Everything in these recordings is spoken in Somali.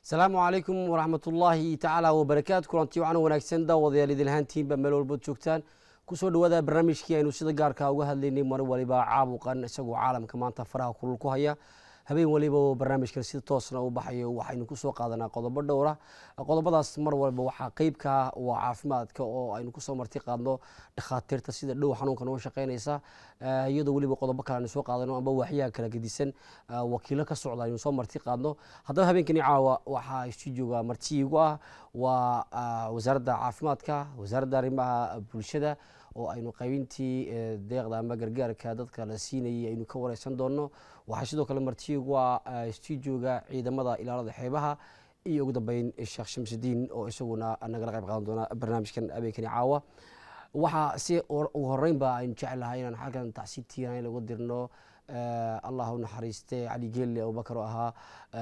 asalaamu calaykum waraxmat ullaahi tacaala wabarakaatu kulanti wacan wanaagsan daawadayaal idilhaantiinba meel walbood joogtaan kusoo dhawaada barnaamijkii aynu sida gaarka uga hadlaynay mar waliba caabuqan isagoo caalamka maanta faraha kulul ku haya habeen waliba oo barnaamijkan sida toosna u baxayo waxaynu kusoo qaadanaa qodobo dhowra qodobadaas mar walba waxaa qeybka ah waa caafimaadka oo aynu kusoo marti qaadno dhakhaatiirta sida dhow xanuunkan uga shaqeynaysa iyadoo weliba qodobo kale aynu soo qaadano amba waxyaha kala gedisan wakiilo ka socda aynu soo marti qaadno haddaba habeenkani caawa waxaa stuudioga martiigu ah waa wasaaradda caafimaadka wasaaradda arrimaha bulshada oo aynu qaybintii deeqda ama gargaarka dadka la siinayay aynu ka wareysan doono waxaa sidoo kale martiigu ah stuudioga ciidamada ilaalada xeebaha iyo ugu dambeyn sheekh shamsudiin oo isaguna nagala qayb qaadan doona barnaamijkan habeenkani caawa waxaa si ugu horeynba aynu jecelahay inaan xalkan tacsiib tiiraan in lagu dirno allah u naxariiste cali geelle abubakar oo ahaa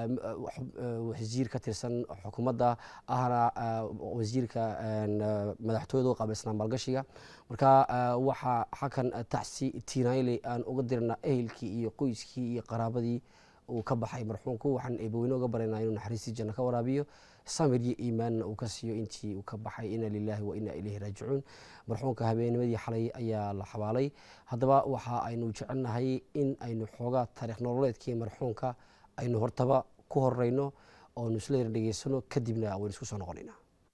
wasiir ka tirsan xukuumadda ahna wasiirka madaxtooyada u qaabilsanaa maalgashiga marka waxaa xalkan tacsi tiiraanle aan uga dirna ehelkii iyo qoyskii iyo qaraabadii uu ka baxay marxuumku waxaan eebaweyne uga baraynaa inuu naxariistii janno ka waraabiyo samir iyo iimaanna uu ka siiyo intii uu ka baxay ina lilahi wa ina ilayhi raajicuun marxuumka habeennimadii xalay ayaa la xabaalay haddaba waxa aynu jecelnahay in aynu xoogaa taariikh nololeedkii marxuumka aynu hortaba ku horeyno oonu isla yar dhegeysano kadibna waynu isku soo noqonaynaa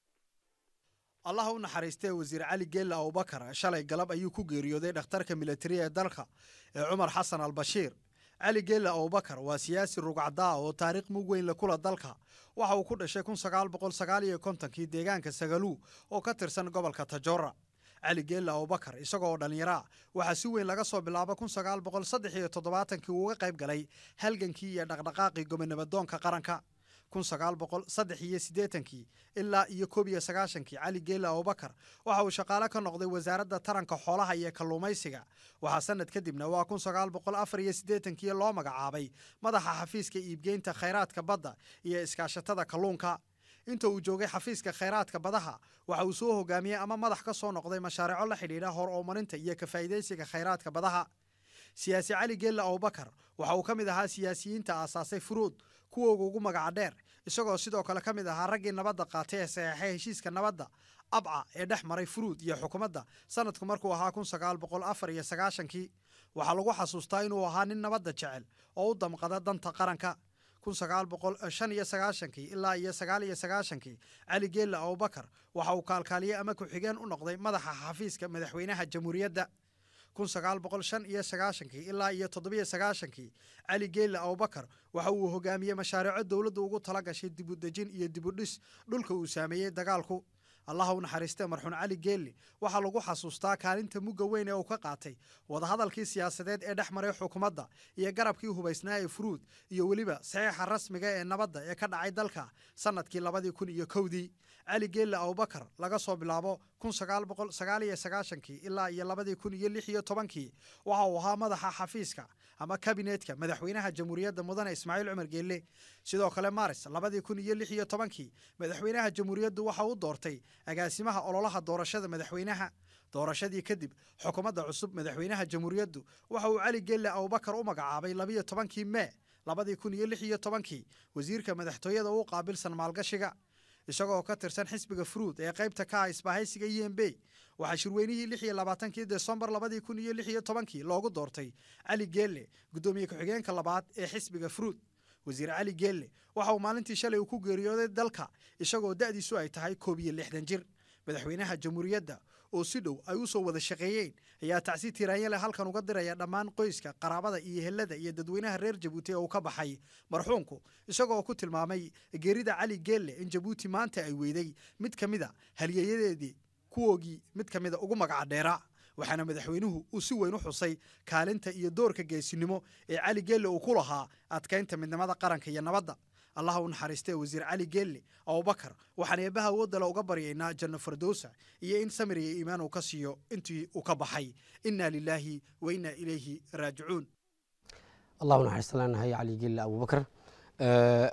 allah u naxariistee wasiir cali geelle abubakar shalay galab ayuu ku geeriyooday dhakhtarka militari ee dalka ee cumar xasan albashiir cali geelle abubakar waa siyaasi rugcdaa oo taariikh mug weyn le kula dalka waxa uu ku dhashay kun sagaal boqol sagaal iyo kontonkii deegaanka sagaluu oo ka tirsan gobolka tajoora cali geelle abubakar isaga oo dhallinyaraa waxaa si weyn laga soo bilaaba kun sagaal boqol saddex iyo toddobaatankii uu uga qayb galay halgankii iyo dhaqdhaqaaqii gobonimadoonka qaranka kun sagaal boqol saddex iyo siddeetankii ilaa iyo koob iyo sagaashankii cali geelle abubakar waxa uu shaqaale ka noqday wasaaradda taranka xoolaha iyo kalluumaysiga waxaa sanad kadibna waa kun sagaal boqol afar iyo siddeetankii loo magacaabay madaxa xafiiska iibgeynta khayraadka badda iyo iskaashatada kalluunka inta uu joogay xafiiska khayraadka badaha waxa uu soo hogaamiyey ama madax ka soo noqday mashaariico la xidhiidha hor oomarinta iyo ka faa'iidaysiga khayraadka badaha siyaasi cali geelle abubakar waxa uu ka mid ahaa siyaasiyiinta aasaasay furuud kuwooga ugu magaca dheer isagoo sidoo kale ka mid ahaa raggii nabadda qaatay ee saxeexay heshiiska nabadda abca ee dhex maray furuud iyo xukuumadda sanadku markuu ahaa kun sagaal boqol afar iyo sagaashankii waxaa lagu xasuustaa inuu ahaa nin nabadda jecel oo u damqada danta qaranka kun sagaal boqol shan iyo sagaashankii ilaa iyo sagaal iyo sagaashankii cali geelle abubakar waxa uu kaalkaaliyey ama ku-xigeen u noqday madaxa xafiiska madaxweynaha jamhuuriyadda kun sagaal boqol shan iyo sagaashankii ilaa iyo toddobiyo sagaashankii cali geelle abubakar waxa uu hogaamiyey mashaariico dowladdu ugu tala gashay dibudejin iyo dibudhis dhulka uu saameeyey dagaalku allah u naxariistee marxuun cali geelle waxaa lagu xasuustaa kaalinta mugga weyn ee uu ka qaatay wadahadalkii siyaasadeed ee dhex maray xukuumadda iyo garabkii hubaysnaa ee furuud iyo weliba saxiixa rasmiga ee nabadda ee ka dhacay dalka sannadkii labadii kun iyo kowdii cali geelle abubakar laga soo bilaabo kun sagaal boqol sagaal iyo sagaashankii ilaa iyo labadii kun iyo lix iyo tobankii waxa uu ahaa madaxa xafiiska ama kabineetka madaxweynaha jamhuuriyadda mudane ismaaciil cumar geelle sidoo kale maaris labadii kun iyo lix iyo tobankii madaxweynaha jamhuuriyaddu waxa uu doortay agaasimaha ololaha doorashada madaxweynaha doorashadii kadib xukuumadda cusub madaxweynaha jamhuuriyaddu waxa uu cali geelle abubakar u magacaabay labiyo tobankii mee labadii kun iyo lix iyo tobankii wasiirka madaxtooyada u qaabilsan maalgashiga isagoo ka tirsan xisbiga furuud ee qaybta ka ah isbahaysiga e m b waxaa shirweynihii lix iyo labaatankii desembar labadii kun iyo lix iyo tobankii loogu doortay cali geelle guddoomiye ku-xigeenka labaad ee xisbiga furuud wasiir cali geelle waxa uu maalintii shalay uu ku geeriyooday dalka isagoo da'diisu ay tahay koob iyo lixdan jir madaxweynaha jamhuuriyadda oo si dhow ay u soo wada shaqeeyeen ayaa tacsi tiraanyale halkan uga diraya dhammaan qoyska qaraabada iyo helada iyo dadweynaha reer jabuuti ee uu ka baxay marxuumku isagoo ku tilmaamay geerida cali geelle in jabuuti maanta ay weyday mid ka mida halyeeyadeedii kuwoogii mid ka mida ugu magaca dheera waxaana madaxweynuhu uu si weyn u xusay kaalinta iyo doorka geesinimo ee cali geelle uu ku lahaa adkaynta midnimada qaranka iyo nabadda allah u naxariistee wasiir cali geelle abubakar waxaan eebbaha awoodale uga baryaynaa janno fardowsa iyo in samir iyo iimaan uu ka siiyo intii uu ka baxay inna lilaahi wa inna ilayhi raajicuun allah u naxariista leenahay cali geelle abubakar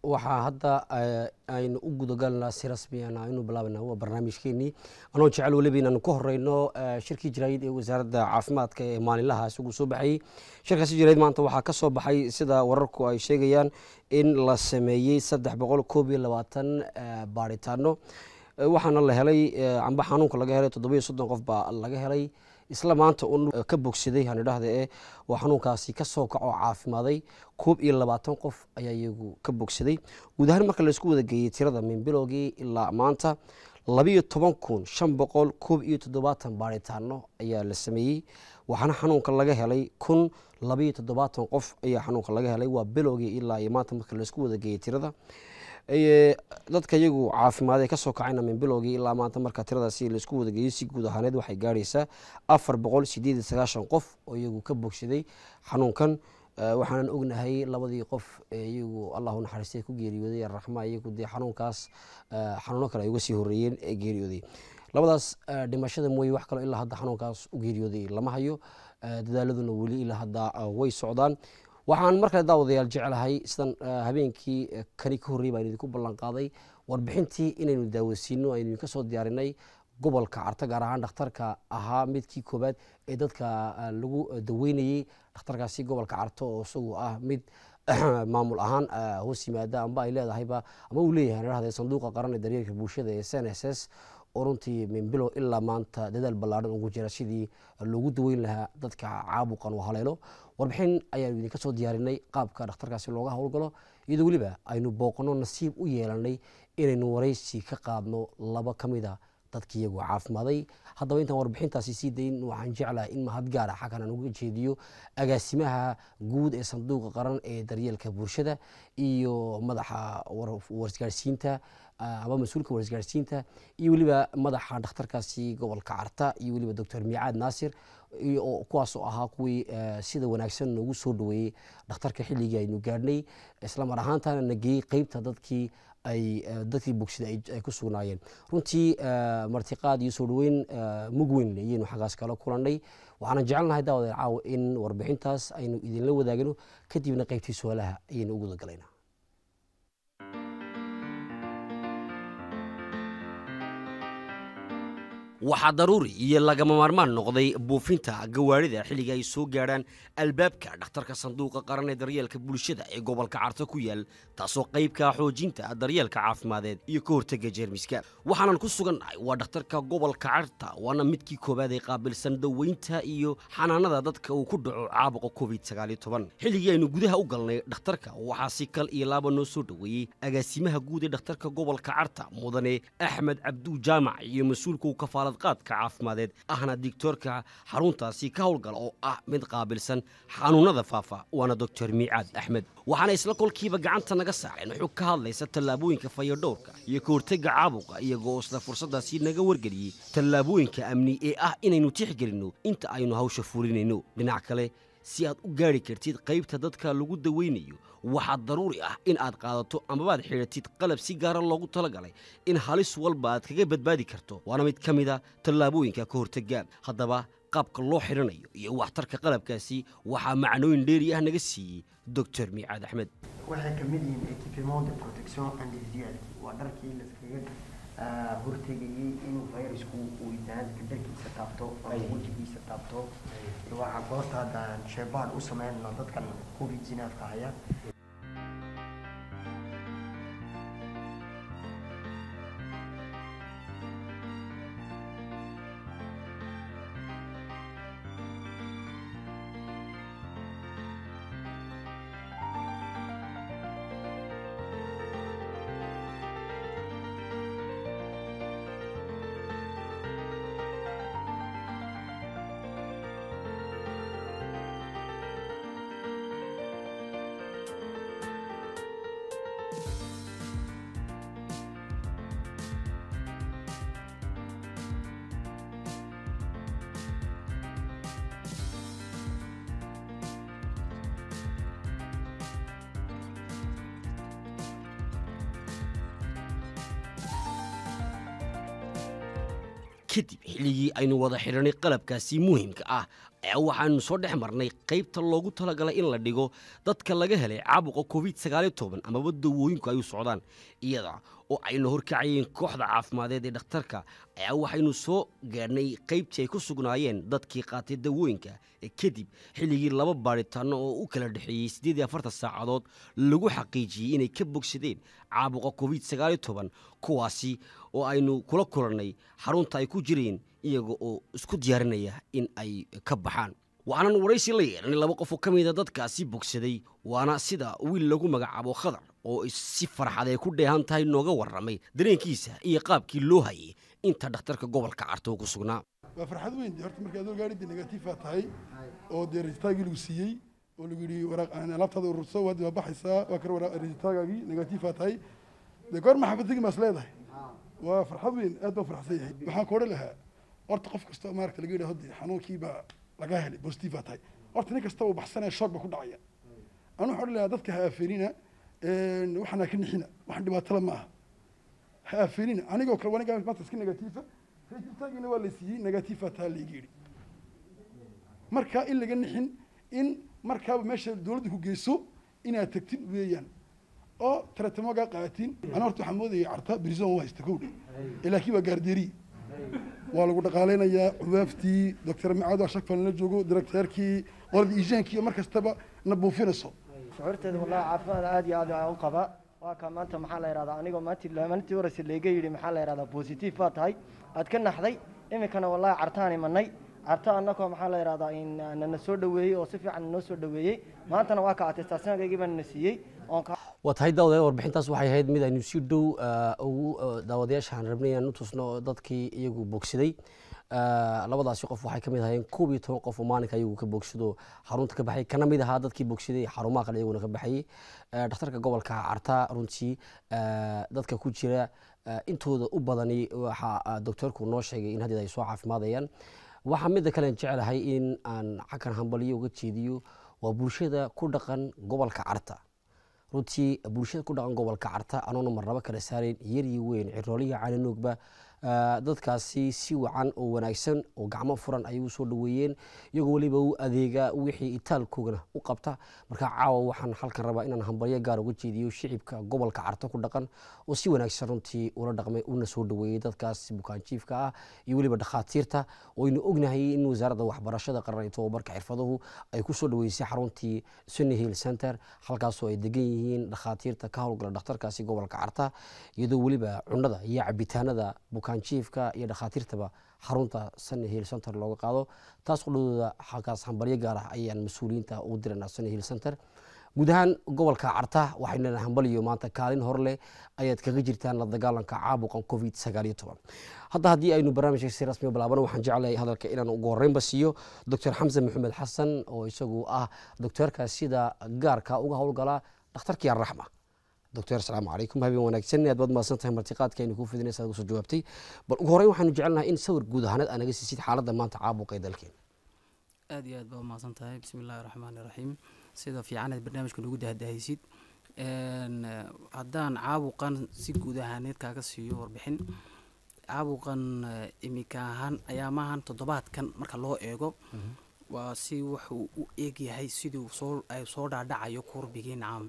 waxaa hadda aynu u gudagalnaa si rasmiyan aynu bilaabana waa barnaamijkeenii anoo jecel weliba inaanu ka horeyno shirkii jaraayid ee wasaaradda caafimaadka ee maalinlaha isagu soo baxayey shirkaasi jaraayid maanta waxaa ka soo baxay sida wararku ay sheegayaan in la sameeyey saddex boqol koob iyo labaatan baaritaano waxaana la helay amba xanuunka laga helay toddoba iyo soddon qof baa laga helay isla maanta un ka bogsaday hanidhahda ee waa xanuunkaasi ka soo kaco caafimaaday koob iyo labaatan qof ayaa iyagu ka bogsaday guud ahaan marka laisku wada geeyey tirada min bilowgii ilaa maanta labiyo toban kun shan boqol koob iyo toddobaatan baaritaano ayaa la sameeyey waxaana xanuunka laga helay kun labiyo toddobaatan qof ayaa xanuunka laga helay waa bilowgii ilaa iyo maanta marka laisku wada geeyey tirada dadka iyagu caafimaadee kasoo kacayna min bilowgii ilaa maanta marka tiradaasi laisku wadageeyo si guud ahaaneed waxay gaaraysaa afar boqol sideed iyo sagaashan qof oo iyagu ka bogsaday xanuunkan waxaanan ognahay labadii qof ee iyagu allahu naxariistay ku geeriyooday araxma iyagu dee xanuunkaas xanuuno kale ay uga sii horeeyeen ee geeriyooday labadaas dhimashada mooye wax kaloo ilaa hadda xanuunkaas u geeriyooday lama hayo dadaaladuna weli ilaa hadda way socdaan waxaan markale daawadayaal jecelahay sidan habeenkii kani ka horrey baan idinku ballan qaaday warbixintii inaynu daawasiino aynu idinka soo diyaarinay gobolka carta gaar ahaan dhakhtarka ahaa midkii koobaad ee dadka lagu daweynayey dhakhtarkaasi gobolka carto oo isagu ah mid maamul ahaan hoos yimaada amba ay leedahayba ama uu leeyahay dhahda sanduuqa qaran ee daryeelka bulshada ee s n s s oo runtii min bilow ilaa maanta dadaal ballaadhan ugu jira sidii loogu daweyn lahaa dadka caabuqan oo haleelo warbixin ayaanu idinka soo diyaarinay qaabka dhakhtarkaasi looga howlgalo iyadoo weliba aynu booqno nasiib u yeelanay inaynu waraysi ka qaadno laba ka mida dadki iyagu caafimaaday haddaba intaan warbixintaasi sii dayn waxaan jeclaha in mahad gaara xaggan aan uga jeediyo agaasimaha guud ee sanduuqa qaran ee daryeelka bulshada iyo madaxa warisgaarsiinta ama mas-uulka warisgaarsiinta iyo weliba madaxa dhakhtarkaasi gobolka carta iyo weliba doctor miicaad naasir kuwaasoo ahaa kuwii sida wanaagsan noogu soo dhaweeyey dhakhtarka xilligii aynu gaadhnay islamar ahaantana na geeyey qeybta dadkii ay dadkii bogsida ay ku sugnaayeen runtii martiqaad iyo soo dhaweyn mug weyn ayaynu xaggaas kala kulannay waxaanan jecelnahay daawadeer caawa in warbixintaas aynu idinla wadaagno kadibna qeybtii su-aalaha ayaynu ugu wadagalayna waxaa daruuri iyo lagama maarmaan noqday buufinta gawaarida xilliga ay soo gaadhaan albaabka dhakhtarka sanduuqa qaran ee daryeelka bulshada ee gobolka carto ku yaal taasoo qaybka xoojinta daryeelka caafimadeed iyo ka hortega jeermiska waxaanan ku sugannahay waa dhakhtarka gobolka carta waana midkii koowaad ee qaabilsan daweynta iyo xanaanada dadka uu ku dhaco caabuqa covid xilligii aynu gudaha u galnay dhakhtarka waxaa si kal iyo laaba noo soo dhoweeyey agaasimaha guud ee dhakhtarka gobolka carta mudane axmed cabduu jaamac iyo mas-uulka u kafaala qaadka caafimadeed ahna digtoorka xaruntaasi ka howlgala oo ah mid qaabilsan xanuunada faafa waana doctor miicaad axmed waxaana isla kolkiiba gacanta naga saareen xog ka hadlaysa tallaabooyinka fayadhowrka iyo ka hortega caabuqa iyagoo isla fursaddaasi naga wargeliyey tallaabooyinka amni ee ah inaynu tixgelinno inta aynu hawsha fulinayno dhinac kale si aad u gaari kartid qaybta dadka lagu daweynayo waxaa daruuri ah in aad qaadato amabaad xidhatid qalab si gaara loogu talagalay in halis walba aad kaga badbaadi karto waana mid ka mida tallaabooyinka ka hortega haddaba qaabka loo xidhanayo iyo waxtarka qalabkaasi waxaa macnooyin dheeri ah naga siiyey doctor miicaad axmed waxay ka mid yihiin equipement de protection individuality waa dharkii laskaga hortegayey inuu fayrasku uu banaadamka dharkiisa taabto ama wejigiisa taabto waxaa goorta haddaan sheebaan u sameynno dadkan covid zinaafka haya kadib xilligii aynu wada xidhanay qalabkaasi muhiimka ah ayaa waxaanu soo dhex marnay qaybta loogu talagalay in la dhigo dadka laga helay caabuqa covid sagaaliyo toban amaba dawooyinku ay u socdaan iyada oo aynu horkacayeen kooxda caafimadeed ee dhakhtarka ayaa waxaynu soo gaadhnay qaybtii ay ku sugnaayeen dadkii qaatay dawooyinka ee kadib xilligii laba baadhitaano oo u kala dhexeeyey siddeed iyo afartan saacadood lagu xaqiijiyey inay ka bogsadeen caabuqa covid sagaaliyo toban kuwaasi oo aynu kula kulannay xarunta ay ku jireen iyaga oo isku diyaarinaya in ay ka baxaan waxaanan waraysi la yeelanay laba qof oo ka mida dadkaasi bogsaday waana sida wiil lagu magacaabo khadar oo si farxadee ku dheehan tahay nooga warramay dareenkiisa iyo qaabkii loo hayay inta dhakhtarka gobolka carto ku sugnaa waa farxad weyn horta markii adoo gaadhidii negatiifa tahay oo dee rejitaagii lagu siiyey oo lagu yidhi waraaq alaabtaada ururso waad waa baxaysaa waa kar waraaq rejitaagaagii negatiifa tahay dee goor maxaafadtigi maas leedahay waa farxad weyn aad baan farxsan yahay waxaan ku odhan lahaa horta qof kasta oo maaragta laga yidhaho dee xanuunkii baa laga helay positive baa tahay horta nin kasta uu baxsanaya shoog baa ku dhacaya anu waxaan odhan lahaa dadka ha aafeenina waxaan ha ka nixina waxaan dhibaatada ma aha ha aafeenina anigoo kale wanigaa maanta iska negatiifa rejitaagina waa la siiyey negatiifa taa layga yidhi marka in laga nixin in markaaba meesha dowladda ku geyso inaad tagtin weeyaan oo taratamoogaa qaatin ana horta waxaan moodaya carta brison waa haysta kowdha laakiin waa gaardeeri waa lagu dhaqaaleynayaa cubaaftii doctor macaad waa shakfan la joogo directeerkii qoladii iijaankii mar kastaba na buufinayso shucuurteeda wallahi caafimaad aad iyo aad aan u qaba waa ka maanta maxaa la yidhahdaa anigoo maantii maalintii horeysa layga yidhi maxaa la yidhahdaa positive baa tahay aad ka naxday iminkana wallahi cartaan imanay carta annakoo maxaa la yidhahdaa in nana soo dhoweeyey oo si fiican noo soo dhoweeyey maantana waa ka atestaasyoonkaygii baa nana siiyey oon ka waa tahay daawadayaal warbixintaas waxay ahayd mid aynu si dhow ugu daawadayaashaan rabnay inaan u tusno dadkii iyagu bogsaday labadaasi qof waxay ka mid ahayeen koob iyo toban qof oo maalinka iyagu ka bogsado xarunta ka baxay kana mid ahaa dadkii bogsaday xarumaha kale iyaguna ka baxayey dhakhtarka gobolka carta runtii dadka ku jira intooda u badani waxaa doctorku noo sheegay in haddeed ay soo caafimaadayaan waxaa midda kalen jecelahay in aan xakan hambaliyo uga jeediyo waa bulshada ku dhaqan gobolka carta runtii bulshada ku dhaqan gobolka carta anoona marnabo kala saarayn yar iyo weyn cirooliya caananoogba dadkaasi si wacan oo wanaagsan oo gacmo furan ayay u soo dhoweeyeen iyagoo weliba u adeega wixii itaalkoogana u qabta marka caawa waxaan halkan rabaa inaan hambalyo gaar uga jeediyo shicibka gobolka carto ku dhaqan oo si wanaagsan runtii ula dhaqmay una soo dhoweeyey dadkaas bukaanjiifka ah iyo weliba dhakhaatiirta oo aynu ognahay in wasaaradda waxbarashada qaran iyo tobabarka xirfaduhu ay ku soo dhoweysay xaruntii sunny hill center halkaasoo ay degan yihiin dhakhaatiirta ka howlgala dhakhtarkaasi gobolka carta iyadoo weliba cunada iyo cabitaanada bukaanjiifka iyo dhakhaatiirtaba xarunta sunny hill center looga qaado taas qudhadooda halkaas hambalyo gaar ah ayaan mas-uuliyiinta ugu diranaa sunny hill center guud ahaan gobolka carta waxaynu leena hambaliyo maanta kaalin hor leh ayaad kaga jirtaan la dagaalanka caabuqan covid sagaal iyo toban hadda haddii aynu barnaamijka si rasmi bilaabano waxaan jeclahay hadalka inaan ugu horreynba siiyo doctor xamse maxamed xasan oo isagu ah doctoorka sida gaarka uga howlgala dhakhtarkii arraxma doctor asalaamu calaykum habeen wanaagsan aad baad mahadsan tahay martiqaadka aynu kuu fidinaysa ugu soo jawaabtay bal ugu horreyn waxaanu jecelnahay in sawir guud ahaaneed aa naga siisid xaaladda maanta caabuqa ee dalkeena aad iyo aad baa umahadsan tahay bismi illaahi raxmaani raxiim sida fiicanaad barnaamijka nagu dahdahaysid haddaan caabuqan si guud ahaaneed kaaga siiyo warbixin caabuqan imika ahaan ayaamahan toddobaadkan marka loo eego waa si wuxuu u eegyahay siduu soo soo dhaadhacayo kurbigii nacam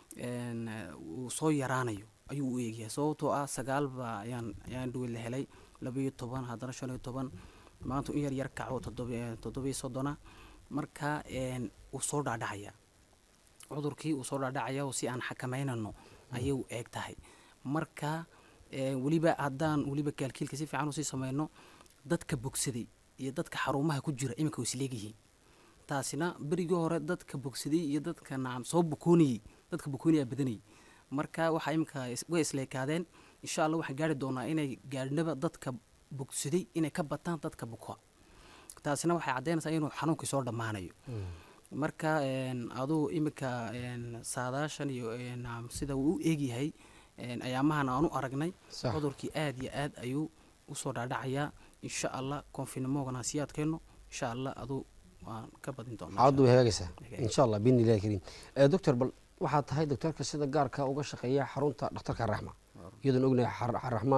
uu soo yaraanayo ayuu u eegyahay sababtoo ah sagaalba ayaan ayaan dhuwi la helay labaiyo toban haddana shan iyo toban maanta in yar yar kaco toddobiyo soddona marka uu soo dhaadhacaya cudurkii uu soo dhaadhacaya oo si aan xakameynano ayay u eeg tahay marka weliba haddaan weliba kaalkiilka si fiican usii sameyno dadka bogsaday iyo dadka xarumaha ku jira iminka way isleegyihiin taasina berigii hore dadka bogsaday iyo dadka nacam soo bukoonayey dadka bukoonaya badanayay marka waxaa iminka way isleekaadeen insha allah waxaan gaari doonaa inay gaadhnaba dadka bogsaday inay ka bataan dadka buka taasina waxay caddeynaysaa inuu xanuunkii soo dhammaanayo marka aduu iminka saadaashan iyo sida uu u eegyahay ayaamahan aan u aragnay cudurkii aad iyo aad ayuu usoo dhaadhacayaa insha allah konfinimoogana sii adkeyno insha allah aduu waan ka badin doonaa xaaladdu way hagaagaysaa insha allah biidni illahi kariim doctor bal waxaad tahay doctorka sida gaarka uga shaqeeya xarunta dhakhtarka raxma iyadoon ognahay raxma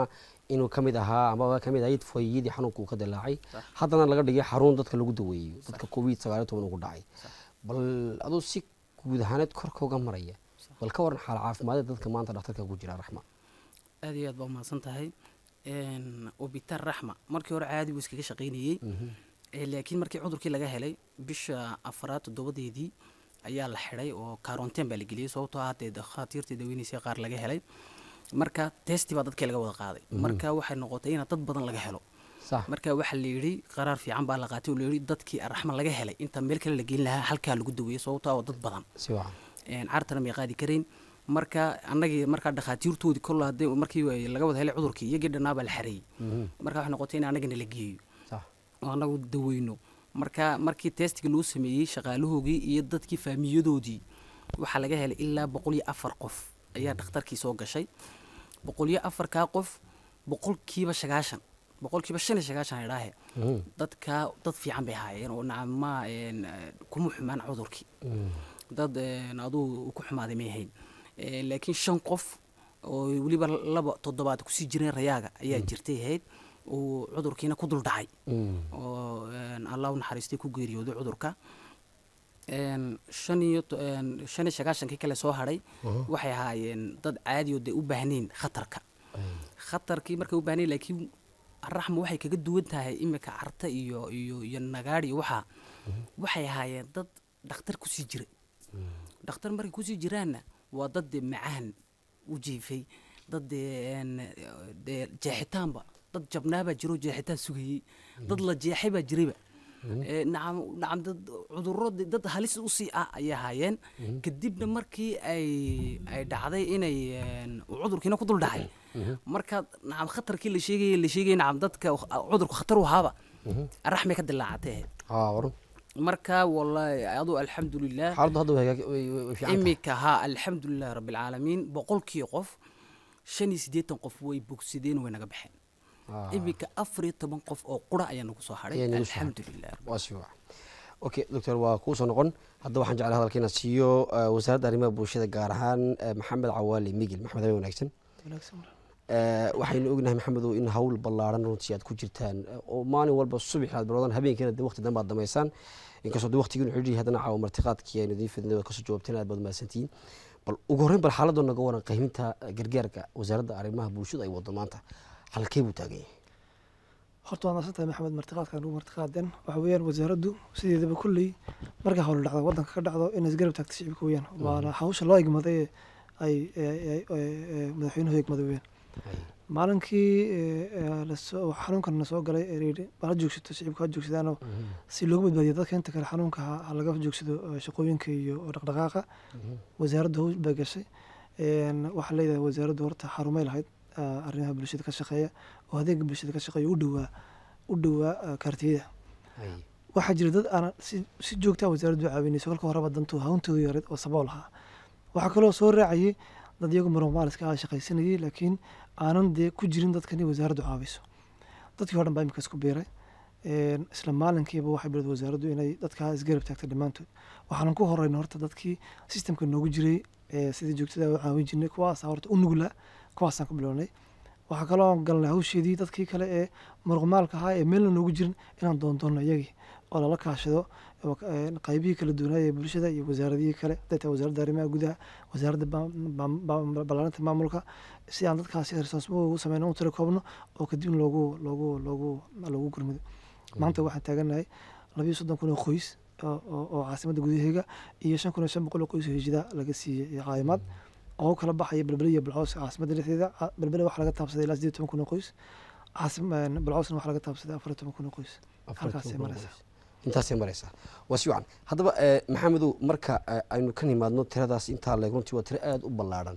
inuu ka mid ahaa amaba ka mid ahayd fooyiyadii xanuunka uu ka dilaacay Sax. haddana laga dhigay xarun dadka lagu daweeyo dadka covid sagaaliyo toban ugu dhacay Sax. bal aduu si guud ahaaneed korka uga maraya bal ka waran xaal caafimaadee dadka maanta dhakhtarka ku jira raxma aad iyo aad baa umahadsan tahay obitar raxma markii hore caadi buu iskaga shaqaynayey Eh, laakiin markii cudurkii laga helay bisha afaraad toddobadeedii ayaa la xidhay oo karonteen baa la geliyey sababtoo ah dee dhakhaatiirtii daweynaysa qaar laga helay marka testi baa dadkii laga wada qaaday marka waxay noqotay in dad badan laga helo sax marka waxaa la yidhi qaraar fiican baa la qaatay oo la yidhi dadkii raxma laga helay inta meel kale la gelin lahaa halkaa lagu daweeyey sababtoo ah waa dad badan si wacan een, cartana may qaadi karayn marka annagii markaa dhakhaatiirtoodii kol hadee markii ay laga wada helay cudurkii iyagii dhannaa baa la xareeyey marka waxay noqotay in annagina la geeyo sax oo annagu daweyno marka markii testiga loo sameeyey shaqaalahoogii iyo dadkii faamiyadoodii waxaa laga helay ilaa boqol iyo afar qof ayaa dhakhtarkii soo gashay boqol iyo afarkaa qof boqolkiiba sagaashan boqolkiiba shan iyo sagaashan idhaahe dadka dad fiican bay ahaayeen oo nacama een, eh, kuma xumaan cudurkii dad een, aduu ku xumaaday may ahayn Eh, laakiin shan qof oo weliba laba toddobaad kusii jireen rayaaga ayaa jirtay ahayd uu cudurkiina ku dul dhacay oo een, allah u naxariistay ku geeriyooday cudurka een, shan iyo to- een, shan iyo sagaashankii kale soo hadhay waxay ahaayeen dad caadi oo dee u baahnayn khatarka khatarkii markay u baahnayn laakiin raxma waxay kaga duwan tahay imika carta iyo iyo iyo nagaadh iyo waxaa waxay ahaayeen dad dhakhtar kusii jira dhakhtar markay kusii jiraanna waa dad dee macaan u jiifay dad dee een, dee jeexitaanba dad jabnaabaa jiro jeexitaan sugayey dad la jeexay baa jirayba Eh, nacam nacam dad cudurro de- dad halis usii ah ayay ahaayeen kadibna markii ay ay dhacday inay een, uu cudurkiina ku dul dhacay marka nacam khatarkii la sheegaya la sheegaya nacam dadka cudurku khatar u ahaaba raxmay ka dilaacatay aa waran marka wallahi aduu alxamdulilah xaaladdu hadda way hagaag- way- way way fiican tahay imika haa alxamdulilah rabbilcaalamiin boqolkii qof shan iyo siddeetan qof way bogsadeen way naga baxeen Ah. imika afar iyo toban qof oo qura ayaa nagu soo hadhay Ayaa nagu soo hadhay. alxamdulilah waa si wacan okay doctor waa kuu soo noqon hadda waxaan jeclay hadalka inaan siiyo eh, wasaaradda arrimaha bulshada gaar ahaan eh, maxamed cawaali migil maxmed habeen wanaagsan Eh, waxaynu ognahay maxamedow in hawl ballaaran runtii aad ku jirtaan eh, oo maalin walba subax aad bilowdaan habeenkiina de waqti dambe aad damaysaan inkastoo de waqtigiinu xidhiidhi haddana caawa martiqaadkii aynu idiin fidnay waad kasoo jawaabteen aad baad mahadsantihiin bal ugu horreyn bal xaaladoo naga waran qiiminta eh, gargaarka wasaaradda arrimaha bulshada ay wado maanta halkee buu taagan yahay horta waa nasantahay maxamed martiqaadkan ugu martiqaaden waxa weeyaan wasaaraddu sideedaba kulley markaa howla dhacdo waddanka ka dhacdo inay isgarab taagto shicibka weeyaan waana hawsha loo egmaday ee ay ee- ee- ee- ee madaxweynuhu egmaday weeyaan maalinkii ee, ee, lasoo xanuunkan na soo galay ee layidhi bal ha joogsato shicibka ha joogsadaanoo si loogu badbaadiyo dadka inta kale xanuunka ha ha laga joogsado ee, shaqooyinka iyo dhaqdhaqaaqa wasaaraddu hawl bay gashay Een, waxaa leedahay wasaaraddu horta xarumay lahayd ah, arrimaha bulshada ka shaqeeya oo adeega bulshada ka shaqeeya u dhowaa u dhowaa ah, kaartiyada Hay. waxaa jira dad aan si si joogtaa wasaaraddu u caawinayso kolka horeba dantu hawntoodu yareed oo sabool ahaa waxaa kaloo soo raacayay dad iyagu maromaaliska ah shaqaysanayay laakiin aanan dee ku jirin dadkani wasaaraddu caawiso dadkii oo dhan baa imika isku biiray Een, isla maalinkiiba waxay bilowday wasaaraddu inay dadkaa isgarab taagto dhammaantood waxaanan ku horeyna horta dadkii sistemka noogu jiray ee sidii joogtada u caawin jirnay kuwaasa horta u nugla kuwaasaan ku bilownay waxaa kaloo galnay hawsheedii dadkii kale ee muruqmaalka ahaa ee meelna noogu jirin inaan doondoonno iyagii oo lala kaashado oo, een, qaybihii kala duwanaaya ee bulshada iyo wasaaradihii kale haday tahay wasaaradda arrimaha gudaha wasaaradda ba- ba- ba- ballaarinta maamulka si aan dadkaasi responsible ugu sameyno u tira koobno oo kadib loogu loogu loogu loogu gurmido maanta waxaan taaganahay labiyo soddon kun oo qoys oo- oo oo caasimadda gudaheega iyo shan kun iyo shan boqol oo qoys oo hijida laga siiyey caawimaad oo u kala baxaya belbele iyo balcoos caasimadda dhexdeeda Ca- belbele waxaa laga taabsaday ilaa sideed toban kun oo qoys caasim balcoosna waxaa laga taabsaday afar iyo toban kun oo qoys halkaasay maraysaa intaasay maraysaa waa si wacan haddaba eh, maxamedow marka eh, aynu ka nimaadno tiradaas intaa leeg runtii waa tiro aada u ballaadhan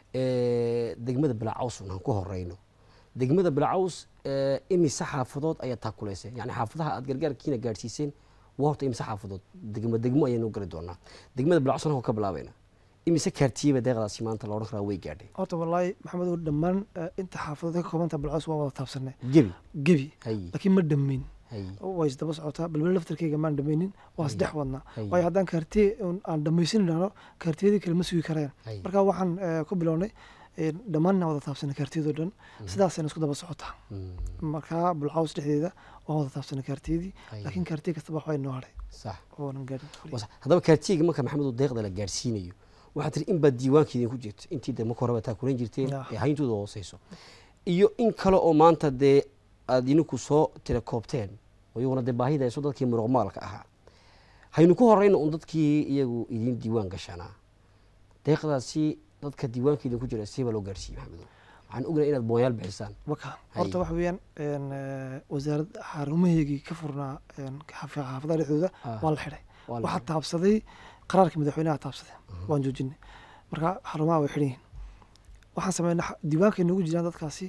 Eh, degmada bilacawsun aan ku horeyno degmada bilacaws eh, imise xaafadood ayaa taakuleysay yani xaafadaha aad gargaarkiina gaadhsiiseen waa horta imise xaafadood degmo degmo ayaynu gari doonaa degmada bilacawsna waa ka bilaabayna imise kaartiyeba deeqdaasi maanta la odhan karaa way gaadhay horta wallaahi maxamedow dhammaan eh, inta xaafadood ka koobanta balcoos waa wada taabsanay gebi gebi hay laakiin ma dhammayn hay way isdaba socotaa balbele laftarkeyga maan dhamaynin waa isdhex wadnaa Hay. waayo haddaan kaartiye un aan dhamaysin idhahno kaartiyadii kale ma sugi karayaan hay marka waxaan eh, ku bilownay een, dhammaanna wada taabsana kaartiyadoo dhan sidaasayna isku daba socotaa markaa bulcaws dhexdeeda waan wada taabsana kaartiyadii Ay. laakiin kaartiya kastaba waxbaa inoo hadhay sax oonan gaadhin Was- haddaba kaartiga marka maxamedu deeqda la gaadhsiinayo waxaa tiri in baa diiwaanka idinku jirta intii de marka horeba taa kulan jirteen Ya. ee hayntooda hooseyso iyo in kale oo maanta dee aad idinku soo tira koobteen oo iyaguna dee baahida hayso dadkii muruqmaalka ahaa haynu ku horeyna un dadkii iyagu idin diiwaan gashanaa deeqdaasi dadka diiwaanka idinku jira siibaa loo gaadhsiiyey maxamedo waxaan ognahay inaad boonyaal bixisaan waka Hay. horta waxa weeyaan een, eh, wasaaradda xarumaheygii ka furnaa een, xaaf- xaafadaha dhexdooda Ah. waa la xidhay Waa la waxaa xidhay. taabsaday qaraarka madaxweynaha taabsaday waan joojinay marka xarumaha way xidhan yihiin waxaan sameynay xa- diiwaanka noogu jiraan dadkaasi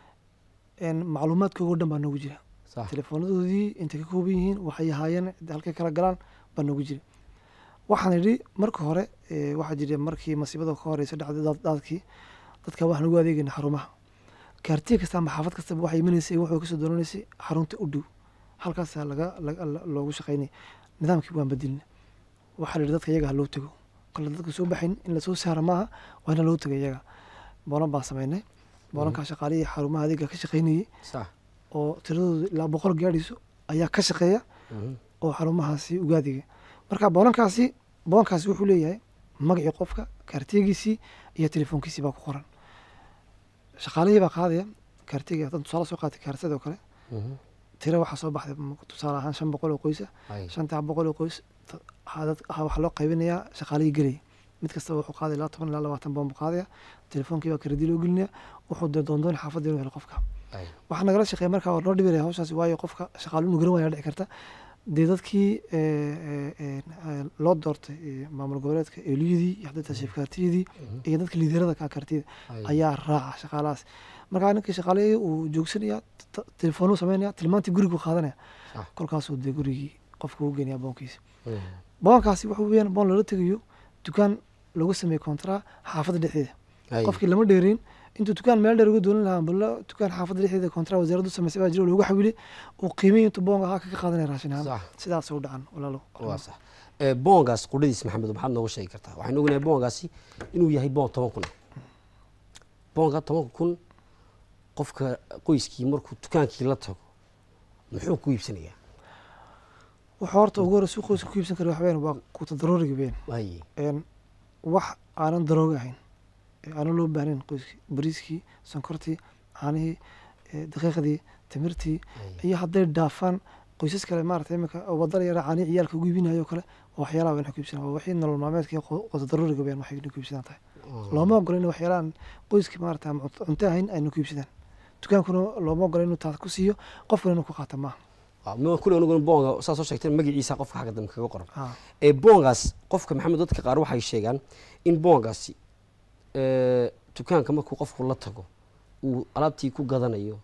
een, macluumaadkooga o dhan baa noogu jira sax teleefoonadoodii intay ka kooban yihiin waxay ahaayeen halkay kala galaan baa noogu jira waxaan idhi marka hore eh, waxaa jira markii masiibada ka horeysa dhacday daad- daadkii dadka waxaan ugu adeegayna xarumaha kaartiya kasta ama xaafad kastaba waxay imanaysay wuxuu kasoo doonaneysay xarunta u dhow halkaasaa laga laga- la- loogu shaqaynay nidaamkii waan bedelina waxaa la yidhi dadka iyaga ha loo tego kale dadka soo baxayn in lasoo saara maaha waa in loo tego iyaga boolan baan sameynay boolankaa shaqaalihii xarumaha adeega ka shaqaynayay sax oo tiradooda ilaa boqol gaadhayso ayaa ka shaqeeya Mhm. oo xarumahaasi ugaadiga marka boolankaasi boonkaasi wuxuu leeyahay magacii qofka kaartiyagiisii iyo telefoonkiisii baa ku qoran shaqaalihii baa qaadaya kaartiga haddaan tusaale soo qaatay kaartada oo kale Mhm. tira waxaa soo baxday m- tusaale ahaan shan boqol oo qoysa Hay. shantaa boqol oo qoys ta- waxaa dad- waxaa waxaa loo qaybinayaa shaqaalihii gelaya mid kastaba wuxuu qaadaya ilaa toban ilaa labaatan boon buu qaadaya telefoonkii baa karadi loo gelinaya wuxuu dee doondoon xaafadda inuu helo qofka Hay. waxaa nagala shaqeeya markaa waa noo dhibiraya hawshaasi waayo qofka shaqaalu inuu garan waaya dhici karta dee dadkii eh, eh, eh, eh, loo doortay eh, maamul goboleedka eeliyadii iyo hadda tashiifkaartiyadii iyo dadka liiderada ka kartiyada Hay. ayaa raaca shaqaalahaas markaa ninkii shaqaalihii uu joogsanaya t- telefoonuu sameynaya tilmaantii gurigu qaadanaya Ah. kolkaasuu dee gurigii qofka u geenaya boonkiisa Mhm. boonkaasi wuxuu weyaan boon loola tegayo dukaan lagu sameeyey kontraa xaafadda dhexdeeda Hay. qofkii lama dheerin intuu dukaan meel dheer uga doonan lahaa balla dukaan xaafadda dhexdeeda kontraa wasaaraddu samaysay baa jira oo loogu xawilay uu qiimihii intuu boonka ahaa kaga qaadanaya raashin ahaan Sax. sidaas u dhacan walaalo waa sax Eh, boongaas qudhadiis maxamed maxaad nooga sheegi kartaa waxaynu ognahay boongaasi inuu yahay boon toban kun ah boonka tobanka kun qofka qoyskii markuu dukaankii la tago muxuu ku iibsanayaa wuxuu horta ugu hore suuq qoyska ku iibsan kara waxaweyaan waa kuuta darooriga weyn Hay. een wax aanan darooga ahayn ee aanan loo baahnayn qoyskii bariiskii sonkortii caanihii ee daqiiqdii timirtii Hay. iyo hadday dhaafaan qoysas kale maarata iminka oo wadada yara caanihi ciyaalka ugu iibinayo kale oo waxyaalaha weyn ku iibsanaa waa wixii nolol maalmeedkii qoto daruuriga weyn waxay ku iibsadaan tahay looma ogola in waxyaalahan qoyskii maarata ama cunto- cunto ahayn aynu ku iibsadaan dukaankuna looma ogola inuu taas ku siiyo qofkuna inuu ku qaata maaha Waa, ma kule aniguna boonga saa soo sheegteen magaciisa qofka xagga dambe kaga qoran Ah, ee boongaas qofka maxamed dadka qaar waxay sheegaan in boongaasi eh, dukaanka markuu qofku la tago uu alaabtii ku gadanayo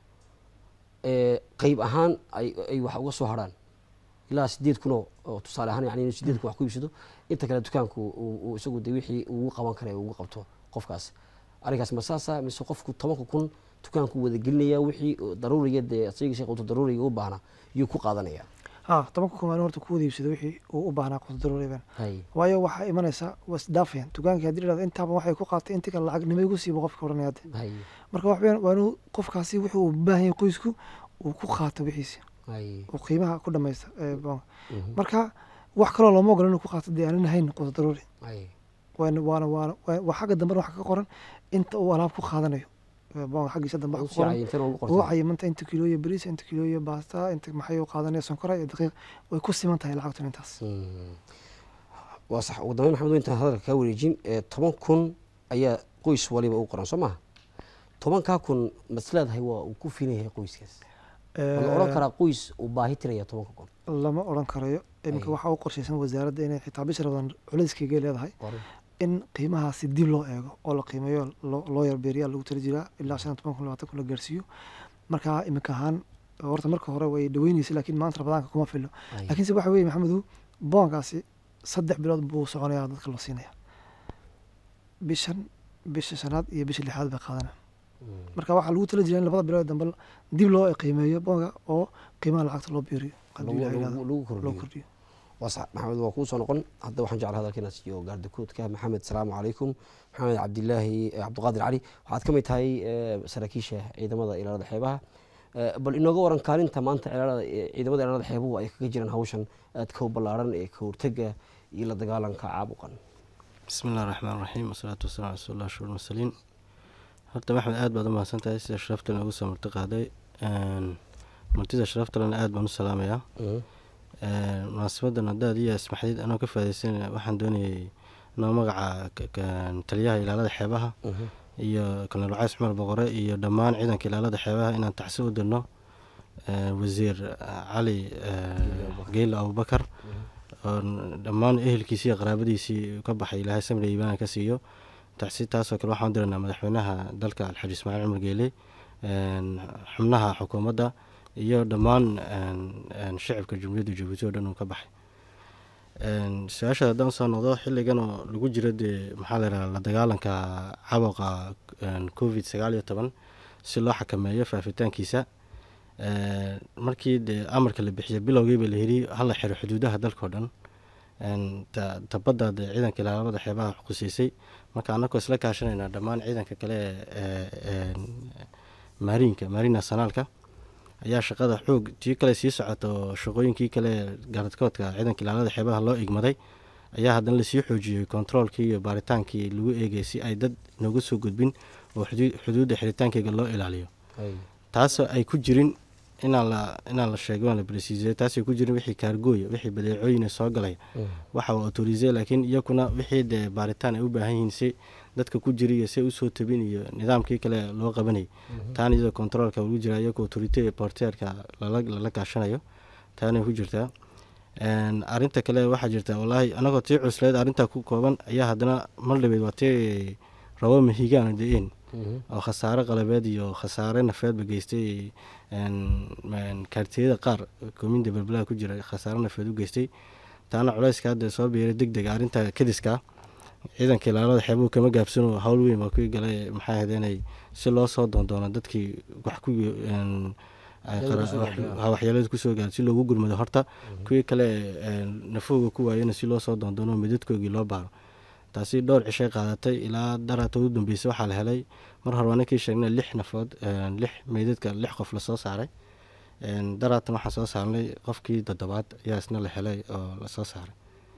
eh, qeyb ahaan ay ay wax uga soo harhaan ilaa sideed kun oo oo tusaale ahaan yani inuu sideed kun wax ku iibsado inta kale dukaanku uu uu isagu de wixii ugu qaban kara ugu qabto qofkaas arrinkaas ma saasa mise qofku tobanka kun dukaanku wada gelinaya wixii daruuriga dee isaga sheekh quto daruuriga u baahna yuu ku qaadanaya ah tobanka kun maalin horta ku wada iibsado wixii uu u baahnaa qoto daruuriban hay waayo waxaa imanaysa waa isdaafayaan dukaankii haddii dhahdo intaaba waxay ku qaatay intii kale lacag nima igu siiba qofka odhanaya hadde hay marka wax weeyaan waa inuu qofkaasi wuxuu u baahan yahay qoysku uu ku qaato wixiisi hay uu qiimaha ku dhamaysta ee boonka Mhm. marka wax kaloo looma ogola inuu ku qaato dee aanan hayn qoto daruuri hay waana waana waana waa waa xagga dambe waxa ka qoran inta uu alaab ku qaadanayo Ee, boonka xaggiisa dambe waxa ku qoran uu cayimanta inta kilooyo bariis inta kilooyo baasta inta maxay u qaadanaya sonkora iyo daqiiq way ku siman tahay lacagtan intaas waa sax ugu dambeyn maxamed intaan hadalka kaa wareejin ee toban kun ayaa qoys waliba u qoran soo maha tobankaa kun masleedahay waa uu ku filan yahay qoyskaas ma la odhan karaa qoys uu baahi tiraya tobanka kun lama odhan karayo iminka Ay. waxaa u qorshaysan wasaaradda inay xitaa bisha rabadan culayskayga leedahay in qiimahaasi dib loo eego oo la qiimeeyo loo loo yarbeeriyaa lagu tala jiraa ilaa shan iyo toban kun labaatan kun la gaarsiiyo marka iminka ahaan horta marka hore way dhaweynaysa laakiin maanta rabadaanka kuma filo laakiinse waxa weeye maxamedu boonkaasi saddex bilood buu soconayaa dadka loo siinaya bishan bisha shanaad iyo bisha lixaad bay qaadanaya marka waxaa lagu tala jiraa in labada bilood dambe dib loo qiimeeyo boonka oo qiimaha lacagta loo biiriyo hadduu ilaahay yidhaahdo, lagu loo kordhiyo kordhiyo waa sax maxamed waa kuu soo noqon hadda waxaan jeclaa hadalka inaad siiyo gaardikuudka maxamed salaamu calaykum maxamed cabdilaahi eh, cabdiqaadir cali waxaad ka mid tahay eh, saraakiisha ciidamada ilaalada xeebaha Eh, bal inooga waran kaalinta maanta ilaalada eh, ciidamada ilaalada xeebuhu ay kaga jiraan hawshan aadka u ballaaran ee ka hortega iyo la dagaalanka caabuqan bismi illahi raxmaan raxiim wasalaatu wasalaam ala rasuulillah shur mursaliin horta maxmed aad baad u mahadsan tahay sida sharafta noogu soo marti qaaday Een, martida sharaftalena aad baan u salaamayaa Een, munaasabadan haddaad iyo ismaxdid anoo ka faadeysan waxaan doonayay anoo magaca ka- ka- taliyaha ilaalada xeebaha iyo kolonel wacays cumar boqore iyo dhammaan ciidanka ilaalada xeebaha inaan taxsi u dirno Ee, wasiir eh, cali eh, geyle abubakar oo dhammaan ehelkiisii iyo qaraabadiisii ka baxay ilaahay samri iibaana ka siiyo taxsi taasoo kale waxaan u diranaa madaxweynaha dalka alxaji ismaaciil cumar geele een, xubnaha xukuumadda iyo dhammaan een, een, shacibka jumhuuriyadda jabuuti oo dhan uu ka baxay Een, su-aasha haddaan usoo noqdo xilligan oo lagu jiro dee maxaa la yidhaha la dagaalanka caabuqa een, covid sagaal iyo toban si loo xakameeyo faafitaankiisa Een, markii dee amarka la bixiyay bilowgiiba la yidhi hala xiro xuduudaha dalka oo dhan Een, ta- tabadda dee ciidanka ilaalada xeebaha xuqusiisay marka anakoo isla kaashanayna dhammaan ciidanka kale ee ee, maariinka maariin nationaalka ayaa shaqada xoog tii kale sii socota oo shaqooyinkii kale gaaradkoodka ciidanka ilaalada xeebaha loo igmaday ayaa haddana lasii xoojiyey kontaroolkii iyo baaritaankii lagu eegay si ay dad nooga soo gudbin oo xuduud- xuduudda xiritaankeega loo ilaaliyo taasoo ay ku jirin inaan la inaan la sheego aan la bresiisay taasay ku jirin wixii kaargooya wixii badeecooyina soo galaya waxa uu autorisay laakiin iyakuna wixii dee baaritaan ay u baahan yihiin si dadka ku jira iyo si usoo tabin iyo nidaamkii kale loo qabanayay taana iyadoo kontaroolka lagu jira iyagoo autorite porteerka lala lala kaashanayo taanay ku jirtaa Een, arrinta kale waxaa jirta wallaahi anagoo tii cusleed arrintaa ku kooban ayaa haddana mar dhabeed waa tii rabo mahigaana de-een oo khasaare qalabeed iyo khasaare nafeedba geystay een, een, kaartiyada qaar koominda balbalaha ku jira khasaare nafeed u geystay taana culayska hadda soo biiray deg dega arrinta kadiska ciidanka ilaalada xeebuhu kama gaabsano hawl weyn baa kuwii galay maxaa ahayd inay si loo soo doondoono dadkii wax ku een, ay qara- kusoo wax- gaadhay, ha, waxyeelada kusoo gaar si loogu gurmado horta kuwii kale een, nafooga ku waayana si loo soo doondoono midadkoogii loo baaro taasi dhowr cishay qaadatay ilaa daraata ugu dambeysay waxaa la helay mar hore waa ninkii sheegnay lix nafood een, lix meydadka lix qof lasoo saaray Een, daraatan waxaan soo saarnay qofkii toddobaad ayaa isna la helay oo lasoo saaray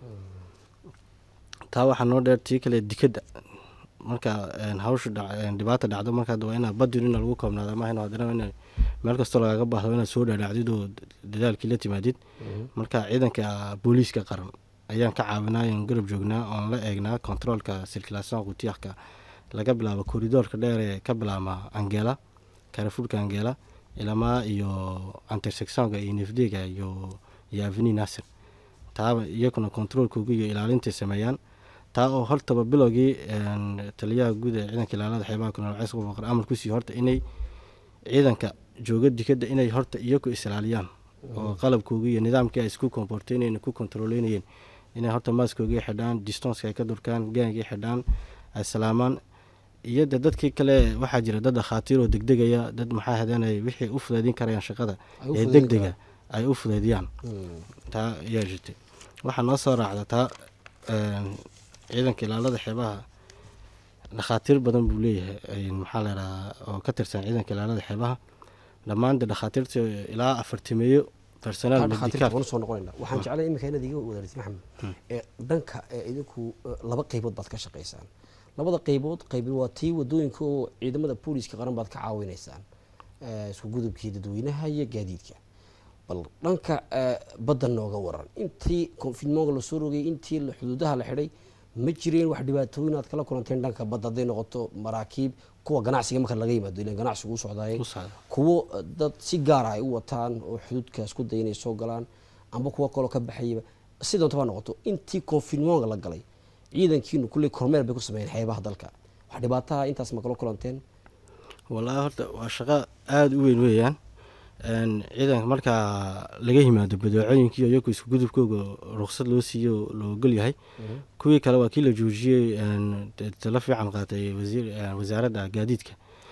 taa waxaa noo dheer tii kale dikadda marka een, hawsha dhac- een, dhibaata dhacdo marka waa inaa badin ina lagu koobnaado ama in haddana in meel kastoo lagaga baahdo inaad soo dhaadhacdid oo dadaalkii la timaadid marka ciidanka booliiska qaran ayaan ka caawinaa oon garab joognaa oon la eegnaa kontaroolka sirkilaasyon qutiyahka laga bilaabo koridoorka dheer ee ka bilaama angela karafuurka angela ilamaa iyo antersectionka iyo nefdega iyo iyo aveni nasir taaba iyaguna kontaroolkooga iyo ilaalintay sameeyaan taa oo hortaba bilowgii een, taliyaha guud ee ciidanka ilaalada xeebaha kolonel cays qofaqar amar kusii horta inay ciidanka jooga dikadda inay horta iyagu isilaaliyaan oo qalabkooga iyo nidaamkii ay isku komporteynayeen ku kontroleynayeen inay horta maaskooga xidhaan distonska ay ka durkaan gaangii xidhaan ay salaamaan iyo de dadkii kale waxaa jira dad dhakhaatiir oo degdegaya dad maxaa hadeenay wixii u fudaydin karayaan shaqada Ay u ee fudaydin degdega ay u fudaydiyaan taa ayaa jirtay waxaa noo soo raacda taa een, ciidanka ilaalada xeebaha dhakhaatiir badan buu leeyahay een, maxaa la yidhahaa oo ka tirsan ciidanka ilaalada xeebaha dhammaan de dhakhaatiirta ilaa afartimeeyo personaal dhakhaatiirta medical waan usoo noqonayna waxaan jeclay iminka inaad iga wadaartid maxamed ee dhanka ee idinku eh, laba qeybood baad ka shaqaysaan labada qeybood qeyb waa tii wadooyinka oo ciidamada booliiska qaran baad ka caawinaysaan eh, isku gudubkii dadweynaha iyo gaadiidka bal dhanka eh, badda nooga waran intii confinmonga lasoo rogay intii la- xuduudaha la xidhay ma jireen wax dhibaatooyin aad kala kulanteen dhanka badda hadday noqoto maraakiib kuwa ganacsiga marka laga yimaado ilan ganacsigu u socdaayay u socda kuwo eh, dad si gaara ay u wataan oo xuduudkaas ku daya inay soo galaan amba kuwo kaloo ka baxayaba si doonta baa noqoto intii confinmonga la galay ciidankiinu kulley kormeer bay ku sameeyeen xeebaha dalka wax dhibaataha intaas ma kala kulanteen wallaahi horta waa shaqo aada u weyn weeyaan Een, ciidanka markaa laga yimaado badeecooyinkii iyagu isku gudubkooga ruqsad loo siiyo loo ogol yahay kuwii kale waa kii la joojiyey een, te- talo fiican qaatay wasiir een, wasaaradda gaadiidka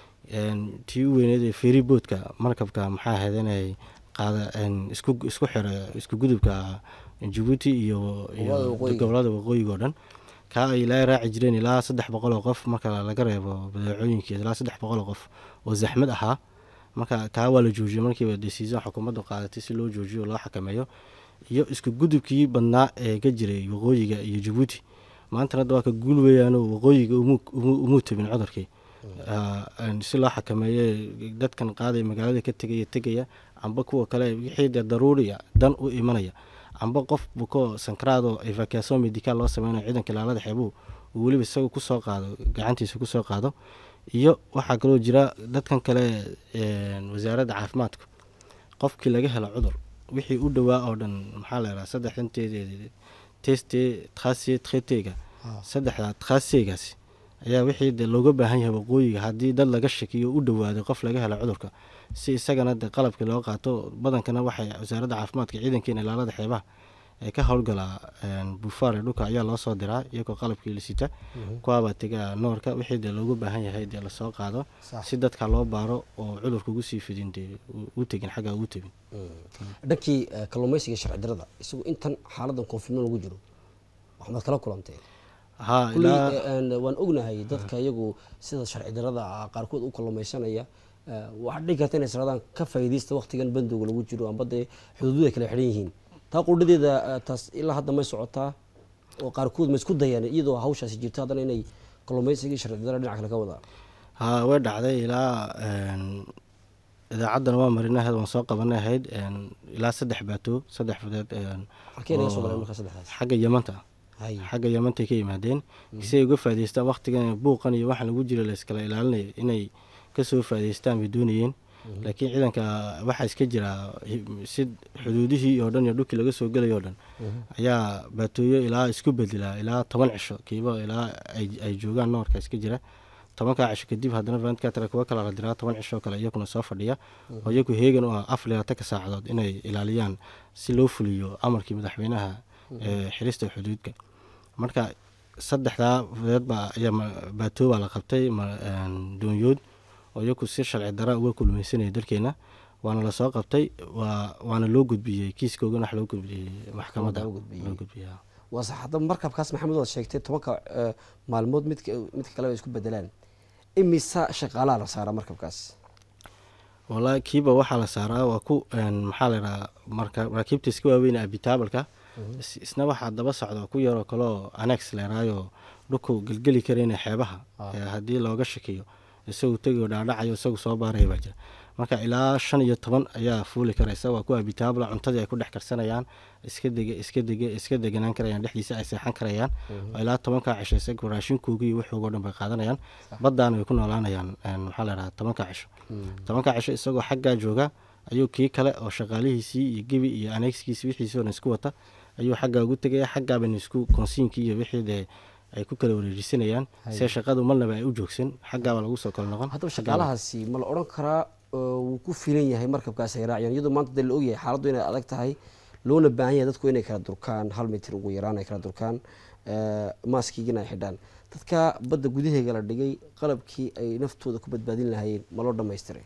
Een, tii u weyneed ee ferry boatka markabka maxaa ahayd inay qaada een, isku isku xira isku gudubka jabuuti iyo iyo Gobollada waqooyiga. gobolada waqooyiga oo dhan kaa ay ilaa raaci jireen ilaa saddex boqol oo qof marka laga reebo badeecooyinkii ilaa saddex boqol oo qof oo zaxmad ahaa marka kaa waa la joojiyey markiiba decision xukuumaddu qaadatay si loo joojiyo oo loo xakameeyo iyo isku gudubkii badnaa ee ka jiray waqooyiga iyo jabuuti maantana hadda waa ka guul weeyaanoo waqooyiga umu umu- umuu tabin cudurkii Ah, een, si loo xakameeyo dadkan qaadaya magaalada ka tegaya tegaya amba kuwa kale wixii dee daruuriya dan u imanaya amba qof buko sankaraado evacuation medical loo sameynayo ciidanka ilaalada xeebuhu uu weliba isaga kusoo qaado gacantiisa kusoo qaado iyo waxaa kaloo jira dadkan kale een, wasaaradda caafimaadka qofkii laga helo cudur wixii u dhowaa oo dhan maxaa la yidhaha saddex inteed teste trase tretega saddexda trasegaasi ayaa wixii de looga baahan yahay waqooyiga haddii dad laga shakiyo u dhowaaday qof laga helo cudurka si isagana de qalabkii loo qaato badankana waxay wasaaradda caafimaadka ciidankeena ilaalada xeebaha ee ka howlgalaa een, buufaar ee dhulka ayaa loo soo diraa iyagoo qalabkii la sita kuwaabaa tega noorka wixii dee looga baahan yahay dee lasoo qaado Sax. si dadka loo baaro oo cudurka ugu sii fidin dee u- u tegin xagga ugu tegin dhankii eh, kalluumaysiga sharci darada isagu intan xaaladan koonfurmo lagu jiro waxbaad kala kulantee haa kulli ilaa eh, een, waan ognahay dadka iyagu sida sharci darada ah qaarkood u kalluumaysanaya eh, waxaad dhigi karta inay sradaan ka faa'iidaysta waqtigan bandowga lagu jiro amba dee xuduudu ay kala xidhan yihiin taa qudhadeeda eh, taas ilaa hadda may socotaa oo qaarkood ma isku dayaan iyadoo hawshaasi jirto haddana inay kalluumaysigii sharci darada dhinac kale ka wadaan haa way dhacday ilaa een, idaacaddana waa marinahayd waan soo qabanay ahayd een, ilaa saddex baato saddex fadeed een, halkee naga soo oo galeen marka saddexdaas xagga yamanta hay xagga yamantay ka yimaadeen si ay uga faa'idaystaan waqtigan buuqan iyo waxaan lagu jira la iskala ilaalinayo inay kasoo faa'idaystaan bay doonayeen laakiin ciidanka waxaa iska jira hi- si xuduudihii oo dhan iyo dhulkii laga soo gelayo oo dhan ayaa baatooyo ilaa isku bedela ilaa toban cisho kiiba ilaa ay ay joogaan noorka iska jira tobankaa cisho kadib haddana vantcatra kuwa kala la diraa toban cisho kale iyaguna soo fadhiya oo iyagu heegan u ah afar iyo labaatanka saacadood inay ilaaliyaan si loo fuliyo amarkii madaxweynaha ee xirista xuduudka marka saddexdaa fudeed baa ayaa ma- baatoo baa la qabtay ma- een, doonyood oo iyagu si sharci dara uga kulmaysanaya dalkeena waana lasoo qabtay waa waana loo gudbiyey kiiskoogana wax loo gudbiyey maxkamadda loo gudbiyey. loo gudbiyey haa. waa sax hadda markabkaas maxamed waad sheegtay tobanka eh, maalmood midka midka kale ay isku bedelaan imisa shaqaalaha la saaraa markabkaas wallaahi kiiba waxaa la saaraa waa ku een, maxaa la yidhaha marka maraakiibta iska waaweyn abitaabalka is- isna waxaa daba socda ku yaroo kaleo anex leeraayo dhulku gelgeli karayna xeebaha ee haddii looga shakiyo isagu tegiyo dhaadhacayo isagu soo baaraya baa jira marka ilaa shan iyo toban ayaa fuuli karaysa waa ku abitaabla cuntadii ay ku dhex karsanayaan iska dege iska dege iska deganaan karayaan dhexdiisa ay seexan karayaan oo ilaa tobankaa cisho isagu raashinkoogii iyo waxoogoo dhan bay qaadanayaan baddaana way ku noolaanayaan een, maxaa la yidhaha tobankaa cisho tobankaa cisho isagoo xaggaa jooga ayuu kii kale oo shaqaalihiisii iyo gebi iyo anegskiisi wixiisii oo dhan isku wata ayuu xaggaa ugu tegaya xaggaaban isku konsiinkii iyo wixii dee ay ku kala wareejisanayaan see shaqadu marnaba ay u joogsan xaggaaba lagu soo kala noqon haddaba shaqaalahaasi ma la odhan karaa oo wuu ku filan yahay markabkaas ay raaciyaan iyadoo maanta dee la ogyahay xaaladdu inay adag tahay loona baahan yahay dadku inay kala durkaan hal mitir ugu yaraan ay kala durkaan eh, maaskiigina ay xidhaan dadka badda gudaheega la dhigay qalabkii ay naftooda ku badbaadin lahaayeen ma loo dhamaystiray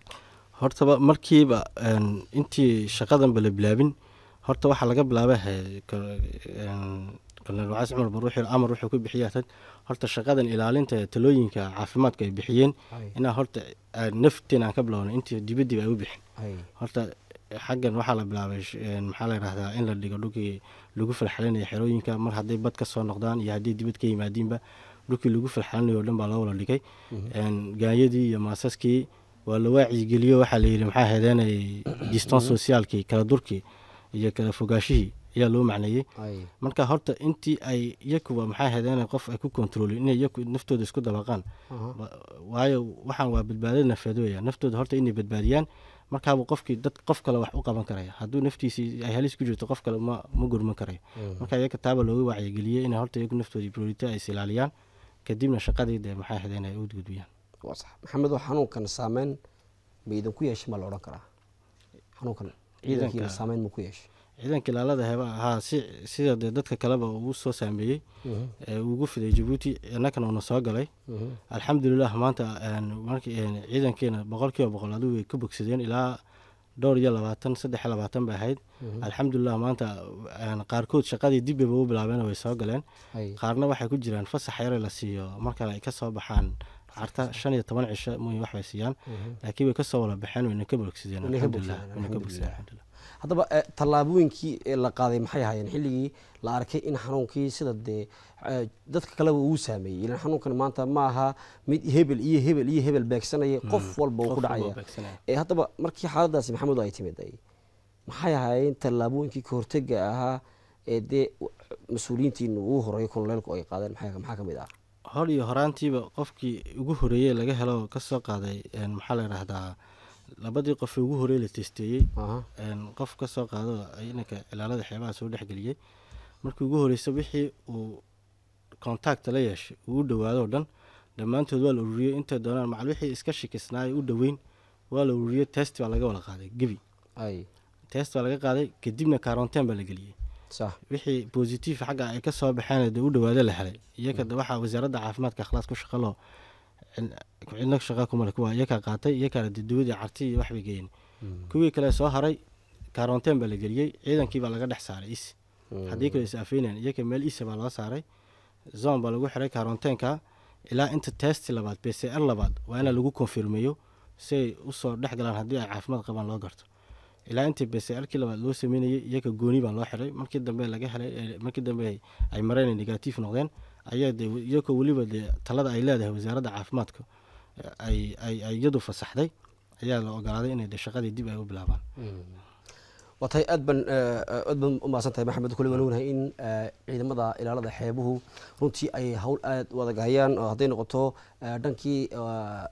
hortaba markiiba een, intii shaqadanba la bilaabin horta waxaa laga bilaabay he- ka- een, kolonel wacaas cumar baruuxi amar wuxuu ku bixiya tad horta shaqadan ilaalinta talooyinka caafimaadka ay bixiyeen inaa horta aan nafteen aan ka bilowna intii dibadiba ay u bixin horta xaggan waxaa la bilaabay sh- een, maxaa la yidhahdaa in la dhigo dhulkii lagu falxalinaya xerooyinka mar hadday bad ka soo noqdaan iyo hadday dibad ka yimaadiinba dhulkii lagu falxalinayo o dhan baa loo wala dhigay Een, gaanyadii iyo maasaskii waa la waacigeliyo waxaa la yidhi maxaa heedeenay distance sociaalkii kala durkii iyo kala fogaashihii ayaa loo macneeyey marka horta intii ay iyakuba maxaa heedeenay qof ay ku kontroolin inay iyaku naftooda isku dabaqaan Wa- waayo waxaan waa badbaadada nafeed weya naftooda horta inay badbaadiyaan markaabuu qofkii dad qof kale wax u qaban karaya hadduu naftiisii ay halis ku jirto qof kale ma ma gurman karayo marka iyaga taaba looga wacyigeliyey inay horta iyagu naftoodii priority ay is ilaaliyaan kadibna shaqadii dee maxaa heedeen ay u gudbiyaan waa sax maxamed oo xanuunkan saameyn ma idinku yeeshay ma la odhan karaa xanuunkan ciidankiina Ciidanka- saameyn ma ku yeeshay ciidanka ilaalada heba haa si sida dee dadka kaleba uu soo saameeyey ee uu ugu fiday jabuuti innakana uuna soo galay alxamdulilah maanta een, markii een, ciidankeena boqol kiiba boqol adigu way ka bogsadeen ilaa dhowr iyo labaatan saddex iyo labaatan bay ahayd alxamdulilah maanta een, qaarkood shaqadii dib bayba u bilaabeen way soo galeen Hay. qaarna waxay ku jiraan fasax yare la siiyo marka ay kasoo baxaan carta shan iyo toban cisho mooy wax bay siiyaan laakiin way kasoo wala baxeen wayna ka bogsideen Wayna ka alxamdulilah bogsadeen, wayna ka alxamdulilah. bogsideen alxamdulilah haddaba eh, tallaabooyinkii ee la qaaday maxay ahaayeen xilligii la arkay in xanuunkii sida dee eh, dadka kaleba uu saameeyey ilan xanuunkan maanta ma aha mid hebel iyo hebel iyo hebel beegsanaya qof walba uu ku qof walba dhacaya uu beegsanaya. Eh, haddaba markii xaaladaasi maxamed ay timid ay maxay ahaayeen tallaabooyinkii ka hortega ahaa ee dee mas-uuliyiintiina ugu horeeya kololeelku ay qaadeen maxaa maxaa ka mid ah hor iyo horaantiiba qofkii ugu horeeyey laga helo kasoo qaaday een, maxaa la yidhaahdaa labadii qof ee ugu horeeyey la testeeyey Aha. een, qof kasoo qaado inanka cilaalada xeebaha soo dhexgeliyey markii ugu horeysa wixii uu contact la yeeshay uu u dhawaado o dhan dhammaantood waa la ururiyey intay doonaan macal wixii iska shikisnaay u dhoweyn waa la ururiyey test baa laga wada qaaday gebi ay test baa laga qaaday kadibna karonteen baa la geliyey sax wixii positive xagga ay ka soo baxeen dee u dhawaado la helay iyaga de waxaa wasaaradda caafimaadka akhlaas ku shaqalo cidna shaqa kumale kuwa iyakaa qaatay iyakaana dee dawadii carti iyo waxbay geeyeen kuwii kale soo haray karonteen baa la geliyey ciidankii baa laga dhex saaray is haddii kale is afeynayaan iyaka meel isa baa loo saaray zon baa lagu xiray karonteenka ilaa inta test labaad b c r labaad waa ina lagu konfirmeeyo si ay usoo dhex galaan haddii ay caafimaad qabaan loo garto ilaa intii b c r kii labaad loo sameynayay iyaka gooni baa loo xiray markii dambe laga helay ee markii dambe ay mareen ay negatif noqdeen ayaa dee iyakoo weliba dee talada ay leedahay wasaaradda caafimaadka ay ay ay iyadu fasaxday ayaa la ogolaaday inay dee shaqadii dib ay u bilaabaan waa tahay aad ban aad ban u mahadsan tahay maxamed kule waan ognahay in eh, ciidamada ilaalada xeebuhu runtii ay hawl aad u adag hayaan oo hadday noqoto eh, dhankii eh,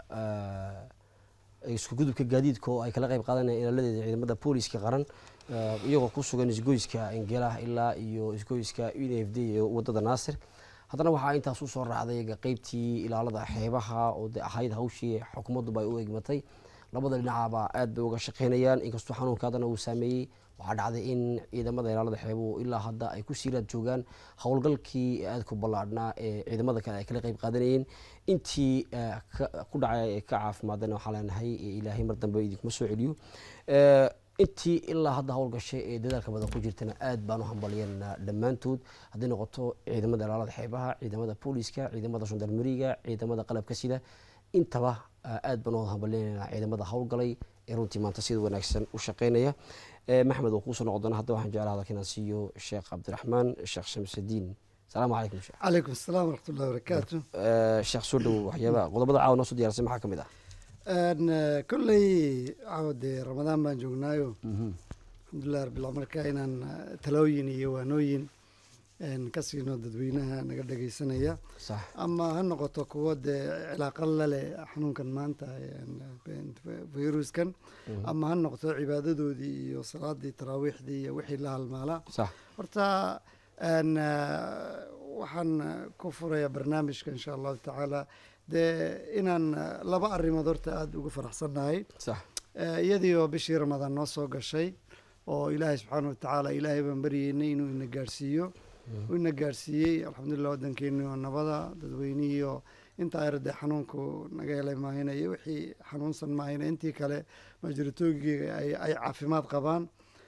eh, isku gudubka gaadiidka oo ay kala qayb qaadanayaan ilaaladeeda ciidamada booliska qaran eh, iyagoo ku sugan isgoyska ingelaha ilaa iyo isgoyska u n f d ee wadada naasir haddana waxaa intaas usoo raacday qeybtii ilaalada xeebaha oo de ahayd hawshii xukuumadduba ay u egmatay labada dhinacaba aad bay uga shaqeynayaan inkastoo xanuunka haddana uu saameeyey waxaa dhacday in ciidamada ilaalada xeebuhu ilaa hadda ay ku siiraad joogaan howlgalkii aadku ballaadhnaa ee ciidamada kale ay kala qayb qaadanayeen intii eh, ka- ku dhacay ee ka caafimaadana waxaa leenahay eh, ilaahay mar dambe idinkuma soo celiyo Eh, intii ilaa hadda howlgashay ee dadaalka badan ku jirtana aad baan u hambalyanaa dhammaantood hadday noqoto ciidamada ilaalada xeebaha ciidamada booliska ciidamada gendarmeriga ciidamada qalabka sida intaba ah, aad baan u hambalyanaa ciidamada howlgalay ee runtii maanta sida wanaagsan u shaqeynaya Eh, maxmed oo kuusoo noqon doona hadda waxaan jeclaa hadalka inaan siiyo sheekh cabdiraxmaan sheekh shamsudiin salaamu calaykum sheekh calaykum asalaam waraxmatullahi wabarakaatu Eh, sheekh soo dhowow waxyaaba qodobada caawa noo soo diyaarsay maxaa ka mid ah Een, eh, kolley caawa dee ramadaan baan joognaayo alxamdulilah rabbil marka inaan eh, talooyin iyo waanooyin een, ka siino dadweynaha naga dhageysanaya sax ama ha noqoto kuwo dee cilaaqa la leh xanuunkan maanta een, een, viruskan ama ha noqoto cibaadadoodii iyo salaadii taraawiixdii iyo wixii la halmaalaa sax horta een, eh, waxaan eh, ku furayaa barnaamijka insha allahu tacaala dee inaan eh, laba arrimood horta aada ugu faraxsannahay sax Eh, iyadii oo bishii ramadaan noo soo gashay oo ilaahay subxaana watacaala ilaahay baan baryeynay inuu ina gaarsiiyo uu ina gaarsiiyey alxamdulilah waddankeeni oo nabada dadweynihii oo intaa yarade xanuunku naga helay maahina iyo wixii xanuunsan maahina intii kale majoritoogiga ay ay caafimaad qabaan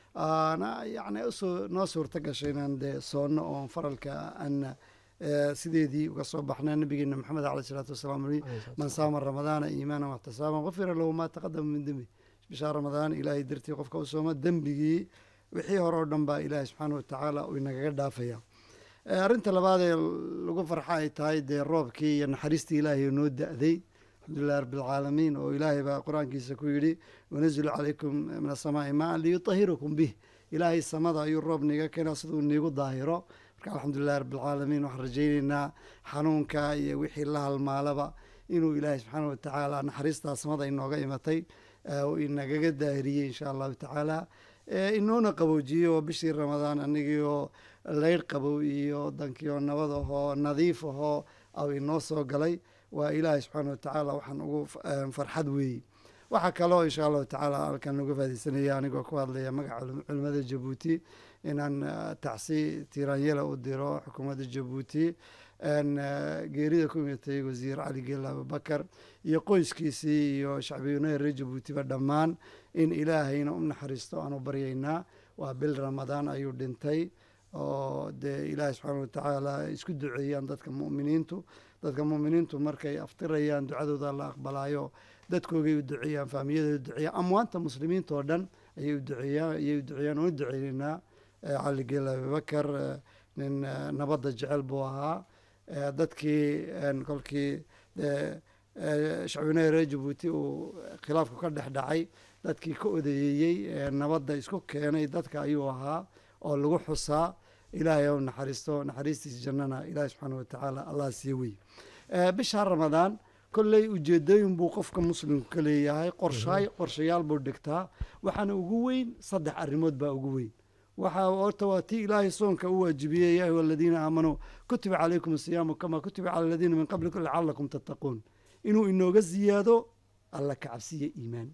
aana yacni usoo noo suurta gashay inaan dee soonno oon faralka aan eh, sideedii uga soo baxnaa nabigeena maxamed caleyh salaatu wasalaam uri man saama ramadaana iimaanan waxtisaaban qufira lahu maa taqadama min dembi bishaa ramadaan ilaahay dartii qofka u sooma dembigii wixii hore oo dhan baa ilaahay subxaana watacaala uu inagaga dhaafaya Eh, arrinta labaad ee lagu farxa ay tahay dee roobkii iyo naxariistii ilaahay oo noo da-day alxamdulilahi rabbilcaalamiin oo ilaahay baa qur-aankiisa ku yidhi wanazilu calaykum min asamaai maan liyutahirakum bih ilaahay samada ayuu roob niga keenaa siduu niigu daahiro marka alxamdulilahi rabbilcaalamiin waxaan rajayneynaa xanuunka iyo wixii la halmaalaba inuu ilaahay subxaana watacaala naxariistaa samada inooga imatay eh, oo inagaga daahiriyey insha allahu tacaala Eh, inoona qaboojiyey oo bishii ramadaan anigii oo leyrh qabow iyo dankii oo nabad ahoo nadiif ahoo aw inoo soo galay waa ilaahay subxaana watacaala waxaan ugu f- eh, farxad weeyey waxaa kaloo insha allahu tacaala halkan uga faadeysanaya anigoo ku hadlaya magaca culim- culimada jabuuti inaan eh, tacsi tiiraanyela u diro xukuumadda jabuuti een, eh, geerida ku imatay wasiir cali geela abubakar iyo qoyskiisii iyo shacbiyunaha reer jabuutiba dhammaan in ilaahayna u naxariisto aanu baryaynaa waa bil ramadaan ayuu dhintay oo dee ilaahay subxaana watacaala isku duceeyaan dadka mu'miniintu dadka mu'miniintu markay aftirayaan ducadooda la aqbalaayo dadkoogay u duceeyaan faamiyadooda u duceeyaan amwaanta muslimiinta oo dhan ayay u duceeyaan ayay u duceeyaan oo u duceynaynaa eh, cali geel abubakar eh, nin eh, nabadda jecel buu ahaa eh, dadkii een, kolkii dee eh, shacbinaha reer jabuuti uu khilaafku ka dhex dhacay dadkii ka odeeyey ee nabadda isku keenay dadka ayuu ahaa oo lagu xusaa ilaahay ou naxariisto naxariistiisa jannana ilaahay subxaana watacaala allah sii wey Eh, bisha ramadaan kolley ujeedooyin buu qofka muslimku ka leeyahay qorshaay qorshayaal buu dhigtaa waxaana ugu weyn saddex arrimood baa ugu weyn waxaa horta waa tii ilaahay soonka u waajibiyey yaa ayuha aladiina aamanuu kutiba calaykum asiyaamu kama kutiba cala aladiina min qablikum lacalakum tattaquun inuu inooga ziyaado alla ka cabsiya iimaan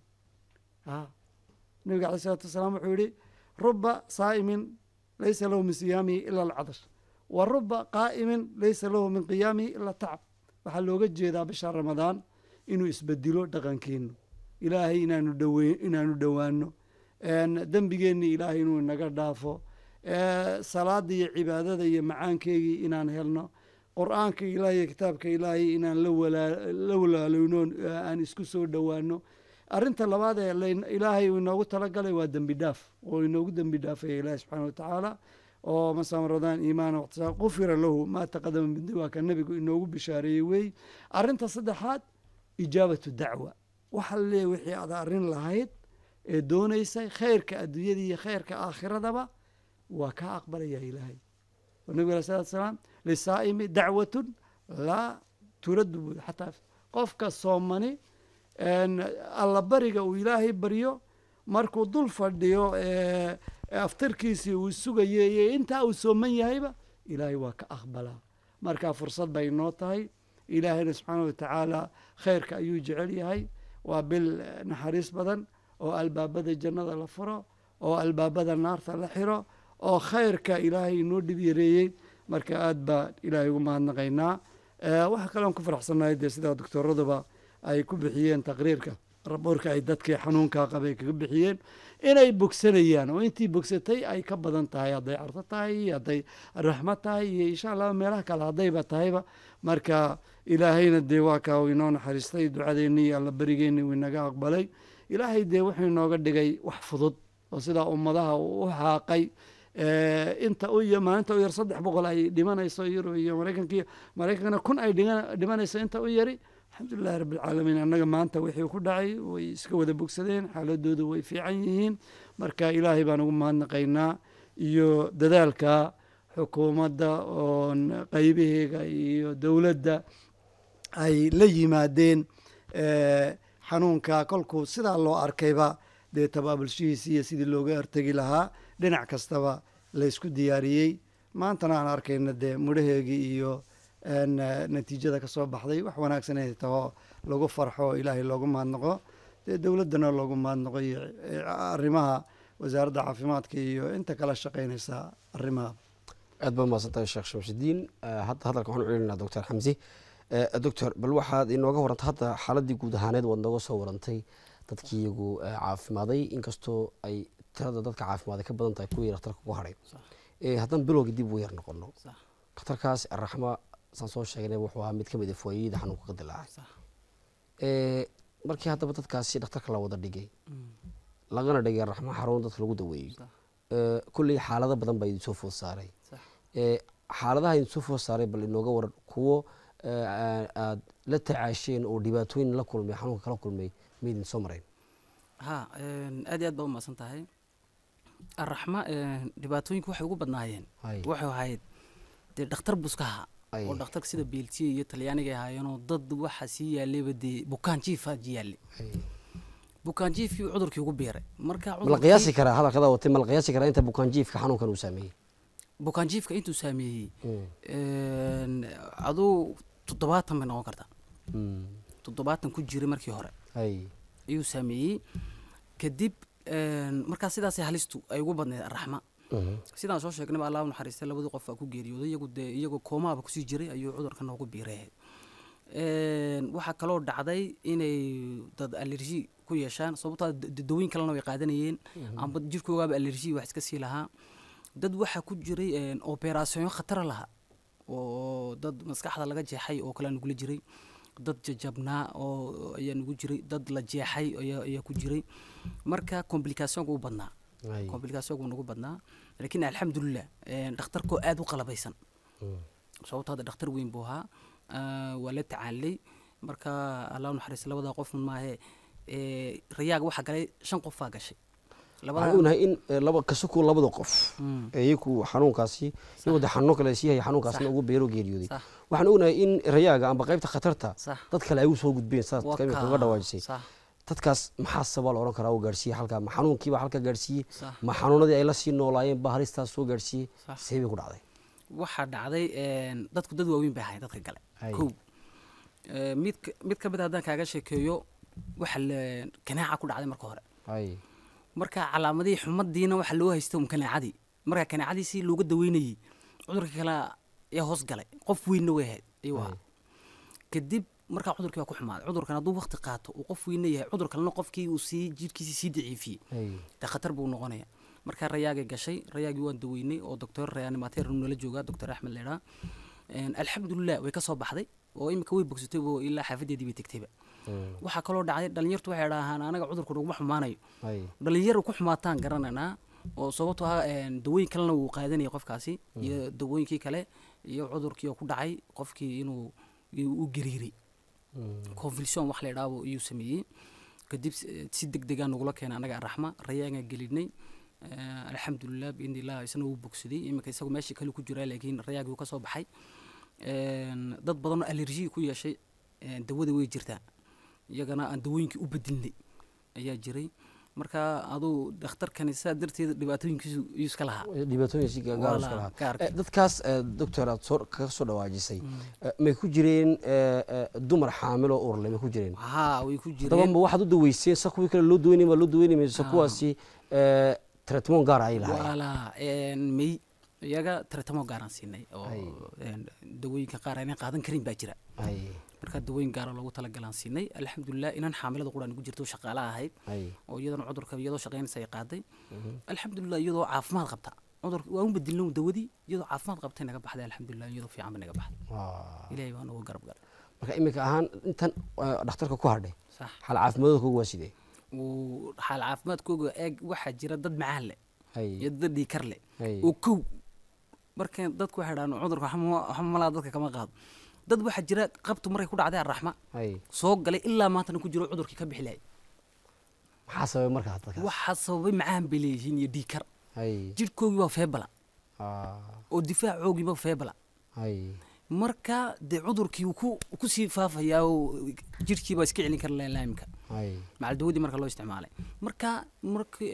ah nabiga caleyh salaatu wasalaam wuxuu yihi ruba saa'imin laysa lahu min siyaamihi ila alcadash wa ruba qaa'imin laysa lahu min qiyaamihi ila tacab waxaa looga jeedaa bisha ramadaan inuu isbedilo dhaqankeenu ilaahay inaanu dhowe inaanu dhowaano dembigeenni ilaahay inuu inaga dhaafo Eh, salaada iyo cibaadada iyo macaankeygii inaan helno qur-aanka ilaahay iyo kitaabka ilaahay inaan la walaa- la walaalowno eh, aan isku soo dhowaano arrinta labaad ee layn- ilaahay uu inoogu talagalay waa dembi dhaaf oo inoogu dembi dhaafaya ilaahi subxaana watacaala oo masam radaan iimaana waqtisaa qufira lahu maa taqadama min dembi waa ka nebigu inoogu bishaareeyey wey arrinta saddexaad ijaabatu dacwa waxa la leeyahy wixii aad arrin lahayd ee doonaysay khayrka adduunyada iyo khayrka aakhiradaba waa kaa aqbalaya ilaahay oo nabiga alai salatu salaam lisaa'imi dacwatun laa turaddu buu xataa qofka soomani een, allabariga uu ilaahay baryo markuu dul fadhiyo ee, aftirkiisii uu sugayo iyo intaa uu sooman yahayba ilaahay waa ka aqbalaa marka fursad bay noo tahay ilaahayna subxaana watacaala khayrka ayuu jecel yahay waa bil eh, naxariis badan oo albaabada jannada la furo oo albaabada naarta la xiro oo khayrka ilaahay inoo dhib yareeyey marka aad baa ilaahay ugu mahadnaqaynaa Eh, waxaa kaleon ku faraxsannahay dee sidaa doctooraduba ay ku bixiyeen taqriirka raboorka ay dadkii xanuunkaa qabay kaga bixiyeen inay bogsanayaan oo intii bogsatay ay ka badan tahay hadday carto tahay iyo hadday raxmo tahay iyo insha allah meelaha kale haddayba tahayba marka ilaahayna dee waa kaa uu inoo naxariistay ducadeenni iyo alla berigeenni uu inaga aqbalay ilaahay dee wuxuu inooga dhigay wax fudud oo sidaa ummadaha uu u xaaqay Eh, inta u ya- maalinta u yar saddex boqol ay dhimanayso yurub iyo maraykankiiyo maraykankana kun ay dhiga- dhimanayso inta u yari alxamdulilahi rabbilcaalamiin annaga maanta wixii ku dhacay way iska wada bogsadeen xaaladoodu way fiican yihiin marka ilaahay baan ugu mahadnaqaynaa iyo dadaalka xukuumadda oon qaybaheega iyo dowladda ay la yimaadeen eh, xanuunka kolkuu sidaa loo arkayba dee tabaabulshihiisi iyo sidii looga hortegi lahaa dhinac kastaba laysku diyaariyey maantana aan arkayna dee mudhaheegii iyo een, eh, natiijada kasoo baxday wax wanaagsan inay taho lagu farxo oo ilaahay loogu mahadnaqo dee dowladdana loogu mahadnaqo iyo eh, arrimaha wasaaradda caafimaadka iyo inta kala shaqaynaysa arrimaha aad baa mahadsantahay sheekh shamsudiin Eh, hadda hadalka waxaan u celinaa doctor xamsi Eh, doctor bal waxaad inooga warantay hadda xaaladii guud ahaaneed waad nooga soo warantay dadkii iyagu eh, caafimaaday inkastoo ay tirada dadka caafimaaday ka badan tahay kuwii dhakhtarka ku hadhay Eh, haddaan bilowga dib ugu yar noqono Sax. dhakhtarkaas araxma saan soo sheegnay wuxuu ahaa mid ka mid a fooyayada xanuunka ka dilaacay Sax. Eh, markii haddaba dadkaasi dhakhtarka la wada dhigay lagana dhigay araxma xarun dadka lagu daweeyey Sax. Eh, kolley xaalado badan baa idin soo food saaray Sax. Eh, xaaladaha idin soo food saaray bal inooga waran kuwo eh, aa- aad la tacaasheen oo dhibaatooyin la kulmay xanuunka kala kulmay ma idin soo marayn ha een, aad iyo aad baa u mahadsan tahay araxma een, dhibaatooyinka waxay ugu badnaayeen Hay. waxay ahayd dee dhakhtar buska ahaa Ay. oo dhakhtarka sida beeltiya iyo talyaaniga ay ahaayeenoo dad waxa sii yaallayba dee bukaan jiifa yaallay bukaan jiifkii cudurkii ugu biiray marka ma la cudurkii- qiyaasi karaa hadalkada watay ma la qiyaasi karaa inta bukaanjiifka xanuunkan uu saameeyey bukaan jiifka intuu saameeyey Mm. een, aduu toddobaatan bay noqon kartaa Mm. toddobaatan ku jiray markii hore hay ayuu saameeyey kadib een, markaa sidaasay halistu ay ugu badneed araxma sidaan soo sheegnayba allah u naxariistay labadii qof aa ku geeriyooday iyagu dee iyagoo koomaaba kusii jiray ayuu cudurka noogu biiray waxaa kaloo dhacday inay dad alerji ku yeeshaan sababtaa dawooyin kalena way qaadanayeen amba jirkoogaaba alerji wax iska sii lahaa dad waxaa ku jiray operaasyoon khatara lahaa oo dad maskaxda laga jeexay oo kalea nugula jiray dad jajabnaa oo ayaa nugu jiray dad la jeexay ayaa ku jiray marka complicationka u badnaa complicationka nagu badnaa laakiin alxamdulilah dhakhtarkoo aada u qalabaysan sababto hadda dhakhtar weyn buu ahaa waa la tacaalay marka allah naxariista labadaa qof maahe rayaaga waxaa galay shan qof baa gashay waxaan ognahay in laba kasuku labada qof iyaku xanuunkaasi iyagoo de xanuuno kale sii haya xanuunkaasna ugu beero geeriyooday waxaan ognahay in rayaaga amba qaybta khatarta dad kale ay u soo gudbeen saad kaga dhawaajisay dadkaas maxaa sabaa la odhan karaa oo gaarsiiyey halkaa ma xanuunkiiba halkaa gaarsiiyey ma xanuunadii ay la sii noolaayeen baa halistaas soo gaarsiiyey see bay ku dhacday waxaa dhacday dadku dad waaweyn bay ahayn dadka gale kow mid mid ka mid haddaan kaaga sheekeeyo waxa kanaaca ku dhacday marka hore marka calaamadihii xumadiina waxa loo haysta un kanaacadii marka kanaacadii si looga daweynayey cudurka kale ee hoos galay qof weynna way ahayd ayuu ahaa kadib markaa cudurkii baa ku xumaaday cudurkan hadduu waqti qaato uu qof weynna yahay cudur kalena qofkii uu sii jirkiisii sii daciifiyey dee khatar buu noqonaya markaa rayaagay gashay rayaagii waan daweynay oo doctor reanimateer nala joogaa doctor axmed leedhaa alxamdulilah way ka soo baxday oo imika way bogsatay oo ilaa xaafadeedii bay tegtayba waxaa kaloo dhacday dhalinyartu waxay dhahaan anaga cudurku naguma xumaanayo dhalinyar ku xumaataan garananaa oo sababto ah dawooyin kalena wuu qaadanayay qofkaasi iyo dawooyinkii kale iyo cudurkii oo ku dhacay qofkii inuu u gariiray convulsion wax la idhaabo iyuu sameeyey kadib si deg degaa nagula keenay anaga araxma rayaagaa gelinay alxamdulilah biidni illah isna wuu bogsaday iminka isagu meeshii kale ku jiraa laakiin rayaagii wuu ka soo baxay dad badanoo alerji ku yeeshay dawada way jirtaa iyagana aan dawooyinkii u bedelnay ayaa jiray marka aduu dhakhtarkani saa darteed dhibaatooyinkiisu iyuu iska lahaa dhibaatooyinkiisi gaar iska lahaa dadkaas doctor aad soo kaga soo dhawaajisay may ku jireen dumar xaamil oo urle may ku jireen haa way ku jireen dabama waxaad u daweyseen sa kuwii kale loo daweynay baa loo daweynay mayso kuwaasi tretmon gaar ay lahaayeen wala may iyaga tretamo gaaraan siinay oo dawooyinka qaar aanan qaadan karin baa jira marka dawooyin gaara loogu talagalaan siinay alxamdulilah inan xaamilada quraan ugu jirto shaqaala ahayd oo iyadana cudurka iyadoo shaqaynaysa ay qaaday alxamdulilah iyadoo caafimaad qabta cudurka waan u bedelno dawadii iyadoo caafimaad qabtay naga baxday alxamdulilah iyadoo fiican ba naga baxday ilahay baa nooga garab galay marka iminka ahaan intan dhakhtarka ku hadhay xal caafimaadooda waa sidee xaal caafimaadkooga eeg waxaa jira dad macaan leh iyo dad dhiikar leh oo kow marka dadku waxay dhahaan cudurka waxba malaa dadka kama qaado dad waxaa jira qabtu markay ku dhacday araxma soo galay ilaa maantana ku jiro cudurkii ka bixi lahay maxaa sababay markaa dadkaas waxaa sababay macaan bay leeyihiin iyo dhiikar jidhkoogii baa feebala oo difaacoogii baa feebala marka dee cudurkii wuu ku sii faafayaa oo jidhkii baa iska celin kara laimka macaldawadii marka loo isticmaalay marka markii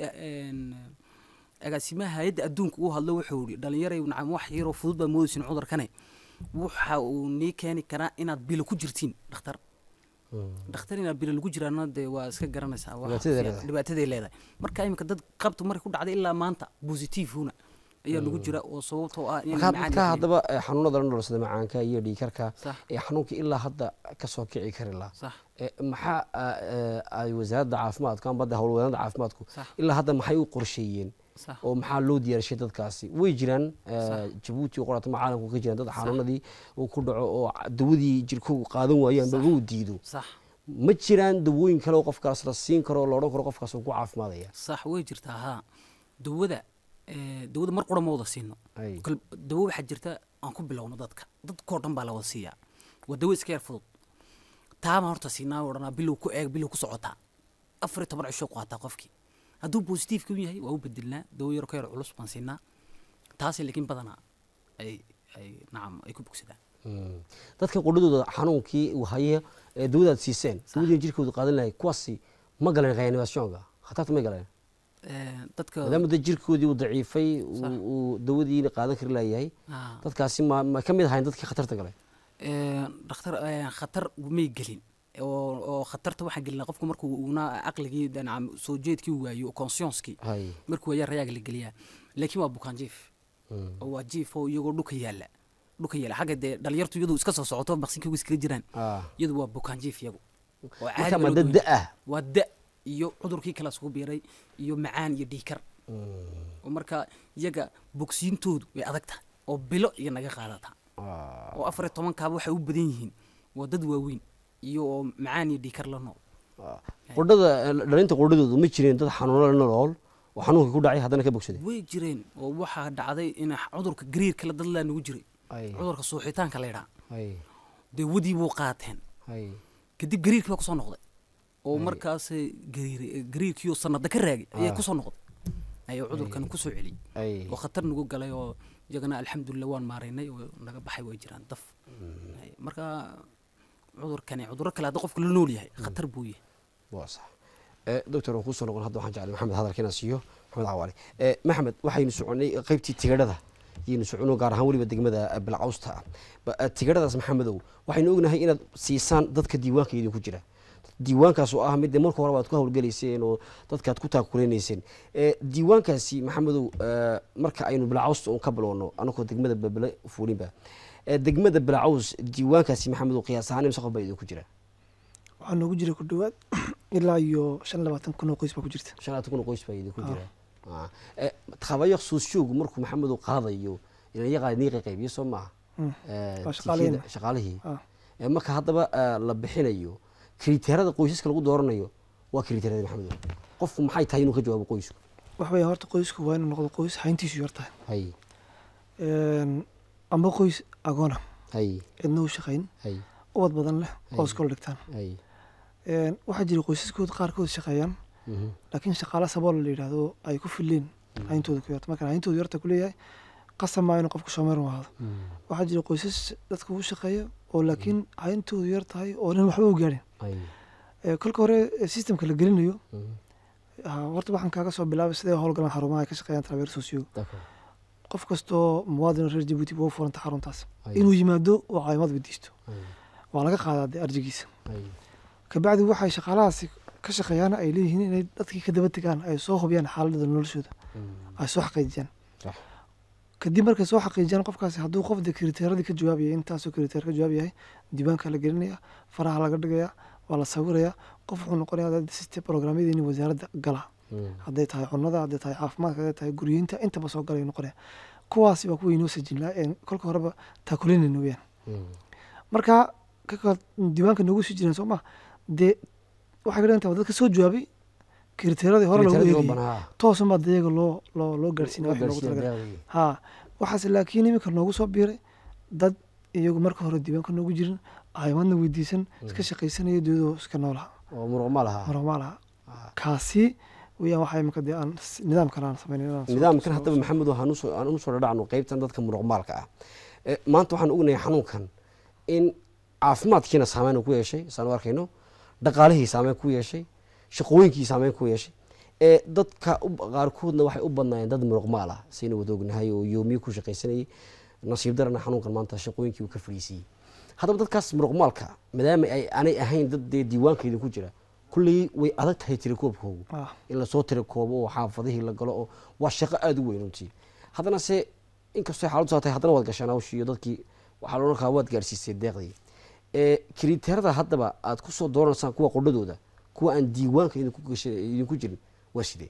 agaasimaha hay-adda adduunka uu hadlo wuxuu yihi dhalinyaray nacam wax yaroo fudud baa moodaysin cudurkane waxa uu nii keeni karaa inaad bilo ku jirtiin dhakhtar dhakhtar inaad bilo lagu jiraana dee waa iska garanaysaa dhibaataday leedahay marka iminka dad qabtu markay ku dhacday ilaa maanta positivehuna ayaa lagu jira oo sababtoo ah marka haddaba xanuunada la nolosada macaanka iyo dhiikarka ee xanuunka ilaa hadda kasoo kici kari laha maxaa ay wasaaradda caafimaadku amba hadda howlwadeenada caafimaadku ilaa hadda maxay u qorsheeyeen oo maxaa loo diyaarshay dadkaasi way jiraan jabuuti oo qorata caalamku ka jiraan dad xanuunadii uu ku dhaco oo dawadii jirkoogu qaadan waayo amba uu diido ma jiraan dawooyin kale oo qofkaas la siin karo oo la odhan karo qofkaas uu ku caafimaadaya sax way jirtaa haa dawada dawada mar qura ma wada siino dawo waxaa jirta aan ku bilowno dadka dadkoo dhan baa la wada siiyaa waa dawo iska yar fudud taama horta siinaa odhanaa bilow ku eeg bilow ku socotaa afar iyo toban cisho qaataa qofkii hadduu positive ku yahay waa u bedelnaa dawo yaro ka yar culus baan siinaa taasi laakiin badanaa ay ay nacam ay ku bogsadaan dadka qudhadooda xanuunkii uu haya ee dawadaad siiseen dawadii jirkooda qaadan lahay kuwaasi ma galeen reanimationka khatarta may galeen dadka maadaama da jirkoodii uu daciifay uu dawadiina qaadan kari layahay dadkaasi ma ma ka mid ahayn dadkii khatarta galay dhakhtar khatar may gelin oo khatarta waxaan gelinaa qofku markuu una caqligii nacam soo jeedkii waayo conscienskii markuu waayaa rayaaga la geliyaa laakiin waa bukaan jiif oo waa jiif oo iyagoo dhulka yaalla dhulka yaalla xagga dee dhalinyartu iyadu iska soo socoto maqsinkiigu iskaga jiraan Ah. iyadu waa bukaan jiif iyagu oo marka caadi ma loo dad dawey- da ah waa da iyo cudurkii kala isugu biiray iyo macaan iyo dhiikar oo marka iyaga bogsiintoodu way adag tahay oo bilo iyo naga qaadataa oo afar iyo tobankaaba waxay u badan yihiin waa dad waaweyn iyo oo macaan iyo dhiikar la nool qudhada dhalinta qudhadoodu ma jireen dad xanuuno la nolol oo xanuunka ku dhacay haddana ka bogsaday way jireen oo waxaa dhacday in cudurka gariirka la dad laa nagu jiray Ay. cudurka suuxitaanka la yidhaha hay dee wadii buu qaateen hay kadib gariirkii baa kusoo noqday oo markaas gariir gariirkiioo sanada ka raagay ayaa Ah. kusoo noqday ayaa cudurkan kusoo celiyey ay oo khatar nagu galay oo iyagana alxamdulilah waan maaraynay oo naga baxay way jiraan daf Ay, marka cudurkani cudurro kale hadda qofka la nool yahay khatar buu yahay waa sax Eh, doctor waan kusoo noqon hadda waxaan jeclay maxamed hadalka inaan siiyo maxamed cawaale Eh, maxamed waxaynu soconay qaybtii tigadhada yaynu socono gaar ahaan weliba degmada eh, bilcawsta ah Ba- eh, tigadhadaas maxamedow waxaynu ognahay inaad siisaan dadka diiwaanka idinku jira diiwaankaas oo ah mid dee marka horeba aad ku hawlgelayseen oo dadkaad ku taakulenayseen Eh, diiwaankaasi maxamedow eh, marka aynu bilcawsta un ka bilowno anagoo degmada babele fuulinba Eh, degmada bilcaws diiwaankaasi maxamedow qiyaas ahaan imse qof baa idinku jira waxaa noogu jira ku dhowaad ilaa iyo shan iyo labaatan kun oo qoys baa ku jirta shanaad kun oo qoys baa idinku jira Ah. Eh, khabayo suushoogu markuu maxamedu qaadayo inayaqa nii qaybiyo soo maaha Mm. Eh, Waa tifyada- shaqaalihina. shaqaalihii Ah. Eh, marka haddaba eh, la bixinayo kriteerada qoysaska lagu dooranayo waa kriteerada maxamedo qofku maxay tahay inuu ka jawaabo qoysku waxa weeye horta qoysku waa inuu noqdo qoys hayntiisu yar tahay hay Een, amba qoys agoona hay cidna u shaqayn hay ubad badan leh oo Hay. iskol dhigtaan hay Een, waxaa jira qoysaskood qaarkood shaqeeyaan Mhm. laakiin shaqaale sabool la yidhaahdo ay ku fileen hayntooda ku yarta marka hayntooda yarta ku leeyahay qasab maa inuu qofku shoomeer u ahaado waxaa jira qoysas dadka u shaqeeya oo laakiin hayntoodu yar tahay oo nin waxba u gaadhin hay Ee, kolka hore ee systemka la gelinayo Mhm. ah, horta waxaan kaaga soo bilaabay sidee howlgalaan xarumaha ay ka shaqeeyaan traveer sosiyo D'accord. qof kastoo muwaadin reer jabuuti waa u furanta xaruntaas Hay. inuu yimaado oo caawimaad weydiisto Hay. waa laga qaadaa dee arjigiisa hay kabacdi waxay shaqaalahaasi ka shaqeeyaan ay leeyihiin inay dadkii ka daba tegaan ay soo hubiyaan xaaladda noloshooda Mhm. ay soo xaqiijiyaan Sax. kadib markay soo xaqiijiyaan qofkaasi hadduu qof de kriteeradii ka jawaabaya intaasoo kriteer ka jawaab yahay diiwaanka la gelinaya faraha laga dhigaya waa la sawiraya qof wuxuu noqonaya dad system programyadeeni wasaaradda gala Mhm. hadday tahay cunada hadday tahay caafimaadka hadday tahay guryeynta intaba soo galay noqonaya kuwaasi waa kuwa inoo sajinlaa een kolka horeba taakulinayna weyaan Mhm. marka kaka diiwaanka noogu sii jireen soo ma dee waxay ka dhigan tahay dadka soo jawaabay kriteeradii hore lagu Kriteeradii loo eegayay banaa. toosan baa iyaga loo loo loo gaarsiinaya Loo wixii loogu gaarsiinaya talagalay deeqdii. ha waxaase laakiin iminka noogu soo biiray dad iyagu marka hore diiwaanka noogu jirin caawimaadna weydiisan iska shaqaysanaya diyadoo iska noolaha oo muruq ma laha marmaalaha kaasi weyaan waxaa iminka dee aan s- nidaamkan aan samaynayn inaan soo- nidaamkan soo- haddaba maxamed waxaan usoo aan usoo dhadhacno qaybtan dadka muruqmaalka ah Eh, maanta waxaan ognahay xanuunkan in caafimaadkiina saameyn uu ku yeeshay saan u arkayno dhaqaalihii saameyn ku yeeshay shaqooyinkii saameyn ku yeeshay ee dadka u- qaarkoodna waxay u badnaayeen dad muruqmaal ah sayna wada ognahay oo yoomiye ku shaqaysanayay nasiib darana xanuunkan maanta shaqooyinkii uu ka fadhiisiiyey haddaba dadkaas muruqmaalka maadaama ay aanay ahayn dad dee diiwaanka idinku jira kulley way adag tahay tirakoobkoogu Ah. in lasoo tirakoobo oo xaafadihii la galo oo waa shaqo aada u weyn runtii haddana se inkastoo xaaladdu saa tahay haddana waad gashaan hawshii iyo dadkii waxaa la odhan karaa waad gaarsiisay deeqdii ee kriteerada haddaba aad ku soo dooranaysaan kuwa qodhadooda kuwa aan diiwaanka idinku gashay idinku jirin waa sidee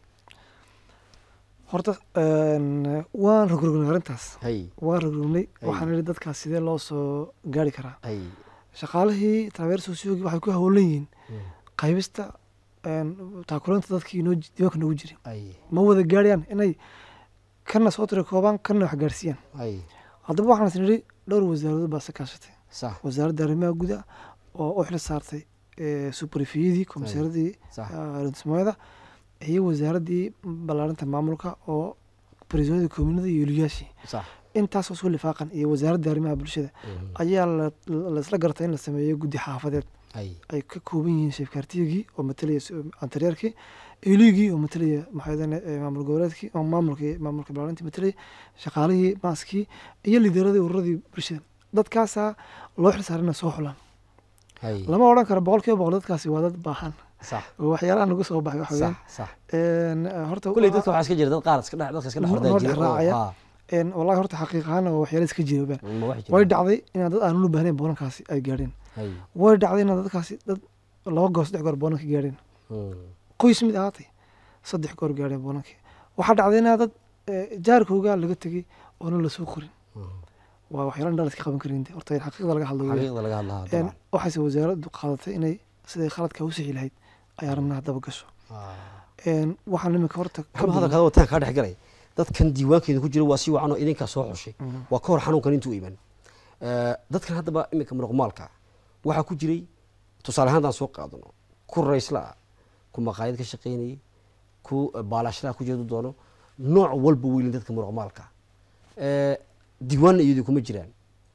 horta een, waan rogrognay arrintaas hay waan rogrognay Hay. waxaan idhi dadkaas sidee loo soo gaari karaa hay shaqaalihii traveer sociogi waxay ku hawlan yihiin qaybista een, taakuleynta dadkii inoo ji- diiwaanka noogu jirin hay ma wada gaarayaan inay kana soo tirakoobaan kana wax gaarsiiyaan hay haddaba waxaan is nidhi dhowr wasaaradood baa se kaashatay sax wasaaradda arrimaha guda oo u xil saartay ee, superfiyadii komisaaradii sax dhismooyada iyo wasaaraddii ballaarinta maamulka oo barisooyada koominada iyo oliyaashii sax intaasoo isku lifaaqan iyo wasaaradda arrimaha bulshada ayaa la- laisla gartay in la sameeyo guddi xaafadeed hay ay ka kooban yihiin sheefkaartiyagii oo matalaya s- antareerkii eligii oo matalaya maxaydane maamul goboleedkii oo maamulkii maamulka ballaarintii matalaya shaqaalihii maaskii iyo lideeradii ururadii bulshada dadkaasaa loo xil saaray inay soo xulaan hay lama odhan karo boqol kiiba boqol dadkaasi waa dad baahan sax oo waxyaalaha nagu soo baxay waxa sax weeyaan sax een, horta kulley waa- dadka waxaa iska jira dad qaar iska dhex dadka iska dhex Noo- hordaa noo jira dhex oo raacaya. haa een, wallahi horta xaqiiq ahaan waa waxyaala iska jira been ma wax jira way dhacday inaan dad aanan u baahnayn boonankaasi ay gaadheen hay way dhacday inaan dadkaasi dad laba goor saddex goor boonanka gaadheen Mm. qoys mid ahaatay saddex goor gaadheen boonankii waxaa dhacday inaa dad eh, jaarkooga laga tegey oonan lasoo qorin waa waxyaala indhaa la iska qaban karin de. horta in xaqiiqda laga hadlo weeyaan. xaqiiqda laga hadlaha Een, dabcan waxayse wasaaraddu qaadatay inay siday khaladka u sixi lahayd ay arrinnaha daba gasho Een, waxaan iminka horta ka kama badan- hadalkaada wataan kaa dhex galay dadkan diiwaankeeda ku jira waa si wacan oo idinkaa soo xushay Mhm. waa ka hor xanuunkan intuu iman Eh, dadkan haddaba iminka muruqmaalka waxaa ku jiray tusaale ahaan haddaan soo qaadano ku raysla ah ku maqaayad ka shaqaynayay ku baalashraha ku jeedu doono nooc walba weylin dadka muruqmaalka Eh, diiwaanna iyadu kuma jiraan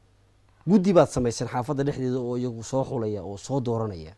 guddi baad samaysan xaafadda dhexdeeda oo iyagu soo xulaya oo soo dooranaya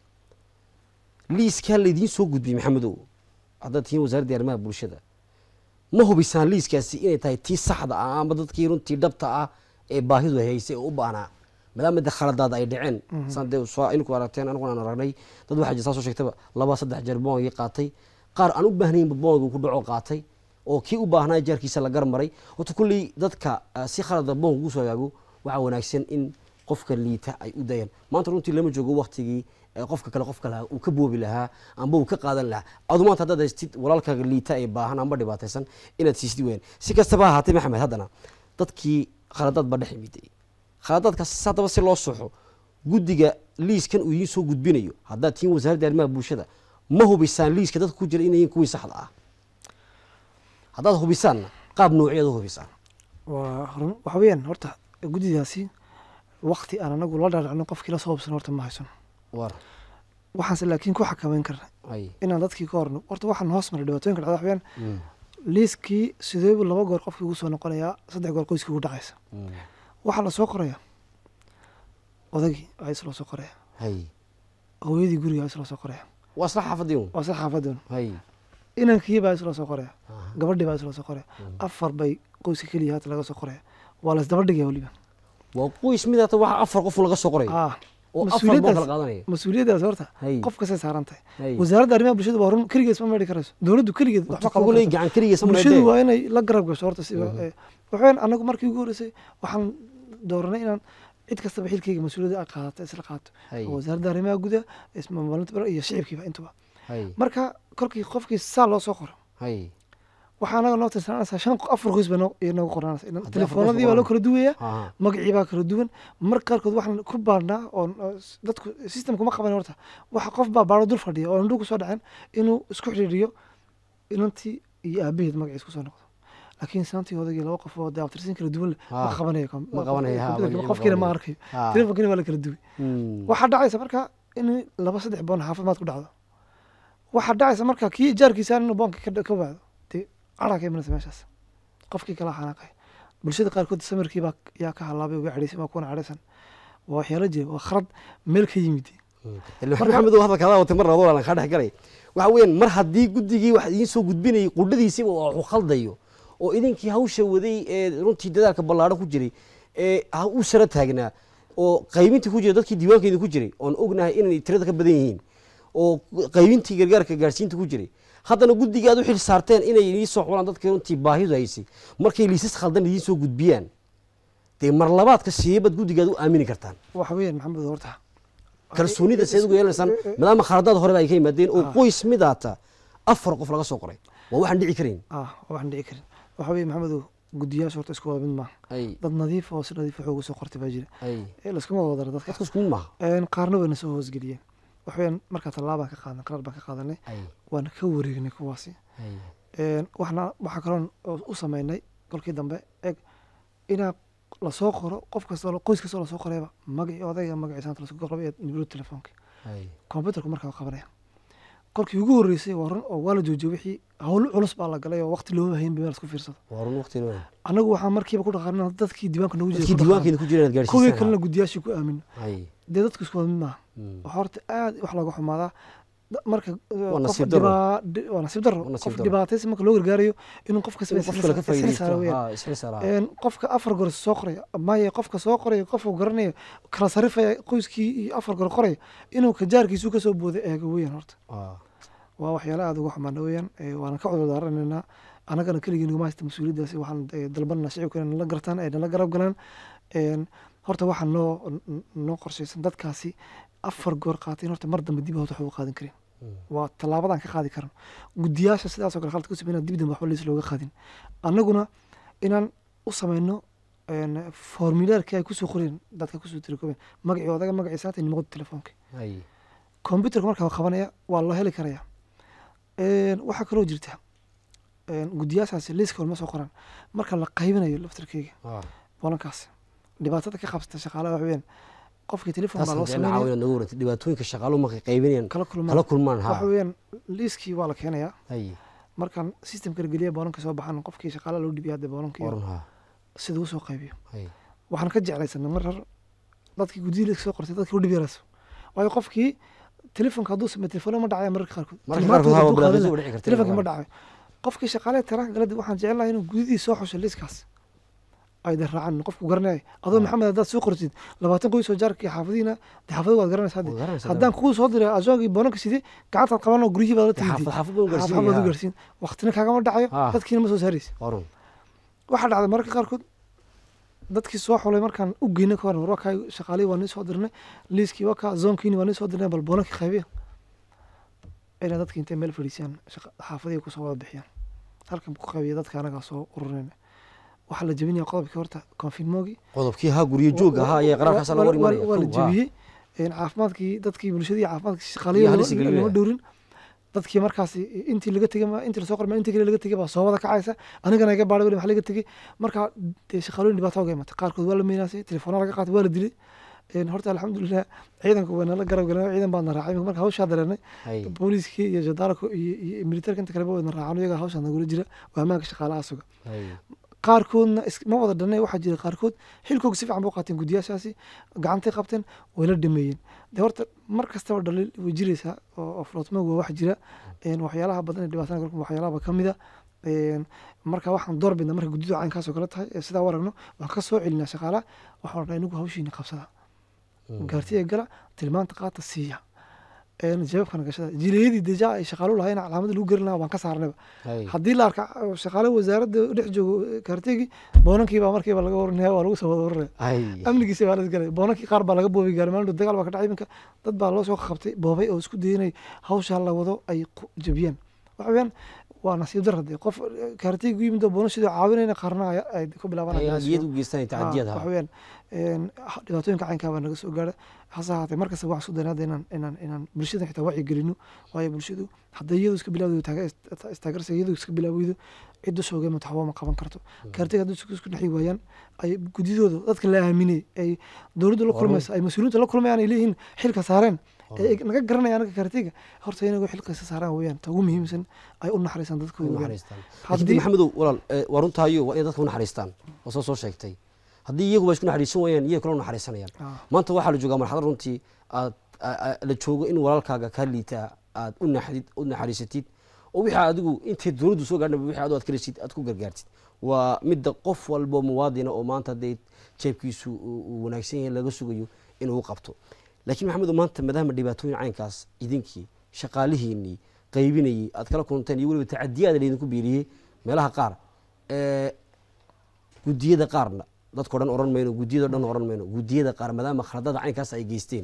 liiskaa laydiin soo gudbiyey maxamedow haddaad tihiin wasaaradda arrimaha bulshada ma hubisaan liiskaasi inay tahay tii saxda ah ama dadkii runtii dhabta ah ee baahidu haysay oo u baahnaa maadaama de khaladaada ay dhaceen saan dee soo inku aragteen aniguna aan aragnay dad waxaa jira saa soo sheegtaba laba saddex jeer boongii qaatay qaar aan u baahnaynba boongu ku dhaco qaatay oo kii u baahnaa jaarkiisa la garmaray horta kulley dadka ah, si khalada boonga ugu soo hagaago waxaa wanaagsan in qofka liita ay u dayaan maanta runtii lama joogo waktigii ee qofka kale qofka lahaa uu ka boobi lahaa amba uu ka qaadan lahaa adu maanta haddaad haystid walaalkaaga liita ee baahan amba dhibaataysan inaad siisid weyaan si kastaba ha ahaatee maxamed haddana dadkii khaladaad baa dhex imiday khaladaadkaas haddaba si loo soxo guddiga liiskan uu idiin soo gudbinayo haddaad tihiin wasaaradda arrimaha bulshada ma hubisaan liiska dadka ku jira inayin kuwii saxda ah haddaad hubisaanna qaab noocyaad u hubisaan waa run waxa weeyaan horta guddidaasi wakti aan anagu la dhaadhacno qofkii la soo hubsan horta ma haysan war waxaanse laakiin ku xakameyn karna ay inaan dadkii ka horno horta waxaan hoos maray dhibaatooyinka dhacda waxa weeyaan liiskii sideebu laba goor qofkii ugu soo noqonayaa saddex goor qoyskii ugu dhacaysa waxaa la soo qoraya odagii ayaa isloo soo qoraya hay hooyadii guriga ayaa isloo soo qoraya waa isla xaafadii un waa sida xaafadoon hay inankii baa isloo soo qoraya Aha. gabadhii baa isloo soo qoraya afar bay qoyska keliya haata laga soo qoraya waa la isdaba dhigaya weliba waa qoys mid hata waxa afar qof laga soo qoray ah oo afar boo mas-uuliyaddaas- kala qaadanaya mas-uuliyaddaas horta hay qof kastay saaran tahay hay wasaaradda arrimaha bulshada waa run keligeed ma meedhi karayso dowladdu keligeed waxba qaban kuley karto. gacan keliya bulshadu samayde waa inay la garab gasho horta si Mhm. eh, waxaweyaan anagu markii ugu horreysay waxaan dooranay inaan cid kastaba xilkeyga mas-uuliyadda ay qaadato isla qaato hay oo wasaaradda arrimaha gudaha ismaamulinta bara iyo shicibkiiba intuba hay marka kolkii qofkii saa loo soo qoro hay waxaa anaga noo tirsananaysaa shan afar qoys baa noo- iyo noogu qoranaysa Haddii afar telefoonadii qoys baa loo qoraan. kala duwaya aha magacii baa kala duwan marka qaarkood waxaan ku baadhnaa oo oo s- dadku systemka ma qaban horta waxa qof baa baadho dul fadhiya oo indhuhu kusoo dhaceen inuu isku xidhiidhiyo inantii iyo aabaheed magaciis kusoo noqdo laakiin saantii odagii laba qof oo dee abtirsiin kala duwan leh ma Ha. qabanayo kom- Ma qabanayo, ha, computerka magacii ma qofkiina ma qabanayo. arkayo ha telefonkiina waa la kala duway Hmm. waxaa dhacaysa marka in laba saddex boon xaafimaad ku dhacdo waxaa dhacaysa marka kii jaarkiisa inuu boonka ka ka waado dee caraa ka imanaysa meeshaas qofkii kala xanaaqay bulshada qaarkood samirkii baa yaa ka halaabay uga cadhaysan waa kuwana cadhaysan waa waxyaalo jira waa khalad meel ka yimid ilaa maxamed oo hadalka adaa watay mar labaad walaalan kaa dhex galay waxa weeyaan mar haddii guddigii wax idiin soo gudbinayay qudhadiisiba oo waxu khaldayo oo idinkii hawsha waday ee runtii dadaalka ballaadhan ku jiray ee ha u sara taagnaa oo qaybintii ku jiray dadkii diiwaankeedii ku jiray oon ognahay inay tirada ka badan yihiin oo qaybintii gargaarka gaarsiinta ku jiray haddana guddigii aad u xil saarteen inay idiin soo xulaan dadkii runtii baahidu haysay markay liisas khaldan idiin soo gudbiyaan dee mar labaadka sideebaad guddigaad u aamini kartaan waxa weeyaan maxamed horta kalsoonida seed ugu yeelanaysaan maadaama khaladaad horeba ay ka yimaadeen oo Ah. qoys midaata afar qof laga soo qoray waa waxaan dhici karayn ah waxaan dhici karin waxa weeye maxamedow guddiyaasha horta isku wada mid maaha ay dad nadiif oo si nadiif wax uga soo qortay baa jira ay ee laskuma wada dara dadka dadka iskugu maaha Een, qaarna wayna soo hoosgeliyeen waxaweyaan markaa tallaabaan ka qaadan qaraar baan ka qaadanay ay waana ka wareegnay kuwaasi ay Een, waxna waxaa kaloon oo u sameynay kolkii dambe eg inaa lasoo qoro qof kastoo qoys kastoo lasoo qorayba magacii odayga magaciisaanta lasoo qoraba iyo nibro telefoonka ay computerku markaa waa qabanaya kolkii ugu horreysay waa run oo waa la joojiyey wixii hawl culus baa la galay oo waqti looma hayn ba meel isku fiirsado waa run waqti weyn anagu waxaa markiiba ku dhaqaana dadkii diiwaanka nagu dadkii jiray diiwaankeeda ku jira inaad kuwii kalena gaarsiisaan guddiyaashii ku aamin ay dee dadku isku wada mid maaha Mm. waxaa horta aad wax looga xumaadaa da- marka Waa qof nasiib darro. dhibaa- di- waa nasiib darro Waa nasiib qof darro. dhibaataysa marka loo gargaarayo inuu qof kasta inuu qof kale ka faa'iidaysto weeyaan ha isla saraa Een, qofka afar goor soo qoraya maya qofka soo qoraya qofku garanaya kala sarifaya qoyskii iyo afar goor qoraya inuu kajaarkiisu kasoo booda eego weeyaan horta Ah, waa waxyaala aada uga xumaana weeyaan ee, waana ka cudur daaranaynaa annagana keligii naguma haysta mas-uuliyaddaasi waxaan ee, dalbanana shicibka inay nala gartaan ay nala garab galaan Een, horta waxaa noo n- noo qorshaysan dadkaasi afar goor qaateen horta mar dambe dib horta waxba u qaadan karin waa tallaabadan ka qaadi karan guddiyaasha sidaasoo kale khalad ku sameynaa dib dambe waxba liis looga qaadin annaguna inaan u sameyno een, formulaarkii ay kusoo qoreen dadka kusoo tirikoobeen magacii odaga magaciisa hata nimaqoda telefoonka hay computerka markaa qabanaya waa loo heli karaya Een, waxaa kaloo jirta een, guddiyaashaasi liiska ma soo qoran marka la qaybinayo laftarkeyga ah. bolankaas dhibaatada ka qabsata shaqaalaha wax weeyaan qofkii telefon taas baa loo hadee sameynaya caawina nagu warantay dhibaatooyinka shaqaaluhu markay qaybinayaan kala kala kulmaan kulmaan waxa ha weeyaan liiskii waa la keenayaa hay markaan systemka la geliya boolanka soo baxan qofkii shaqaalaha loo dhibiya hadee boolanka oran ha sida uu soo qaybiyo hay waxaan ka jeclaysanay mar hor dadkii guddiyada liiska soo qortay dadkii u dhib yarayso waayo qofkii telefonka hadduu sameeyo telefoona ma dhacaya mararka qaarkood marka Tilmaantooda qaarkood ha hadduu qaadan bilaabay lahaa, u dhici karta telefonkii ma dhacayo qofkii shaqaale taraanka galadi waxaan jecelnahay inuu gudidii soo xusho liiskaas ay da raacaan qofku garanaya adoo maxamed haddaad soo qortid labaatan qoys oo jaarka iyo xaafadiina de xaafada waad garanaysa hadde Waad garanaysaa, haddaan kuu soo diray ajoogii boonanka sidee gacantaad qaban oo guryihii baad la xaafad timid xaafad buu xaafad baad u gaarsiinaya gaarsiin waqtina kaagama dhacayo Ah. dadkiina ma soo saaraysa oran waxaa dhacday mararka qaarkood dadkii soo xulay markaan u geynay ka horan war waa kaa shaqaalihii waa nii soo dirnay liiskii waa kaa zoonkiini waa nii soo dirnay bal boonankii qaybiya inay dadki intay meel fadhiisiyaan shaqa- xaafadihii kusoo wada bixiyaan halkan ku qaybiya dadka anagaa soo ururayna waxaa la jebinaya qodobkii horta konfinmoogi qodobkii ha guryo jooga ha iyo qaraarkaasa la war imanaya waa la Kow, ha. jebiyey Een, caafimaadkii dadkii bulshadii caafimaadkii Iyo shaqaalihii halisi lama- gelinaya. lama dhowrin dadkii markaasi intii laga tegay ma- intii lasoo qorma intii kale laga tegay baa soo wada kacaysa anigana iga baadhay weli wax laga tegay marka dee shaqaalooyin dhibaato uga imatay qaarkood waa la meynaasay telefoona laga qaatay waa la dilay Een, horta alxamdulilah ciidanku waa nala garab galeen ciidan baan na raacay marka hawshaa dareenay hay booliiskii iyo jadaarku iyo iyo militerka inta kaleba wayna raacaan iyaga hawshaa nagula jira waa ammaanka shaqaalaha suga hay qaarkoodna is- ma wada dhanay waxaa jira qaarkood xilkooga si fiican buu qaateen guddiyaashaasi gacantay qabteen way la dhameeyeen de horta mar kastaba dhaliil way jiraysaa oo oo floatmog waa wax jira Een, waxyaalaha badan ee dhibaatana galku waxyaalaha ka mid a Een, marka waxaan door bidnaa marka guddidu caynkaasoo kale tahay ee sidaa u aragno waan ka soo celinaa shaqaalaha waxaan odhanaa inagu hawshiina qabsada gaartiya gala tilmaanta qaata siiya Een, jawaabkana gashada jilayadii deja ay shaqaalu lahayn calaamada lagu gerin lahaa waan ka saarnayba hay haddii la arka uh, shaqaale wasaaradda dhex joogo kaartegi boonankiiba markiiba laga waranaya waa lagu soo wada waranaya hay amnigiisa baa la isgalay boonankii qaar baa laga boobi gaaray maalin dhow dagaal baa ka dhacay iminka dad baa loo soo qabtay boobay oo isku dayay inay hawshaa la wado ay ku jabiyaan waxa weeyaan waa nasiib dar hadee qof kaartegi u yimid oo boona sidoo caawinayna qaarna ay- ay ku hay bilaabanayaan hadiyad u geystaan tacadiyad waxa ha weeyaan een, ha- dhibaatooyinka caynkaa baa naga soo gaara hase ahaatee markasta waxaan isku daynaa hadda inaan inaan inaan bulshada xitaa wacyi gelino waayo bulshadu hadday iyadu iska bilaawdo istaagarsa iyadu iska bilaaweydo cidda soogay mata waxba ma qaban karto kaartiga haddii isku isku dhexi waayaan ay guddidooda dadka la aaminay ay dowladda la Waa kulmaysa ay mas-uuliyiinta la kulmayaan ay leeyihiin xilka saareen ee ay naga garanaya anaga kaartiga horta inagu xilkaysa saaraan weeyaan ta ugu muhiimsan ay u naxariisaan dadkooda u weeyaan naxariistaan laakiin haddii maxamedow walaal eh, waa runtaayo waa inay dadka u naxariistaan oo soo soo sheegtay haddii iyaguba isku naxariisan waayaan iyaga kale u naxariisanayaan Ah. maanta waxaa la joogaa marxalad runtii aad a- a- la joogo in walaalkaaga kaa liitaa aad u naxdid u naxariisatid oo wixii adigu intay dowladdu soo gaadhnaba wixii adigu aad ka reshid aad ku gargaartid waa midda qof walbo muwaadina oo maanta dee jeebkiisu uu uu wanaagsan yahay laga sugayo inuu u qabto laakiin maxamedow maanta maadaama dhibaatooyin caynkaas idinkii shaqaalihiinii qaybinayey aad kala kunteen iyo weliba tacadiyaada laydinku biiriyey meelaha qaar ee guddiyada qaarna dadko dhan oran mayno guddiyado dhan oran mayno guddiyada qaar maadaama khaladada caynkaas ay geysteen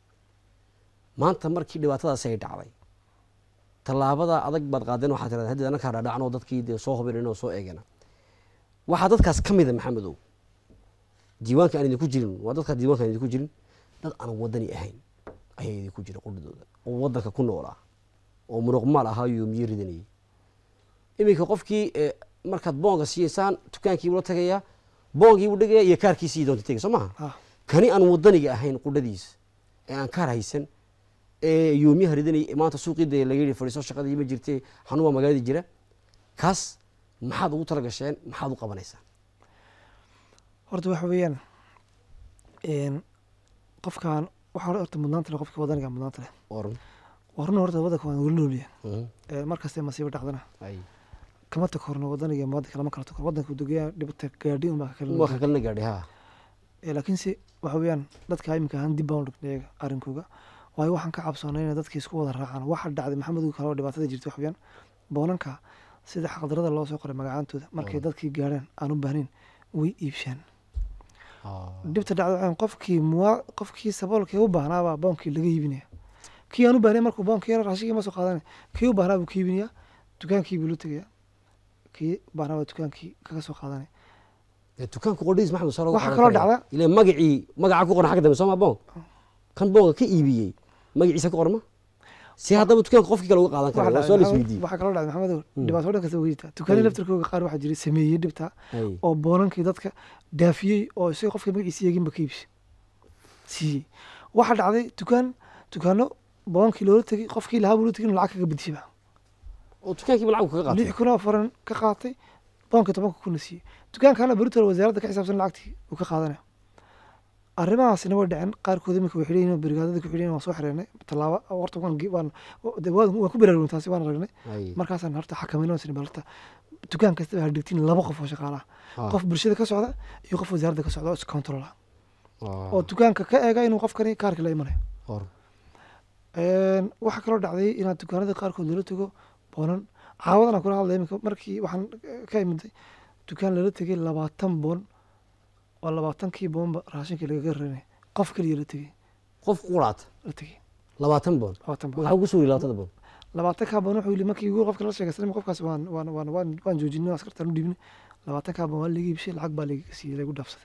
maanta markii dhibaatadaasi ay dhacday tallaabada adag baad qaadeen waxaa tirada haddii annakaa dhaadhacan oo dadkii dee soo hubin oo soo eegana waxaa dadkaas ka mida maxamedow diiwaanka aan idinku jirin waa dadka diiwaanka aan idinku jirin dad aan wadani ahayn ayaa idinku jira qudhadooda oo wadanka ku noolaa oo munuqmaal ahaa yoomiye ridanayay iminka qofkii eh, markaad boonga siiyeysaan dukaankiibuu la tagayaa boongiibuu dhigaya iyo kaarkiisii doonta tegay soo maha Ah. kani aan wadaniga ahayn qudhadiis ee aan kaar haysan ee yoomiyaha ridanayay maanta suuqii dee laga yidhi fadhiiso shaqadii ma jirtee xanuun magaaladii jira kaas maxaad ugu tala gasheen maxaad u qabanaysaan horta waxa weeyaan een, qofkan waxaa horta mudnaanta leh qofka wadaniga mudnaanta leh oran waa run horta waddanka waan weli noolyahay Mhm. Ee, mar kastee masiibo dhacdana Ay. kama takorno waddan iyo muwaadin kalama kala takor waddanka dugaya dhibata gaadhi unbaa ka waa ka kala kalna gaadhay ha Ee, laakiinse waxa weeyaan dadka iminka ahaan dib baan u dhignay iyaga arrinkooga waayo waxaan ka cabsoonay inay dadka isku wada raacaan waxa dhacday maxamed kale oo dhibaatada jirta wax weeyaan boonanka sida xaqdarada loo soo qoray magacaantooda markay dadkii gaadhaan aan u baahnayn way iibshaan dhibta dhacda waxaa weeyaan qofkii muwa qofkii saboolkii u baahnaabaa boonkii laga iibinaya kii aan u baahnayn markuu boonkii yara raashigii ma soo qaadanay kii u baahnaa buu ka iibinaya dukaankii buu la tegaya kii baahnaa baa dukaankii kaga soo qaadanaya Ee, dukaanka qodhiis maxamed soo Waxaa kaloo dhacda- ile magacii magaca ku qoran xagga dambe sooma boon kan boonka ka iibiyey magaciisa ku qoran ma si haddaba dukaanka qofkii kale uga qaadan kara waa soo la isweydiiyey waxaa kaloo dhacday maxamedow dhibaato dhan kasta way jirtaa dukaanii laftirkooga qaar waxaa jiray sameeyey dhibta Ay. oo boonankii dadka daafiyey oo isaga qofka magaciisa yeeginba ka iibsi siiyey waxaa dhacday dukaan dukaano boonankii loola tegey qofkii lahaa buu la tegey inuu lacag kaga bedishiba oo dukaankiiba lacag kaga qaatay lix kun oo faran ka qaatay boonkii tobanka kuna siiyey dukaankaana beritoole wasaaradda ka xisaabsan lacagtii uu ka qaadanaya arrimahaasina way dhaceen qaarkood iminka way xidhan yihiin brigaadada ku xidhan yihiin waan soo xireenay tallaabo horta waan ge- waan de waan waan ku baraarugin taasi waan aragnay Ay. markaasaan horta xakamayno sini balta dukaan kastaba ha dhigtiin laba qof oo shaqaalaha Ah. qof bulshada ka socda iyo qof wasaaradda ka socda oo iscontrol ah Ah. oo dukaanka ka eega inuu qofkani kaarka la imanayo Hor. Een, waxaa kaloo dhacday inaad dukaanada qaarkood lala tego boonan caawadan aan kula hadlay iminka markii waxaan eh, ka imiday dukaan lala tegay labaatan boon oo labaatankii boonba raashinkii lagaga raranay qof keliya la tegay qof quraata la tegay labaatan boon labaatan boon maxaa ugu suuri labaatada boon labaatankaa boon wuxuu yidhi markii ugu qofka la sheegaysanay qofkaas waan waan waan waan waan joojinay askartaan u dhiibnay labaatankaa boon waa laga iibshay lacag baa laga siiyey lagu dhaafsaday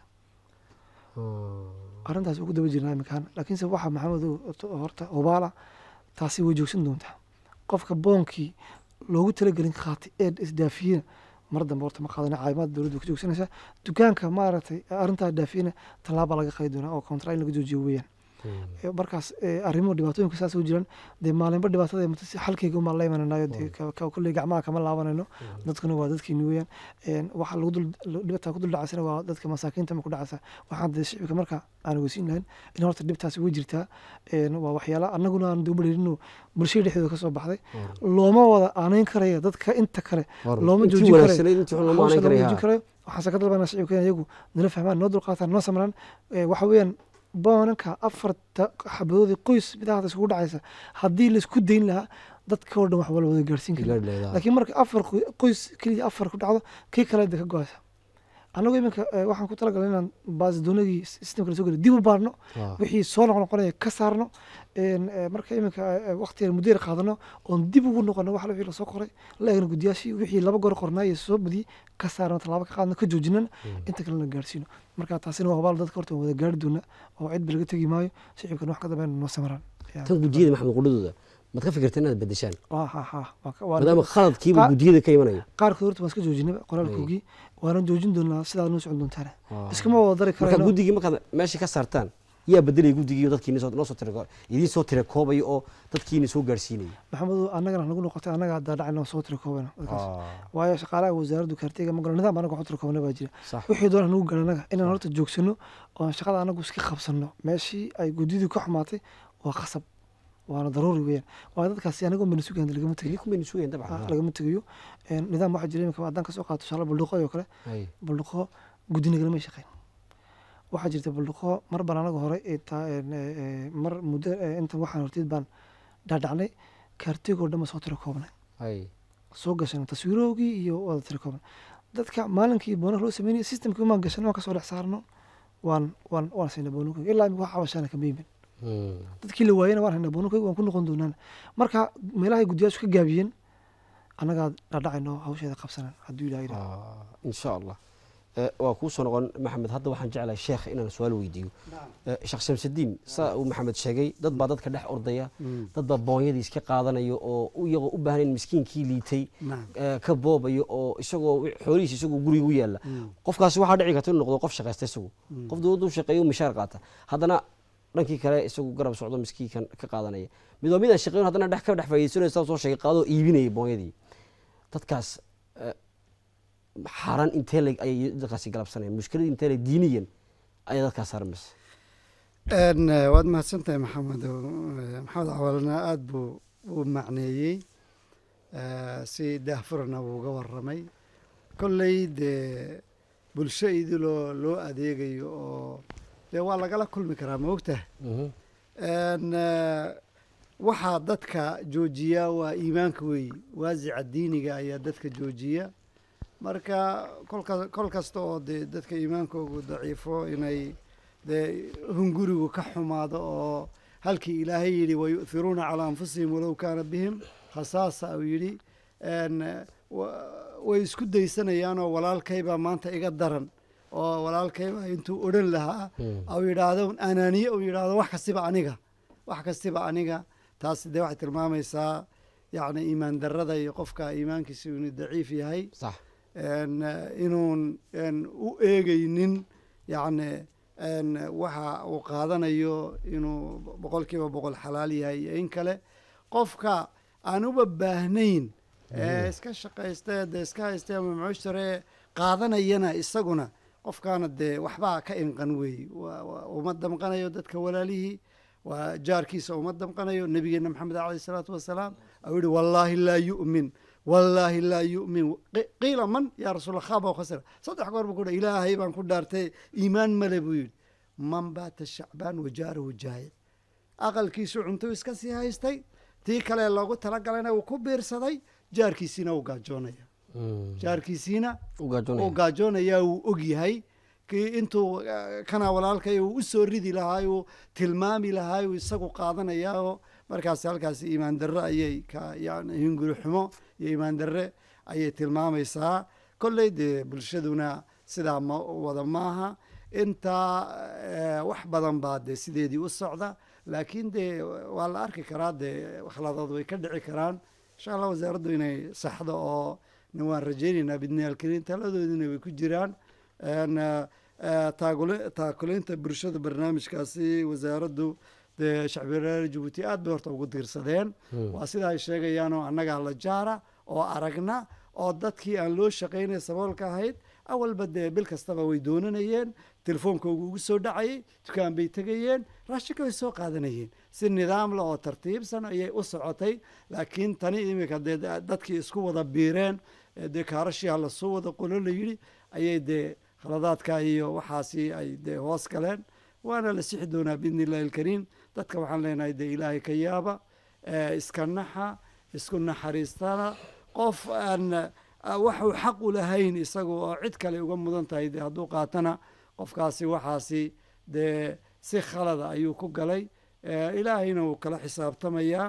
arrintaas ugu daba jirnaa iminkaan laakiinse waxaa maxamedow horta hubaala taasi way joogsan doontaa qofka boonkii loogu talagelin qaatay ee isdaafiyena mar dambe horta ma qaadana caawimaad dowladda way ka joogsanaysaa dukaanka maaragtay arrintaa daafiyena tallaaba laga qaadi doonaa oo kontra in laga joojiyo weeyaan Ee, markaas ee, arrimo dhibaatooyinka saas u jiraan dee maalinba dhibaatada imata si xalkeyga umaan la imananayo dee ka- ka- kolley gacmaha kama laabanayno dadkuna waa dadkiini weeyaan Een, waxa lagu dul dhibata ku dul dhacaysana waa dadka masaakiinta ma ku dhacaysa waxaan dee shicibka marka aan ogeysiin lahayn in horta dhibtaasi way jirtaa Een, waa waxyaala annaguna aan dowbareerino bulshada dhexdooda ka soo baxday looma wada aanayn karaya dadka inta kale Hor. looma Intii joojin karayo wanaagsanayd, intii xun looma hawsha aanayn looma karayo, joojin ha. karayo waxaase ka dalbanaa shicibka in iyagu nala fahmaan noo dulqaataan noo samraan Ee, waxa weeyaan boonanka afarta xabadoodii qoys midahaas isugu dhacaysa haddii laisku dayn lahaa dadka oo dhan wax wala wada gaarsiin kara Gaadhi lahayd, ha. laakiin marka afar qo- qoys keliya afar ku dhacdo kii kale de ka go-aysa annagu iminka eh, waxaan ku talagalay inaan baasidoonadii systemka la soo geliyo dib u baarno Ah. wixii soo noqnoqonaya ka saarno Een, eh, marka iminka waqtiga muddo yar qaadano oon dib ugu noqono wax wixii lasoo qoray la eegno guddiyaashii wixii laba goor qornaaye soo badiyey ka saarno tallaabo ka qaadno ka joojinana inta kalena gaarsiino marka taasina waa hubaal dadka horta waan wada gaari doona oo cidba laga tegi maayo shicibkana wax ka dambeyn noo samaraan Ya. tan gudiyada maxamed qudhadooda maad ka fikirta inaad bedeshaan Waa- ha- ha, waa ka- waa- maadaama khaladkiiba Qa- gudiyada ka imanayo qaarkood horta waan iska joojinaba qoraalkoogii waanan joojin doonaa sidaa noo socon doontaana Ah. iskama wada dari marka karayno guddigii markaad meesha ka saartaan yaa bedelaya guddigii oo dadkiini soo- noo soo tira idiin soo tira koobaya oo dadkiini soo gaarsiinaya maxamedu annagana nagu noqotay annaga haddaa dhacayna soo tira koobana dadkaas waayo shaqaalaha wasaaraddu kaarteyga magalo nidaam anaga waxu tira koobana baa jira sax wixii doona nagu garan annaga inaan horta joogsano oo aan shaqada anagu iska qabsanno meeshii ay guddidii ka xumaatay waa qasab waana daruuri weeyaan waayo dadkaasi anagoo mana sugayaan lagama tegayo idinku bayna sugayaan Ah, dabcan lagama tegayo Een, nidaam waxaa jira imika haddaan kasoo qaato tusaale baldhuqo oo kale Hay. baldhuqo guddi nagalama shaqeyn waxaa jirta baldhuqo mar baan anaga hore intaa, een, ee, ee, mar muddo ee, intan waxaan horteed baan dhaadhacnay kaartigoo dhan ba soo tira koobnay Hay. soo gashan taswiirowgii iyo wada tira koobnay dadka maalinkii boonar loo sameynaya systemkii umaan gashan waan kasoo dhex saarno waan waan waan siinay boonunkayga ilaa imika wax cabashaana kama yimin Hmm. dadkii la waayena waan haynaa boonunkayga waan ku noqon doonaan marka meelahay guddiyaashu ka gaabiyeen annagaa dhaadhacayno hawsheeda qabsanan hadduu ilaha yidhaha Ah, insha allah Eh, waa kuu soo noqon maxamed hadda waxaan jeclahay sheekh inaan su-aal weydiiyo Eh, sheekh shamsudiin saa uu maxamed sheegay dad baa dadka dhex ordaya dad baa boonyadii iska qaadanayo oo u- iyagoo u baahnayn miskiinkii liitay nacam eh, ka boobayo oo isagoo wi- xoolihiisa isagoo guriga u yaalla qofkaasi waxaa dhici karta inuu noqdo qof shaqaysta isagu qof dowladdu u shaqeeyo u mishaar qaata haddana dhankii kale isagu garab socdo miskiinkan ka qaadanaya mid waa midaan shaqeyn haddana dhex ka dhex faa'iidaysanaysa soo sheegay qaadoo iibinaya boonyadii dadkaas eh, xaaraan intee leg ayay dadkaasi galabsanayaan mushkiladii intee leg diiniyan ayay dadkaas sarmaysa Een, eh, waad mahadsantahay maxamed oo, eh, maxamed cawalna aada buu uu macneeyey eh, si daahfurana uu uga waramay kolley dee bulsho idiloo loo adeegayo oo dee waa lagala kulmi karaa ma ogtaha Mhm. En, eh, waxaa dadka joojiya waa iimaanka weeyi waasica diiniga ayaa dadka joojiya marka kolka kol kasta oo dee dadka iimaankoogu daciifo inay dee hungurigu ka xumaado oo halkii ilaahay yidhi wayu'thiruuna calaa anfusihim walow kaana bihim khasaasa uu yidhi En, eh, wa- way isku daysanayaanoo walaalkaybaa maanta iga daran oo walaalkaybaa intuu odhan lahaa au yidhaahdo anaaniye uu yidhaahdo wax kastiba aniga wax kastiba aniga taasi dee waxay tilmaamaysaa yacni iimaan darrada iyo qofka iimaankiisa inuu daciif yahay sax en, eh, inuun en, u eegeynin yacni en, waxa uu qaadanayo inuu boqol kiiba boqol xalaal yahay iyo in kale qofka aan uba baahnayn ee iska shaqaysta dee iska haysta ama mucusharee qaadanayana isaguna qofkaana dee waxbaa ka inqan weeye waa- waa uma damqanayo dadka walaalihii waa jaarkiisa uma damqanayo nabigeena maxamed alayh salaatu wasalaam au yihi wallaahi laa yu'min wallaahi laa yu'min Qi- qiila man yaa rasuul khaba o khasira saddex goor buu ku dhahay ilaahay baan ku dhaartay iimaan male buu yidhi man baata shacbaan wajaarahu jaayic aqalkiisu cunto iska sii haystay tii kale loogu talagalayna uu ku biirsaday jaarkiisiina uu gaajoonaya Mm. jaarkiisiina u gaajoonaya uu gaajoonayaa uu og yahay kii intuu eh, kana walaalkay uu usoo ridi lahaa uu tilmaami lahaa uu isagu qaadanayaa oo markaas halkaasi iimaan darre ayay ka yani hinguri xumo iyo iimaan darre ayay tilmaamaysaa kolley dee bulshaduna sidaa ma wada maaha intaa eh, wax badan baa dee sideedii u socda laakiin dee waa la arki karaa dee khaladaad way ka dhici karaan insha allah wasaaraddu inay saxdo oo na waan rajaynaynaa bidni alkariim taladoodina way ku jiraan En, eh, eh, taagule- taakuleynta bulshada barnaamijkaasi wasaaraddu dee shacbiraari jabuuti aad bay horta ugu diirsadeen waa sida ay sheegayaanoo annagaa la jaara oo aragna oo dadkii aan loo shaqaynay saboolka ahayd awalba dee bil kastaba way doonanayeen telefoonkoogu ugu soo dhacayay dukaan bay tegayeen raashinka way soo qaadanayeen si nidaam leh oo tartiibsan ayay u socotay laakiin tani iminka dee da- dadkii isku wada biireen ee dee kaarashiha lasoo wada qolo la yidhi ayay dee khaladaadka iyo waxaasi ay dee hoos galeen waana la sixi doonaa biidni illahi alkariim dadka waxaan leenahay dee ilaahay ka yaaba ee iska naxa isku naxariistana qof aan ah, waxuu xaq u lahayn isagu oo cid kale uga mudan tahay dee hadduu qaatana qofkaasi waxaasi dee si khalada ayuu ku galay Eh, ilaahayna wuu kala xisaabtamayaa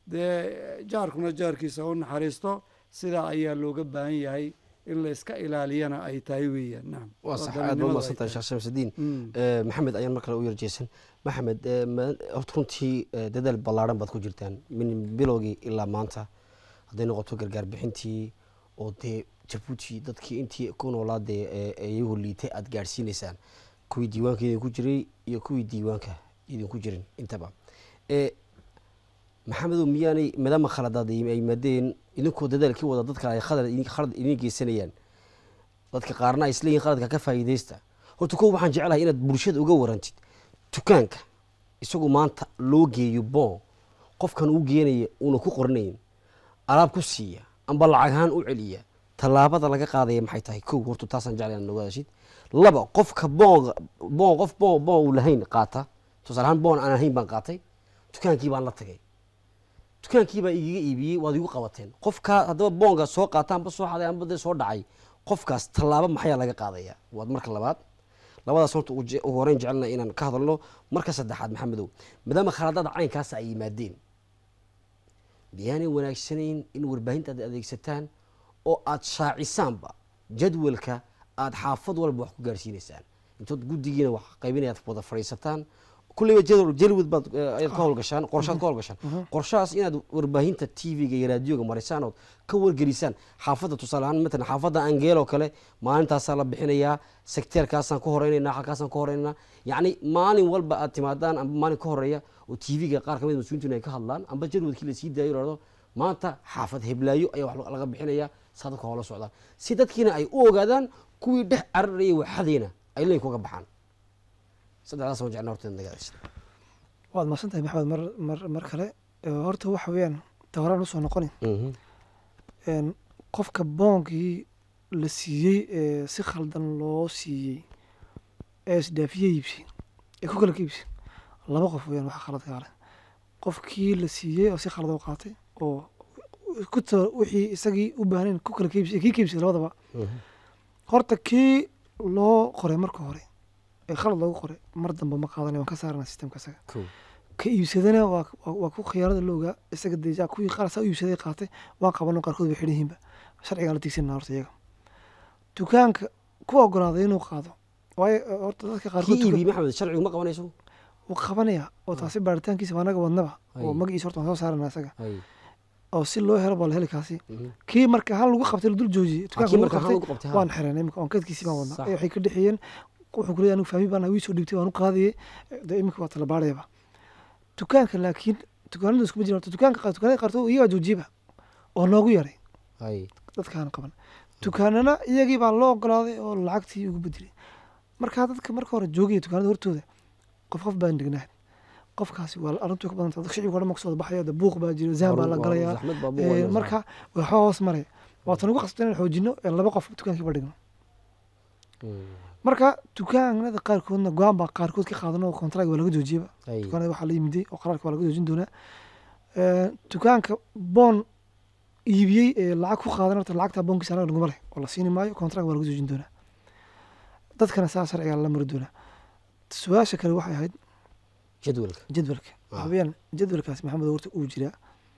dee jaarkuna jaarkiisa u naxariisto sidaa ayaa looga baahan yahay in la iska ilaaliyana ay tahay weeyaan nacam waa sax oo aad ba dalinimadu ay umaadsantahay tahay. sheekh shamsudiin Mm. Eh, maxamed ayaan mar kale u yarjeysan maxamed eh, ma- horta runtii eh, dadaal ballaaran baad ku jirtaan min bilowgii ilaa maanta hadday noqoto gargaar bixintii oo dee jabuuti dadkii intii ku noolaa dee eh, eh, iyagu liitay aad gaadhsiinaysaan kuwii diiwaanka idinku jiray iyo kuwii diiwaanka idinku jirin intaba Eh, maxamedow miyaanay maadaama khaladaad ay ay yimaadeen idinkoo dadaalkii wada dadka ay khalad idin- khalad idin geysanayaan dadka qaarna ay isleeyihin qaladka ka faa'iidaysta horta kow waxaan jeclahay inaad bulshada uga warantid dukaanka isagu maanta loo geeyo boon qofkan uu geenaya uuna ku qornayn alaab ku siiya amba lacag ahaan u celiya tallaabada laga qaadaya maxay tahay kow horta taasaan jeclay inaad ogaadashid laba qofka boon boon qof boon boon uu lahayn qaata tusaale ahaan boon aan ahayn baan qaatay dukaankii baan la tagay dukaankii baa igaga iibiyey waad igu qabateen qofkaa haddaba boonga soo qaata amba soo xaday amba dee soo dhacay qofkaas tallaabo maxayaa laga qaadaya waad marka labaad labadaas horta ugu je- ugu horeyn jecelna inaan ka hadalno marka saddexaad maxamedow maadaama khaladada caynkaas ay yimaadeen miyaanay wanaagsanayn in warbaahinta aad adeegsataan oo aad shaacisaanba jadwalka aad xaafad walba wax ku gaarsiinaysaan intood guddigiina wax qaybinaya aad wada fadhiisataan kulleyba jadwal jalwad baad eh, ayaad ka howlgashaan qorshaad ka howlgashaan qorshahaas inaad warbaahinta tv-ga iyo raadiyoga marisaan ood ka wargelisaan xaafadda tusaale ahaan matalan xaafadda angeel oo kale maalintaasaa la bixinayaa sekteerkaasaan ka horeynaynaa halkaasaan ka horeynaynaa yacni maalin walba aad timaadaan amba maalin ka horeeya oo tv-ga qaar kamid mas-uuliintuna ay ka hadlaan amba jadwadkii lasii daayo lahdo maanta xaafad heblaayo ayaa wax laga bixinaya saa dadka hoola socdaan si dadkiina ay u ogaadaan kuwii dhex cararaya waxadeyna ay leynka uga baxaan saddexdaas waan jeclaa horta inaad naga adeegsato waad mahadsantahay maxamed mar mar mar kale Eh, horta waxa weeyaan ta horaan usoo noqoni Mhm. een, qofka boonkii la siiyey ee si khaldan loo siiyey ee isdhaafiye iibsi ee ku kala ka iibsi laba qof weyaan waxa khaladkaa leh qofkii la siiyey oo si khalad u qaatay oo ku ta wixii isagii u baahnayn ku kala ka iibsi kii ka iibsay labadaba Mhm. horta kii loo qoray marka hore ee khalad loogu qoray mar dambe ma qaadanay waan ka saarana sistemka isaga Cool. ka iibsadana waa waa- waa ku khiyaanada la ogaa isaga deja kuwii qaar saa u iibsaday qaatay waan qabano qaarkood bay xidhan yihiinba sharcigaan la tiigsanana horta iyaga dukaanka ku ogolaaday inuu qaado waayo eh, horta dadka kii qaarkood duka- iibiye maxamed sharcigu ma qabanayso wuu qabanaya oo taasi baaritaankiisa waa anaga wadnaba oo Ay. magaciisa horta waan soo saarana isaga Ay. oo si loo helo baa la heli kaasi Mhm. kii marka hal lagu qabtay la dul joojiyey Ah, dukaanka kii lagu marka hal qabtay lagu qabtay, ha. waan xiranay imika on kadkiisii baan wadnaa Sax. Ee, waxay ka dhexeeyeen wuxuu ku leeyahay anigu fahmi baan wii soo dhiibtay waan u qaadayay de imika waa tala baarayaba dukaanka laakiin dukaanada iskuma jiran horta dukaanka qaar dukaanada qaarkood iyagaa joojiyaba oo noogu yaray Ay. dadkaan qaban dukaanana iyagii baa loo ogolaaday oo lacagtii ugu bedelay markaa dadka marka hore joogaya dukaanada hortooda qof qof baan degnahay qofkaasi waa arrintu ka badan tahay shicibka dhan ma kasoo baxaya de buuq baa jira zahan baa la Waa- waa galayaa zaxmad baa buuq Ee, wayna marka waxaa hoos maraya waatan ugu qasbta inaan xoojino ee laba qof dukaankiiba dhigno Mm. marka dukaanada qaarkoodna go-aan baa qaarkood ka qaadano oo kontrag waa laga joojiyaba Ay. dukaanada waxaa la yimiday oo qaraarka waa laga joojin doonaa Ee, dukaanka boon iibiyey ee lacag ku qaadan horta lacagta boonkiisa anaga naguma leh oo la siini maayo kontrag waa laga joojin doonaa dadkana saa sharciga la mari doonaa su-aasha kale waxay ahayd jadwalka jadwalka Ah. waxaweyaan jadwalkaas maxamed horta uu jiraa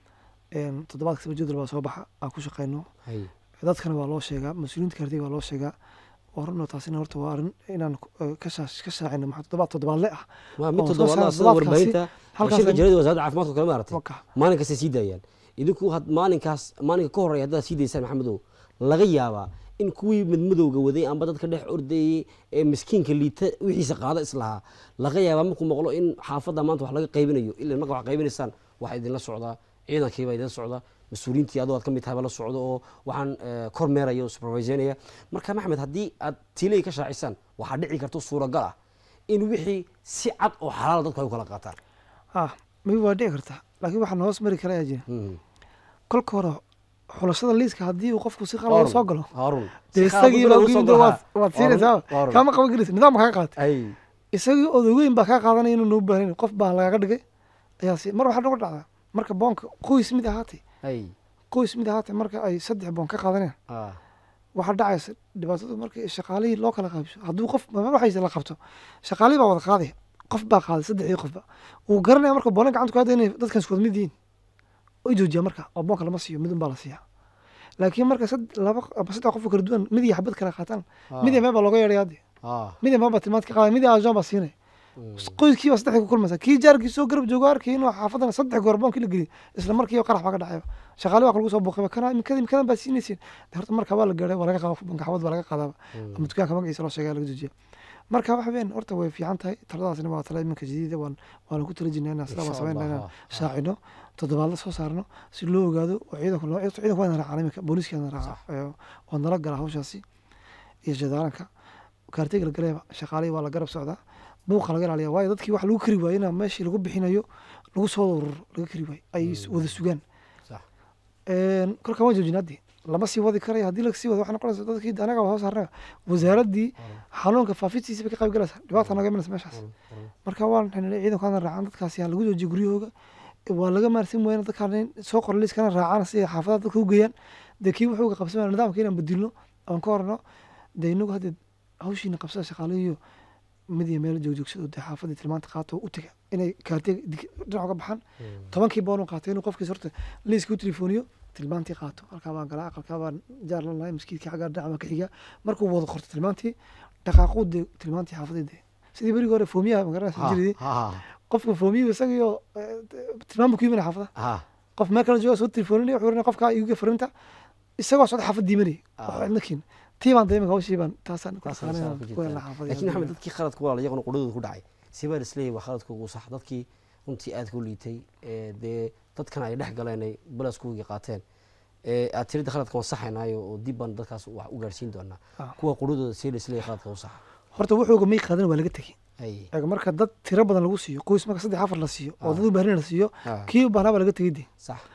Een, toddobaad kastaba jadwal baa soo baxa aan ku shaqeyno Ay. dadkana waa loo sheegaa mas-uuliyiinta kartiga waa loo sheegaa waa runoo taasina horta waa arrin inaan eh, ka shaash- ka shaacino maxaa toddobaad toddobaadle ah waa mid oo soo toddobaadlaa saara sida toddobaadkaasi, warbaahinta halkaas shirka ay- jaridda wasaaradda caafimaadka kale maaragtay waka maalin kasta sii daayaan idinku had maalinkaas maalinka ka horreeya haddaad sii daysaan maxamedow laga yaabaa in kuwii madmadowga waday amba dadka dhex ordayey ee miskiinka liita wixiisa qaada islahaa laga yaabaa markuu maqlo in xaafadda maanta wax laga qaybinayo ila marka wax qaybinaysaan waxaa idinla socdaa ciidankiibaa idinla socdaa mas-uuliyiintii adoo aad ka mid tahay baa la socdo oo waxaan eh, kormeeraya oo superviseynaya marka maxamed haddii aad tiilay ka shaacisaan waxaa dhici karto suuragal ah in wixii si cad oo xalaala dadku ay u kala qaataan ah maybe waa dhici kartaa laakiin waxaan hoos mari kara ayaa jira Mhm. kolka hore xulashada liiska haddii uu qofku si qalad soo galo Harun. dee Si qalad isagii u baa soo ugu yimid galo, waad ha. waad siinaysaa Harun. kaama qaban karaysa nidaam kaa qaatay Ay. isagii odogeyn baa kaa qaadanaya inuu noo baahan qof baa lagaga dhigay ayaa si mar waxaa nagu dhacdaa marka boonka qoys mid ahaatay Ay. qoys mid ahaatay marka ay saddex boon ka qaadanayaan Ah. waxaa dhacaysa dhibaatadu markay shaqaalihii loo kala qaybso hadduu qof waxaysa la qabto shaqaalihii baa wada qaaday qof baa qaaday saddexdii qofba wuu garanaya marka boona gacanta ku hadda inay dadkan isku wada mid yihiin way joojiya marka oo boonka lama siiyo midun baa la siiyaa laakiin marka sad- laba ama saddex qof oo kala duwan mid iyo xabad kala qaataan mid iyo meel baa looga yeedhaya hadde Ah. mid iyo meel baa tilmaanta ka qaadaya mid iyo ajoon baa siinaya qoyskii baa saddexdii ku kulmaysa kii jaarkii soo garab joogo arkay inuu xaafadan saddex goor boonkii la geliyo isla markiiba qarax baa ka dhacayba shaqaale waa lagu soo buuqayba kana imikada imikadan baa siinaysiin De horta marka waa la gaadhay waa laga qaada banka xabad baa laga qaadaaba ama dukaanka magaciisa loo sheegaya laga joojiya marka waxa weyn horta way fiican tahay taladaasina waa tala iminka jadiida waan waana ku tala jirnaa inaan sidaa waan Insha sameynaa Allah, inaan ha, ha. shaacino toddobaadla soo saarno si loo ogaado oo ciidanku loo ciidanku waa raacaan iminka booliiska raaca waa nala gala hawshaasi iyo jadaalanka kaartiga la galeeba shaqaalihii waa la garab socdaa buuqa laga ilaaliya waayo dadkii wax lagu kari waayo inaa meeshii lagu bixinayo lagu soo wada ururo laga kari waayo ay s- wada sugaan Sax. Een, kolkaan waan joojin haddi lama sii wadi karayo haddii la sii wado waxay noqonaysa dadkii anaga waa soo saarnaga wasaaraddii xanuunka faafistiisa bay ka qayb galaysaa dhibaata naga imanaysa meeshaas marka waan xinilay ciidanku hadana raacaan dadkaasi ha lagu joojiyo guryahooga waa laga maarsin weyna dadkaan in soo qora liiskana raacaan si ay xaafadaha dadka u geeyaan dee kii wuxuu qabsamaya nidaamka inaan bedilno aan ka horno dee inagu hadda hawshiina qabsada shaqaalihiyo mid iyo meel joogjoogsado dee xaafadii tilmaanta qaato u taga inay kaartiga dig- dhinac uga baxaan tobankii boon u qaatay inuu qofkiis horta liiska u telefooniyo tilmaantii qaato halkaa baan galaa aqalkaa baan jaar la lahay maskiidkii xaggaa dhinac baan ka xigaa markuu wada qorto tilmaantii dhaqaaquu dee tilmaantii xaafadii dee sidii berigii hore foomiyaha magaranaysa Ha, jiridii ha, qofka foomiyuhu isagio tilmaam buu ku yimina xaafada ha. qof meel kale jooga soo tilfooninaya wuxuu oranaya qofkaa iiga farinta isagoo socda xaafad diimanaya Ah. wax cidna keen tii baan daymaka hawshii baan taasaan ku Taasaan taqaanay saa inaan ku ku jirtaa. helna xaafadii laakiin maxamed dadkii khaladku waa iyaguna qudhadooda ku dhacay sibaan isleeyahay waa khaladkoogu sax dadkii runtii aad ku liitay ee dee dadkan ay dhex galeen ay balaskuugii qaateen ee aad tirida khaladka waan saxaynaayo oo dib baan dadkaas wax u gaarsiin doonaa Ah. kuwa qudhadooda see la isleeyahay khaladka u saxa horta wuxuuga may qaadan waa laga tegey ay eega marka dad tiro badan lagu siiyo qoys marka saddex afar la siiyo oo Ah. dad u baahnina la siiyo Ah. kii u baahnaa baa laga tegey de sax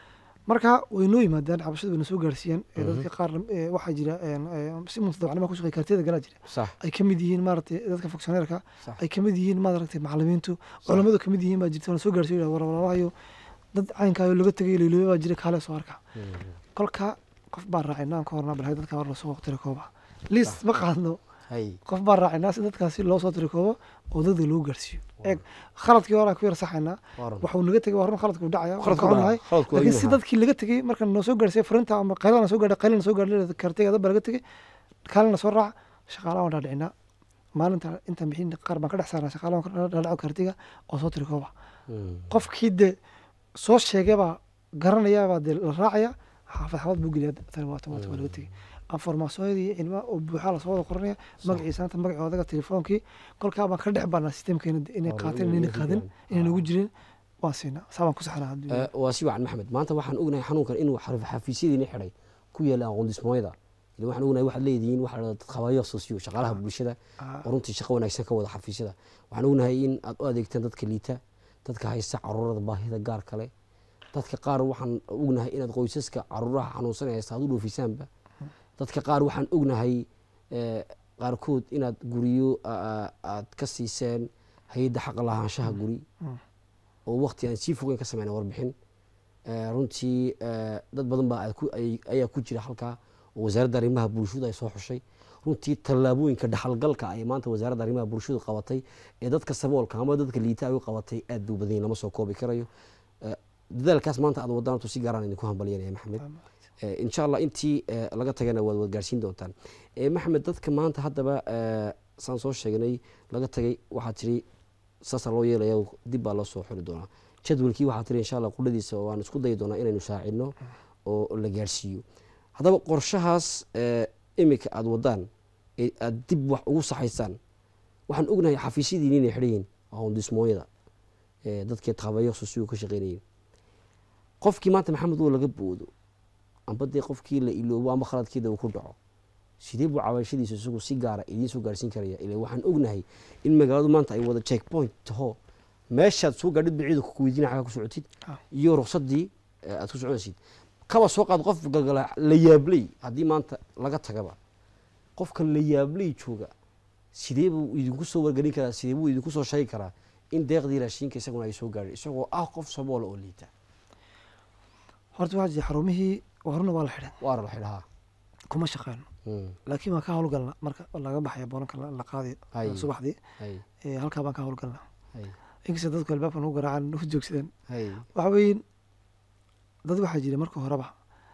marka way noo yimaadaan xabashada wayna soo gaarsiiyaan ee dadka qaar ee, waxaa jira een, ee, si mutadawacnimo ku shaqeeya kaartiyada galaa jira sax ay ka mid yihiin maaragtay dadka fonctioneerka Sax. ay ka mid yihiin maaragtay macalimiintu culammadu ka mid yihiin baa jirta waana soo gaarsiiyo war walaalahayo dad caynkaayo laga tegay leyloobe baa jira kaale soo arka kolka qof baan raacinaa aan ka hornaa balhay dadka war lasoo tiri kooba liis ma qaadno hay qof baan raacinaa si dadkaasi loo soo tiri koobo oo dadka loo gaarsiiyo eeg khaladkii hore aan ku yar saxaynaa waaran waxuu naga tegay waa run khaladku dhacaya waan Khaladku ka xunahay dhaca, khaladku waa laakiin si yimaha. dadkii laga tegey marka noo soo gaarsiiya fariinta ama qaylana soo gaadhay qaylana soo gaadhay kartiga dad baa laga tegey kaalina soo raaca shaqaalaha waan dhaadhicinaa maalinta inta bixin qaar baan ka dhex saarnaa shaqaalaha waan ka dhaadhico kartiga oo soo tiri kooba qofkii de soo sheegay baa garanaya baa dee la raacaya xaafad xaafad buu geliya tani waa tomato waa laga tegey informaasiyadii iyo cilmaha oo buuxaa lasoo wada qoranaya magaciisa anta magacii odaga telefoonkii kolkaa baan ka dhex baanaa sistemkeena de inay Waa qaateen inay inay ku qaadin jiraan. inay nagu jirin waan siinaa saa baan ku saxnaa haddii Eh, waa si wacan maxamed maanta waxaan ognahay xanuunkan inuu xarif- xafiisyadiina xidhay ku yaala aqoondismooyada ile waxaan ognahay waxaad leedihiin waxa la dhahdo dad khabayo sosiyo shaqaalaha bulshada oo runtii shaqo wanaagsan ka wada xafiisyada waxaan ognahay in aad u adeegtaan dadka liita dadka haysta caruurada baahida gaar kale dadka qaar waxaan ognahay inaad qoysaska caruuraha xanuunsan ee haysta aad u dhoofisaanba dadka qaar waxaan ognahay eh, qaarkood inaad guryo a- a- aad ka siiseen hay-adda xaqa lahaanshaha guri oo waqti aan sii fogeyn ka sameyna warbixin Eh, runtii eh, dad badan baa aad ku- ay- ayaa ku jira halkaa oo wasaaradda arrimaha bulshadu ay soo xushay runtii tallaabooyinka dhaxalgalka ay maanta wasaaradda arrimaha bulshadu qabatay ee dadka saboolka ama dadka liita ay u qabatay aad buu badan yahay, lama soo koobi karayo Eh, dadaalkaas maanta aad wadaan tu si gaaraan idinku hambalyanaya maxamed Eh, insha allah intii eh, laga tagana waad wad gaarsiin doontaan Eh, maxamed dadka maanta haddaba eh, saan soo sheegnay laga tagay waxaa tiri saasa loo yeelaya dib baa loo soo xuri doonaa jadwalkii waxaa tiri insha allah qudhadiisa waan isku dayi doonaa inaynu saacidno oo la gaarsiiyo haddaba qorshahaas eh, imika aada wadaan ee aada dib wax ugu saxaysaan waxaan ognahay xafiisyadiin inay xidhan yihiin aqoondismooyada eh, dadkii tabayo susigu ka shaqeynayeen qofkii maanta maxamed oo laga boodo amba dee qofkii la iloobo ama khaladkeeda uu ku dhaco sidee buu cawaashadiisa isagu si gaara idiin soo gaarsiin karaya ila waxaan ognahay in magaaladu maanta ay wada check point taho meeshaad soo gaadhid ba ciidanku kuweydiina xagaa ku socotid Ah. iyo ruqsadii eh, aad ku soconaysid kaba soo qaad qof galgala la yaabley haddii maanta laga tagaba qofka la yaabley jooga sidee buu idinku soo wargelin karaa sidee buu idinku soo sheegi karaa in deeqdii raashinka isaguna ay soo gaadhay isagoo ah qof saboola oo liita horta waxaa jira xarumihii horena waa la xidhan waara la xidhahaa kuma shaqeyno laakiin waan ka howlgalna marka laga baxaya boonanka la la qaadi Hay. subaxdii hay ee, halkaa baan ka howlgalna hay inkasta dadku albaabka nagu garaacaan nagu joogsadaan hay waxa weeye dad waxaa jira marka horeba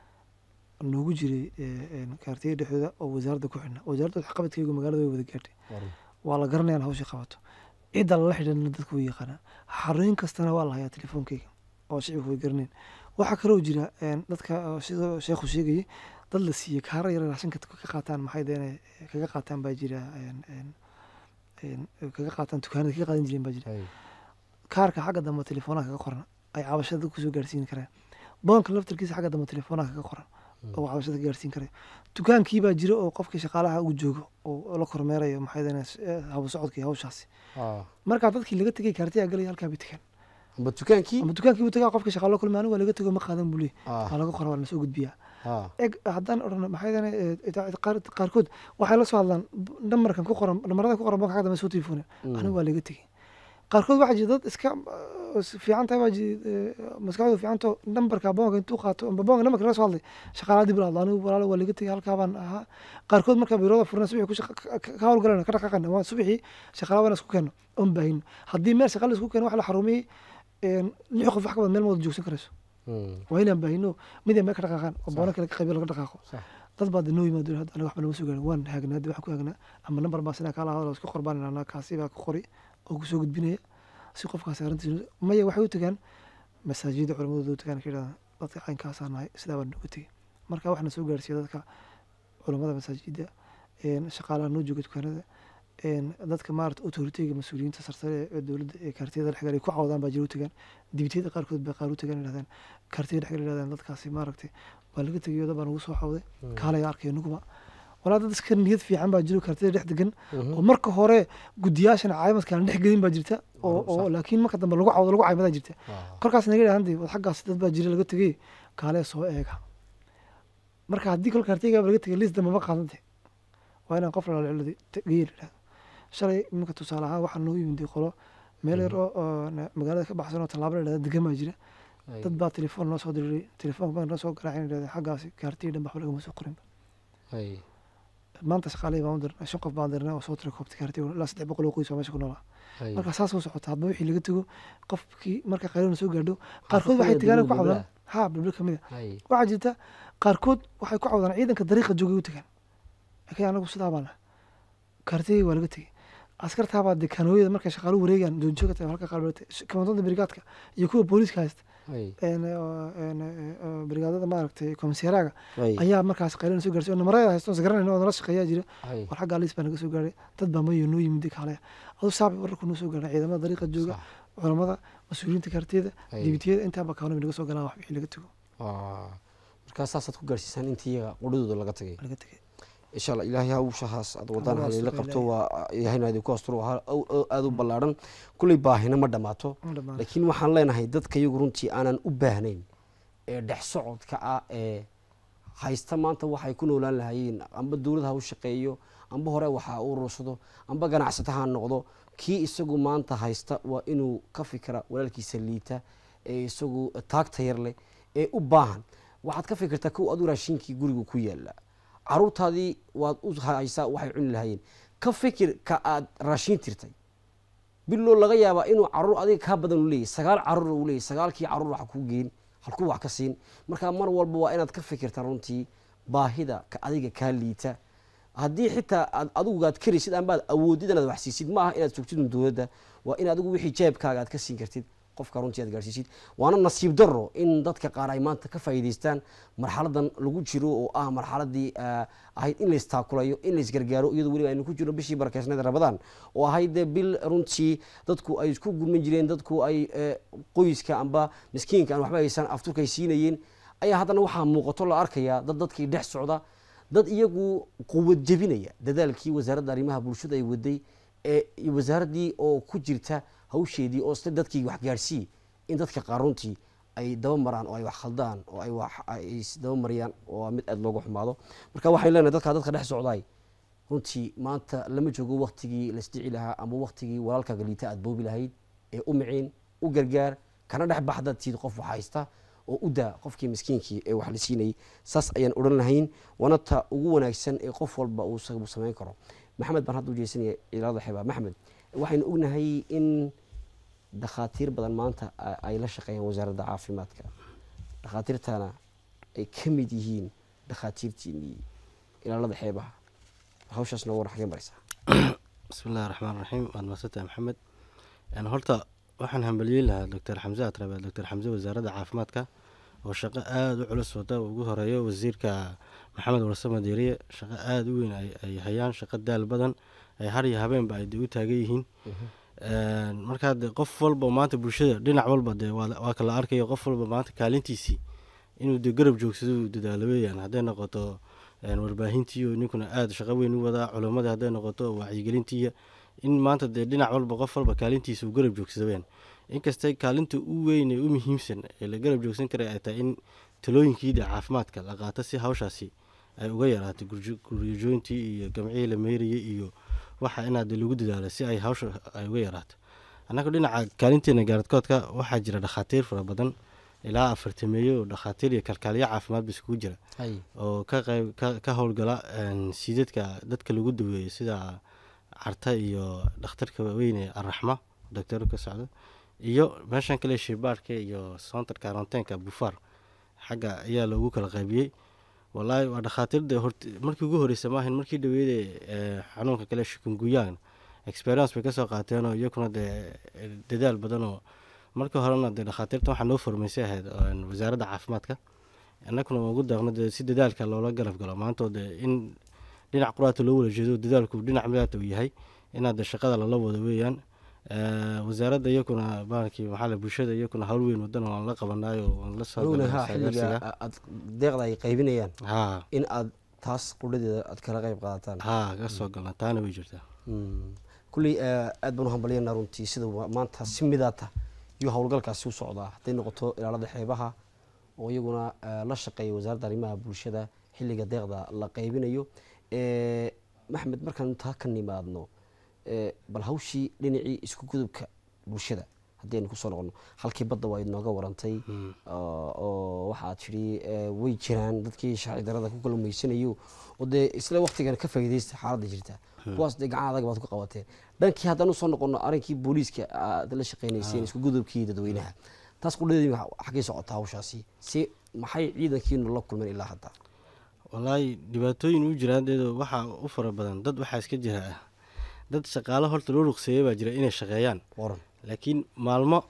noogu jiray ee, een, kaartiya dhexdooda oo wasaaradda ku xidhna wasaaradda waxqabadkaygu magaalada way wada gaadhay waran waa la garanayaan hawshii qabato cidda lala xidhanna dadku way yaqaanaa xarooyin kastana waa la hayaa telefoonkeyga oo shicibku way garaneen waxaa kaloo jira een, dadka oo sidoo sheekhu sheegayay dad la siiyey kaara yar raashinka ka qaataan maxay deene kaga qaataan baa jira een, een, een, kaga qaataan dukaanada kaga qaadan jireen baa jira hay kaarka xagga dambe telefoonaha kaga qoran ay cabashada dadku kusoo gaarsiin karaan boonka laftarkiisa xagga dambe telefoonaha kaga qoran oo cabashada ka gaarsiin karayo dukaankii baa jira oo qofkii shaqaalaha uu joogo oo la kormeerayo maxay dene habu socodka iyo hawshaasi Ah. markaa dadkii laga tegay kaartiyaa galay halkaa bay tegaan amba dukaankii ama dukaankii buu tagaa qofkii shaqaalo kulmi anigu waa laga tego ma qaadan buu leeyahy Ah. waa laga qora waa lasoo gudbiyaa Ah. eg haddaan odhan maxay dene qaarkood waxay la soo hadlaan namarkan ku qoran namarada ku qoran boonka xagga dambe soo telefooneen anigu waa laga tegey qaarkood waxaa jira dad iska uh, fiican tahay baa jira eh, maskaxdoodu fiicanto nambarka boonka intuu qaato amba boonka nambarka laga soo hadlay shaqaalaa dib la hadlo anigu walaalo waa laga tegey halkaa baan ahaa qaarkood marka biirooda furna subaxii ku shaqa- ka- ka ka howlgalana ka dhaqaaqana waa subaxii shaqaalaa baan isku keenno oon baahino haddii meel shaqaala isku keeno wax la xarumiyey een, lix qof wax ka badan meel ma wada joogsan karayso Mm. waa inaan baahino mid ay meel ka dhaqaaqaan oo boona kale ka qaybiyo laga dhaqaaqo Sax. dad baa de noo yimaado hadda aniga waxba nama soo gaarin waan haagnaa hadda waxaan ku haagnaa ama nambar baa sinaa kaala hadlo isku qorbaan anaa kaasi baa ku qori oo ku soo gudbinaya si qofkaasi arrintiisa maya waxay u tagaan masaajida culamadooda u tagaan ka yidhahdaan dadka caynkaasaa nahay sidaa baa nooga tegey marka waxaana soo gaarsiiya dadka culamada masaajida een, shaqaalaha noo jooga dukaanada een, dadka maarata autoritiga mas-uuliyiinta sarsare ee dowladda ee kaartiyada dhexgal ay ku cawdaan baa jira u tagaan dibitiyada qaarkood baa qaar u tagaan yidhahdaan kaartiyada dhexgal yidhahdaan dadkaasi maaragtay waa laga tegayo dad baa nagu soo cawday kaalaya arkaya nuguba walaa dad iska niyad fiican baa jiro kartida dhex degan oo marka hore guddiyaashana caayimadkaan dhex gelin baa jirta oo oo laakiin marka dambe lagu cawdo lagu caymadaa jirta kolkaas naga dhahan wad xaggaas dad baa jira laga tegey kaalee soo eega marka haddii kolka harteygaaba laga tegay liis dambe ma qaadante waa inaan qof lalaciladi geyi la dhahdo shalay iminka tusaale ahaan waxaa noo yimid qolo meel yar oo oo na- magaalada ka baxsan oo tallaabo la dhahda degan baa jira dad baa telefoon noo soo diriray telefoon baa noo soo garaacin dhahda xaggaasi kaartiyi dhan waxba lagama soo qorinba maanta shaqaalihii baan u dirnay shan qof baan dirnay oo soo tira koobta kaartiga ilaa saddex boqol oo qoys oo meesha ku noolaa marka saas u socota hadba wixii laga tego qofkii marka qayrona soo gaadho qaarkood waxay kamid ah tegaan ku dowladda cawdaan ha bilbil kamid a waxaa jirta qaarkood waxay ku cawdaan ciidanka dariiqa joogay u tegaan laakiin anagu sidaa baan nahay kaartigii waa laga tegey askartaabaa dee kaanooyada markay shaqaalu wareegaan doonjooga tahay halka qaar kamandoonda brigaadka iyo kuwa booliiska haysta een, oo, een, oo, brigaadada maaragtay komiseeraaga ayaa markaas qayrana soo gaarsiy oo namarada haysto garanayna oo nala shaqeeyaa jira war xaggaa liis baa naga soo gaaray dad baa mayo noo yimid kaale aduu saabi wararku noo soo gaaray ciidamada dariiqa jooga culamada mas-uuliyiinta kaartiyada Ay. dibitiyada intaaba kaanoobi naga soo galaan wax wixii laga tego markaa saasaad ku gaarsiisaan intii iyaga qudhadooda laga tagay laga tegay insha alla ilaahay hawshahaas aad wadaan Alla halila asturo qabto ilaahay. waa ilaahayna idinku asturo waa ha- aw- aw- aad u ballaadhan kulley baahina ma dhammaato Ma dhammaan. laakiin waxaan leenahay dadka iyagu runtii aanan u baahnayn ee dhex socodka ah ee haysta maanta waxay ku noolaan lahaayeen amba dowlad ha u shaqeeyo amba hore waxa u urursado amba ganacsata ha noqdo kii isagu maanta haysta waa inuu ka fikira walaalkiisa liita ee isagu taagta yar leh ee u baahan waxaad ka fikirtaa kow adu raashinkii guriga ku yaala caruurtaadii waad u haysaa waxay cuni lahaayeen ka fikir ka aad raashin tirtay biloo laga yaabaa inuu caruur adiga kaa badan u leeyahy sagaal caruur uu leeyahy sagaalkii caruur wax ku geen halkuu wax ka siin marka mar walba waa inaad ka fikirta runtii baahida ka adiga kaa liita haddii xitaa aad adigu aad karaysid ambaad awoodid inaad wax siisid ma aha inaad sugtid un dowladda waa in adigu wixii jeebkaaga aad ka siin kartid qofka runtii aad gaarsiisid waana nasiib daro in dadka qaar ay maanta ka faa'iidaystaan marxaladan lagu jiro oo ah marxaladii ah, ahayd in laystaakulayo in laysgargaaro iyadoo weliba aynu ku jirno bishii barakeysneed rabadaan oo ahayd dee bil runtii dadku ay isku gurman jireen dadku ay eh, qoyska amba miskiinka aan waxba haysan afturkay siinayeen ayaa haddana waxaa muuqato la arkayaa dad dadkii dhex socda dad iyagu quwad jebinaya dadaalkii wasaaradda arrimaha bulshada ay waday ee iyo wasaaraddii oo ku jirta hawsheedii oo sida dadkii wax gaadhsii in dadka qaar runtii ay daba maraan oo ay wax khaldaan oo ay wax ay is daba mariyaan oo waa mid aad looga xumaado marka waxaan leenahay dadka dadka dhex socdaay runtii maanta lama joogo waktigii laisdici lahaa ama waktigii walaalkaaga liita aad boobi lahayd ee u miciin u gargaar kana dhex baxda tiid qof wax haysta oo u daa qofkii miskiinkii ee wax la siinayay saas ayaan odhan lahayn waana ta ugu wanaagsan ee qof walba uu isagu samayn karo maxamed baan hadda u jeesanaya ciidamada xeebaa maxamed waxaynu ognahay in dhakhaatiir badan maanta a- ay la shaqeeyaan wasaaradda caafimaadka dhakhaatiirtana ay ka mid yihiin dhakhaatiirtiinii ilaalada xeebaha hawshaas nooga war xagee maraysaa bismi illahi raxmaan raxiim waad mahadsantahay maxamed Een, horta waxaan hambaliyeyn lahaa doctor xamse atrabe doctor xamse wasaaradda caafimaadka oo shaqo aada u culus wada ugu horeeyo wasiirka maxamed warsame deeriye shaqo aada u weyn ay ay hayaan shaqo daal badan ay har iyo habeenba ay dee u taagan yihiin Een, markaa dee qof walba maanta bulshada dhinac walba dee waa waa kala arkayo qof walba maanta kaalintiisii inuu dee garab joogsado uu dadaalo weeyaan hadday noqoto een, warbaahintiiyo ninkuna aada shaqo weyn u wadaa culimmadii hadday noqoto wacyigelintiiya in maanta dee dhinac walba qof walba kaalintiisa uu garab joogsado weyaan inkastay kaalinta u weyn ee u muhiimsan ee la garab joogsan karay ay tahay in talooyinkiida caafimaadka la qaato si hawshaasi ay uga yaraato gurjo- guryajoyntii iyo gamcihii la meerayay iyo waxa inaad lagu dadaalo si ay hawsha ay uga yaraato annaga dhinaca kaalinteena gaaradkoodka waxaa jira dhakhaatiir fara badan ilaa afartameeyo oo dhakhaatiir iyo kalkaaliyo caafimaadba iskugu jira oo ka qayb ka, ka howlgala een, siidadka dadka lagu daweeyo sida carta iyo dhakhtarka weyne araxma doctor ka socdo iyo meeshan kale shibaarka iyo soontarka aronteenka bufaar xagga ayaa loogu kala qaybiyey wallaahi waa dhakhaatiir dee hort markii ugu horeysa maahan markii dhaweeyada ee, xanuunka kale shikunguyan experience bay kasoo qaateenoo iyakuna dee dadaal badan oo markii horena dee dhakhaatiirta waxaa noo formeysay ahayd een, wasaaradda caafimaadka annaguna waan ugu daaqno dee si dadaalka loola garab galo maantoo dee in dhinac quraata loo wada jeedo dadaalku dhinac midaata uu yahay inaad dee shaqada lala wado weeyaan Ee, wasaaradda iyakuna baalkii maxaa la bulshada iyakuna hawl weyn wadana waan la qabanaayo waan la soo anuguna galnay ha xilliga saagaarsiga. aad deeqda ay qaybinayaan haa in aad taas qudhadeeda aad kala qayb qaadataan haa ka soo galna taana way jirtaa Mm. kulley eh, aad baan u hambalyanaa runtii sida wa- maanta si midaata iyo howlgalkaasi u socdaa hadday noqoto ilaalada xeebaha oo iyaguna eh, la shaqeeya wasaaradda arrimaha bulshada xilliga deeqda la qaybinayo Eh, maxmed markaan taa ka nimaadno eh, bal hawshii dhinacii isku gudubka bulshada haddii aynu kusoo noqono halkii badda waa idnooga warantay oo oo waxaad tidhi eh, way jiraan dadkii sharci darada ku kalluumaysanayo oo dee isla waqtigan ka faa'iidaysta xaaladda jirta kuwaas dee gacan adag baad ku qabateen dhankii haddaan usoo noqono arrinkii booliiska aad la shaqaynayseen isku gudubkii dadweynaha taas qudhadeedii xaggay socotaa hawshaasi si maxay ciidankiinu la kulmeen ilaa hadda wallaahi dhibaatooyin u jiraan deedo waxaa u fara badan dad waxaa iska jira ah dad shaqaalo horta loo ruqseeyay baa jira inay shaqeeyaan waran laakiin maalmo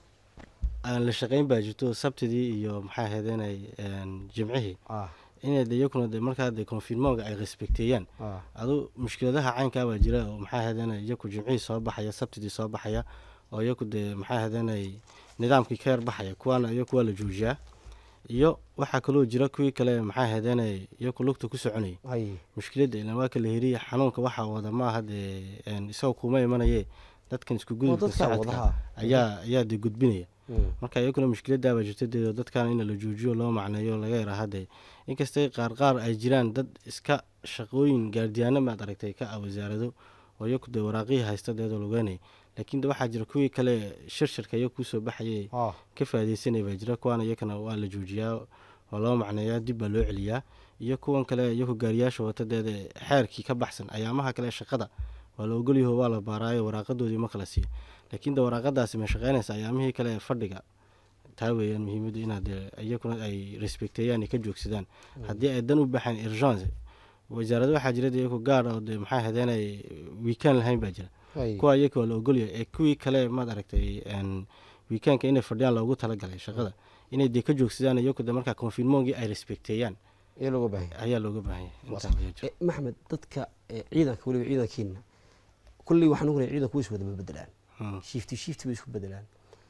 aan la shaqayn baa jirto sabtidii iyo maxaa ahaydeenay jimcihii ah inay de iyakuna de markaa de confinmonga ay respekteeyaan ah adu mushkiladaha caynkaa baa jira oo maxaa ahaydeenay iyaku jimcihii soo baxaya sabtidii soo baxaya oo iyaku dee maxaa ahaydeenay nidaamkii ka yar baxaya kuwaana iyaku waa la joojiyaa iyo waxaa kaloo jira kuwii kale maxaa ahaydeenay iyaku lugta ku soconayay hay mushkiladda ilan waa kala heriya xanuunka waxaa wada maaha dee een, isagoo kuma imanaye dadkan isku oo gudubka dadka socodka wadaha ayaa ayaa de gudbinaya Mm. marka iyakuna mushkiladaabaa jirta dee dadkan in la joojiyo loo macneeyo laga yaraha dee inkastay qaar qaar ay jiraan dad iska shaqooyin gaardiyaano maad aragtay ka ah wasaarado oo iyaku dee waraaqihii haysta deedoo lugeynaya laakiin de waxaa jira kuwii kale shirshirka iyaga kusoo baxayay ah ka faaideysanaya baa jira kuwaana iyakana waa la joojiyaa oo loo macneeyaa dib baa loo celiyaa iyo kuwan kale iyaku gaariyaasha watadeeda xeerkii ka baxsan ayaamaha kale shaqada waa la ogolyaho waa la baaraayo waraaqadoodii ma kala siiya laakiin de waraaqadaasi ma shaqeynaysa ayaamihii kale ee fadhiga taa weeyaan muhiimaddu inaad dee iyakuna ay respekteeyaan ay ka joogsadaan haddii ay dan u baxaan urgence wasaarado waxaa jira de iyaku gaar oo de maxaa hadeenay weekend lahayn baa jira hay kuwa iyaka waa la ogolyahay ee kuwii kale maad aragtay een, weekendka inay fadhiyaan loogu talagalay shaqada inay dee ka joogsadaan iyaku de markaa confinmongii ay respekteeyaan ee looga baahan ayaa looga baahan yahay Waa intaa ayaa jira. Eh, maxmed dadka eh, ciidanka weliba ciidankiina kulley waxaan ognahay ciidanku way is wada bedelaan Hmm. shifti shifti bay isku bedelaan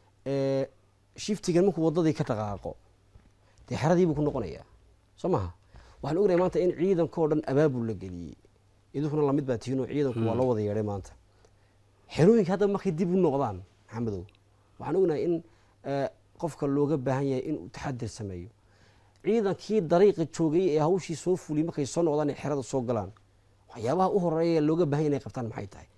Eh, shiftigan markuu wadadii ka dhaqaaqo dee xeradiibuu ku noqonayaa soo maha waxaan ognahay maanta in ciidankao dhan abaabul la geliyey idinkuna lamid baa tihiin oo ciidanku waa loo wada yeedhay maanta xerooyinka hadda markay dib u noqdaan maxamedow waxaan ognahay in eh, qofka looga baahan yahay inuu taxadir sameeyo ciidankii dariiqa joogay ee hawshii soo fuliyey markay soo noqdaan ay xerada soo galaan waxyaabaha u horeeya ee looga baahan yahay inay qabtaan maxay tahay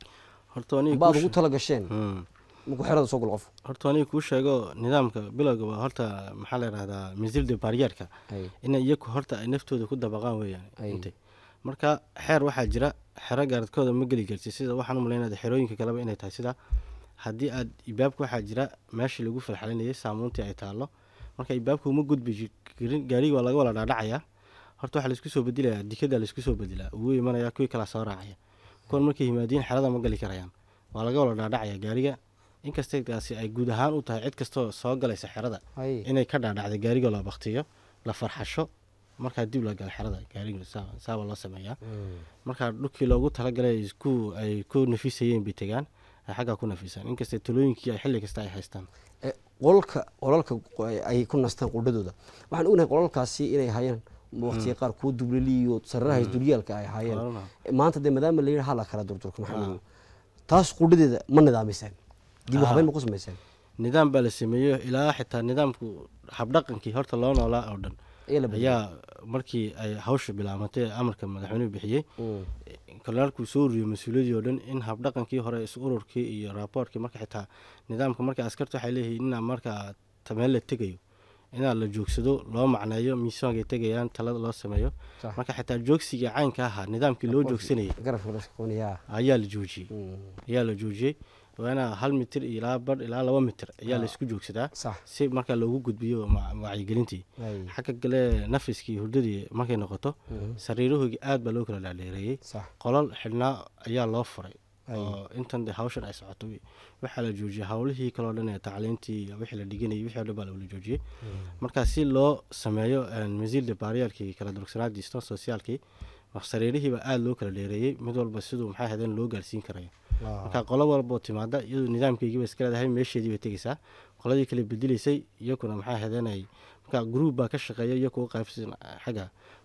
horta aniga baad kuu ugu she- tala gasheen Hmm. markuu xerada soo galo qof horta aniga kuu sheego nidaamka bilowga waa horta maxaa la yidhahdaa misilda baaryaarka Ay. in iyaku horta ay naftooda ku dabaqaan weeyaan Ay. intay marka xeer waxaa jira xero gaaradkooda ma geli karti sida waxaan u malaynaya xerooyinka kaleba inay tahay sida haddii aad ibaabka waxaa jira meeshii lagu falxalinayay saamuuntii ay taallo marka ibaabka uma gudbi ji- karin gaariga waa laga wala dhaadhacayaa horta waxaa laisku soo bedelayaa dikada laisku soo bedelaa ugu imanaya kuwii kala soo raacaya kuwan markay yimaadiin xerada ma gali karayaan waa laga wala dhaadhacaya gaariga inkastay taasi ay guud ahaan u tahay cid kastoo soo galaysa xerada Ay. inay ka dhaadhacda gaariga la baktiyo la farxasho markaa dib la gala xerada gaariga saa- saaba loo sameeyaa markaa dhulkii loogu talagalay ay isku ay ku nafisayeen bay tegaan ay xaggaa ku nafisaan inkastay talooyinkii ay xilli kasta ay haystaan Eh, qolalka qolalka qo- ay ku nastaan qudhadooda waxaan ognahay qolalkaasi inay hayeen waqtiga qaar kuwa dublali iyo sararaha dulyaalka ay hayeen Qolalna. Eh, maanta dee maadaama la yidhi hala kala durdurka maxamedow taas qudhadeeda ma nidaamiseen dib u Ah. habeyn ma ku samayseen nidaam baa la sameeyo ilaa xitaa nidaamku habdhaqankii horta loo noolaa oo dhan ayaa la bedelay. ayaa markii ay hawsha bilaamatay ee amarka madaxweynuhu bixiyey Mm. kolaalkuu soo ururiyey mas-uuliyaddii oo dhan in habdhaqankii hore is ururkii iyo raaboorkii marka xitaa nidaamka marka askarta waxay leeyihiin inaa markaa tameel la tegayo inaa la joogsado loo macneeyo miisaankay tegayaan talada loo sameeyo Sax. marka xitaa joogsiga caynka ahaa nidaamkii loo joogsanayay garabka la shaqoonaya ayaa la joojiyey Mm. ayaa la joojiyey waa inaa hal mitir iyo ilaa badh ilaa laba mitir ayaa la isku joogsadaa sax si markaa loogu gudbiyo ma- wacyigelintii Ay. xagga gale nafiskii hurdadii markay noqoto sariirahoogii aad baa loo kala dhaadheereeyey sax qolal xidhnaa ayaa loo furay Ay. oo intan de hawshan ay socoto wi- waxaa la joojiyey howlihii kaloo dhan ee tacliintii iyo wixii la dhiganayay wixii oo dhan baa la joojiyey marka si loo sameeyo masiilda baariyaalkii kala durugsanaadii ston sociaalkii sariirihiiba aada loo kala dheereeyey mid walba siduu maxay ahaydeen loo gaarsiin karayo marka qolo walboo timaada iyadu nidaamkeygiiba iska leedahay meesheedii bay tegeysaa qoladii kale bedelaysay iyakuna maxay ahaydeen ay marka gruub baa ka shaqeeya iyo kuwa qaybsan xagga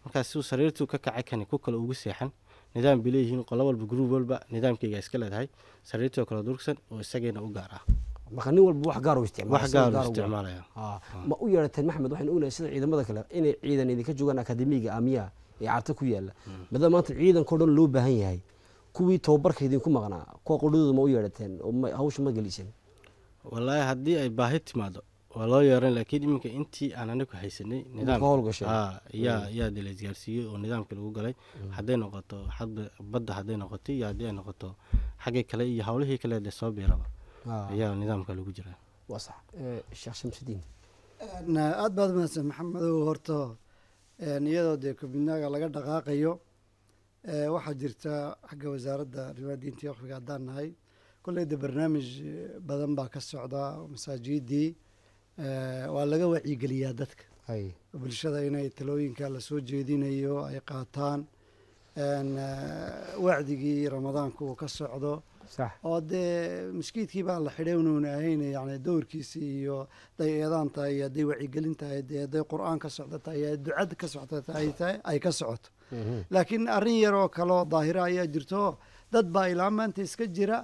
markaas siuu sariirtuu ka kacay kani ku kale ugu seexan nidaam bay leeyihiin qolo walba gruub walba nidaamkayga iska leedahay sariirtii oo kale durugsan oo isageena u gaar ah marka nin walba wax gaar u isticmaala wax sida gaar gaar u u isticmaalaya Ah, ma u yeerateen maxmed waxaynu ognahay sida ciidamada kale inay ciidan idinka joogaan akademiga amiya ee carta ku yaala maadaama maanta ciidankao dhan loo baahan yahay kuwii tababarka idinku maqnaa kuwa qodhadooda ma u yeerateen oo ma- hawsha ma geliseen wallaahi haddii ay baahi timaado waa loo yeeran laakiin iminka intii aan anigu haysanay nidaam ka howlgashay. aa yaa yaa de la isgaarsiiyey oo nidaamka lagu galay hadday noqoto xadba badda hadday noqoto iyo haddii ay noqoto xaggii kale iyo howlihii kale dee soo biiraba Ah, ayaa nidaamka lagu jiraa waa sax Eh, sheekh shamsudiin aada baad mahadsan maxamedow horta een, iyadoo dee kubidnaaga laga dhaqaaqayo ee, waxaa jirta xagga wasaaradda arrimaha diinta iyo waqfiga haddaan nahay kolley de barnaamij eh, badan baa ka socda oo masaajidii eh, waa laga wacyigeliyaa dadka hay bulshada inay talooyinka lasoo jeedinayo ay qaataan een, eh, wacdigii ramadaanka uu ka socdo sax oo dee maskiidkii baa la xidhay unuuna ahayn yani dowrkiisi iyo hadday eedaan tahay iyo hadday wacyigelin tahay dee hadday qur-aan ka socdo tahay iyo ducada ka socdo tahay tahay ay ka socoto laakiin arrin yar oo kale oo daahira ayaa jirto dad baa ilaa maanta iska jira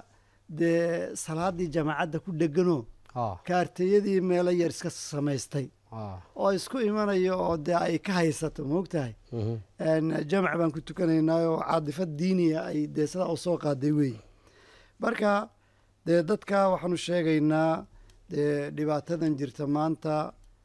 dee salaadii jamaacadda ku dheganoo ah kaarteyadii meelo yar iska samaystay ah oo isku imanayo oo dee ay ka haysato moogtahay mhm. een, jamac baan ku tukanaynaa oo caadifad diiniya ay dee sidaa u soo qaaday weeye marka dee dadka waxaanu sheegaynaa dee dhibaatadan jirta maanta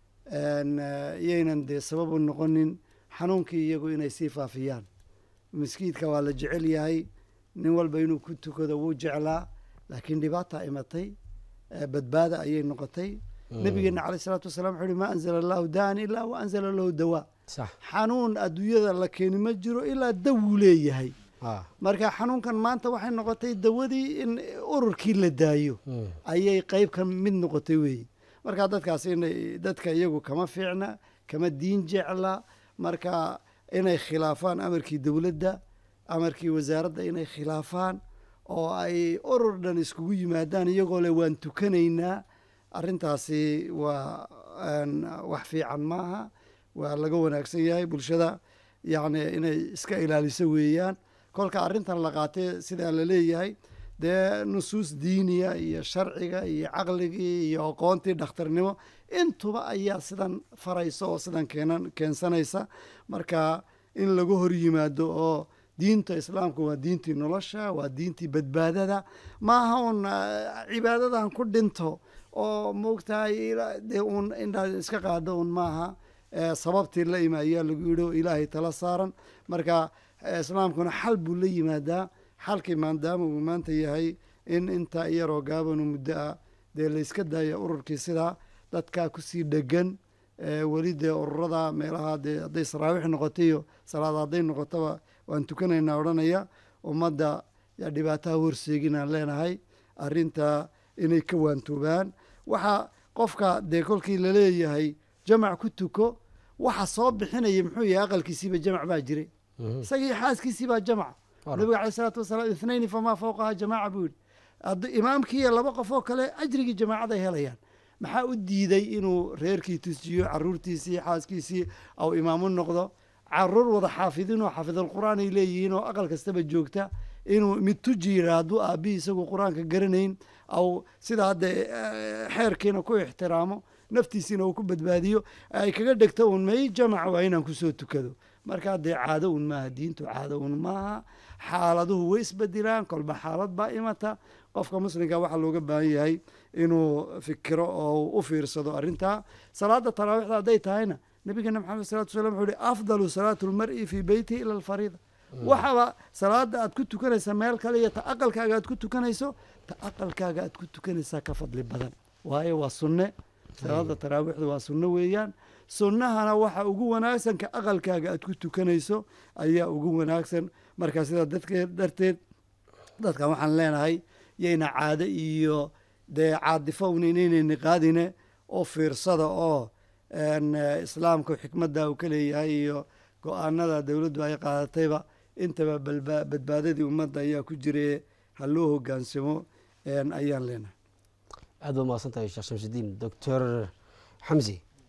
een, eh, iyaynan dee sabab u noqonin xanuunkii iyagu inay sii faafiyaan miskiidka waa la jecel yahay nin walba inuu ku tukado wuu jeclaa laakiin dhibaata imatay eh, badbaada ayay noqotay nabigeena caleyh salaatu wasalaam wuxuu uhi maa anzala allahu daan ilaa wa anzala lahu dawaa sax xanuun adduunyada la keeni ma jiro ilaa dawuu leeyahay ah marka xanuunkan maanta waxay noqotay dawadii in ururkii la daayo Mm. ayay qeyb ka mid noqotay weeye marka dadkaas inay dadka iyagu kama fiicna kama diin jecla marka inay khilaafaan amarkii dowladda amarkii wasaaradda inay khilaafaan oo ay urur dhan iskugu yimaadaan iyagoo le waan tukanaynaa arrintaasi waa een, wax fiican maaha waa laga wanaagsan yahay bulshada yacni inay iska ilaaliso weeyaan kolka arrintan la qaatee sidaa la leeyahay dee nusuus diiniya iyo sharciga iyo caqligii iyo aqoontii dhakhtarnimo intuba ayaa sidan faraysa oo sidan keenan keensanaysa marka in laga hor yimaado oo diinta islaamka waa diintii nolosha waa diintii badbaadada maaha un ah, cibaadadan ku dhinto oo moogtahay ila- dee uun indhaa iska qaado un maaha eh, sababtii la ima ayaa lagu yidhi oo ilaahay tala saaran marka eh, islaamkuna xal buu la yimaadaa xalkii maadaama uu maanta yahay in intaa iyaroo gaabanu muddo ah dee layska daaya ururkii sidaa dadkaa kusii dhegan eh, weli dee ururada meelaha dee hadday saraawiix noqoto iyo salaad hadday noqotoba waan tukanaynaa odhanaya ummadda yaa dhibaataha horseeginaan leenahay arrinta inay ka waantoobaan waxa qofka dee kolkii laleeyahay jamac ku tuko waxa soo bixinaya muxuu yahay aqalkiisiiba jamac baa jiray isagii xaaskiisii baa jamaca nabiga caleyh salaatu wasalaam ithnayni famaa fawqaha jamaaca buu yidhi haddii imaamkii iyo laba qof oo kale ajrigii jamaacad ay helayaan maxaa u diiday inuu reerkii tusiyo caruurtiisii xaaskiisii au imaamu noqdo caruur wada xaafidin oo xaafidalqur'aan ay leeyihiin oo aqal kastaba joogta inuu mid tuji yidhaa hadduu aabbihi isagu qur-aanka garanayn au sida hadda eh, xeerkiina ku ixtiraamo naftiisiina uu ku badbaadiyo ay kaga dhegto un may jamac waa inaan kusoo tukado marka dee caado un maaha diintu caado un maaha xaaladuhu way isbedelaan kolba xaalad baa imata qofka muslimka waxaa looga baahan yahay inuu fikiro oo u fiirsado arrintaa salaada taraawiixda hadday tahayna nabigeena maxamed salatu wasalam wuxuu ihi afdalu salaatu lmar'i fii beyti ila alfariida waxaba salaada aad ku tukanaysa meel kale iyo ta aqalkaaga aad ku tukanayso ta aqalkaaga aad ku tukanaysaa ka fadli badan waayo waa sunne salaada taraawiixda waa sunno weeyaan sunnahana waxa ugu wanaagsan ka aqalkaaga aad ku tukanayso ayaa ugu wanaagsan marka sidaa dadkeed darteed dadkan waxaan leenahay yayna caado iyo dee caadifo un inaynayni qaadine oo fiirsada oo een, eh, islaamka xikmadda uu ka leeyahay iyo go-aanada dowladdu ay qaadatayba intaba balba- badbaadadii ummadda ayaa ku jire ha loo hogaansamo een, ayaan leenahay aad baad mahadsan tahay sheekh shamsudiin doctor xamsi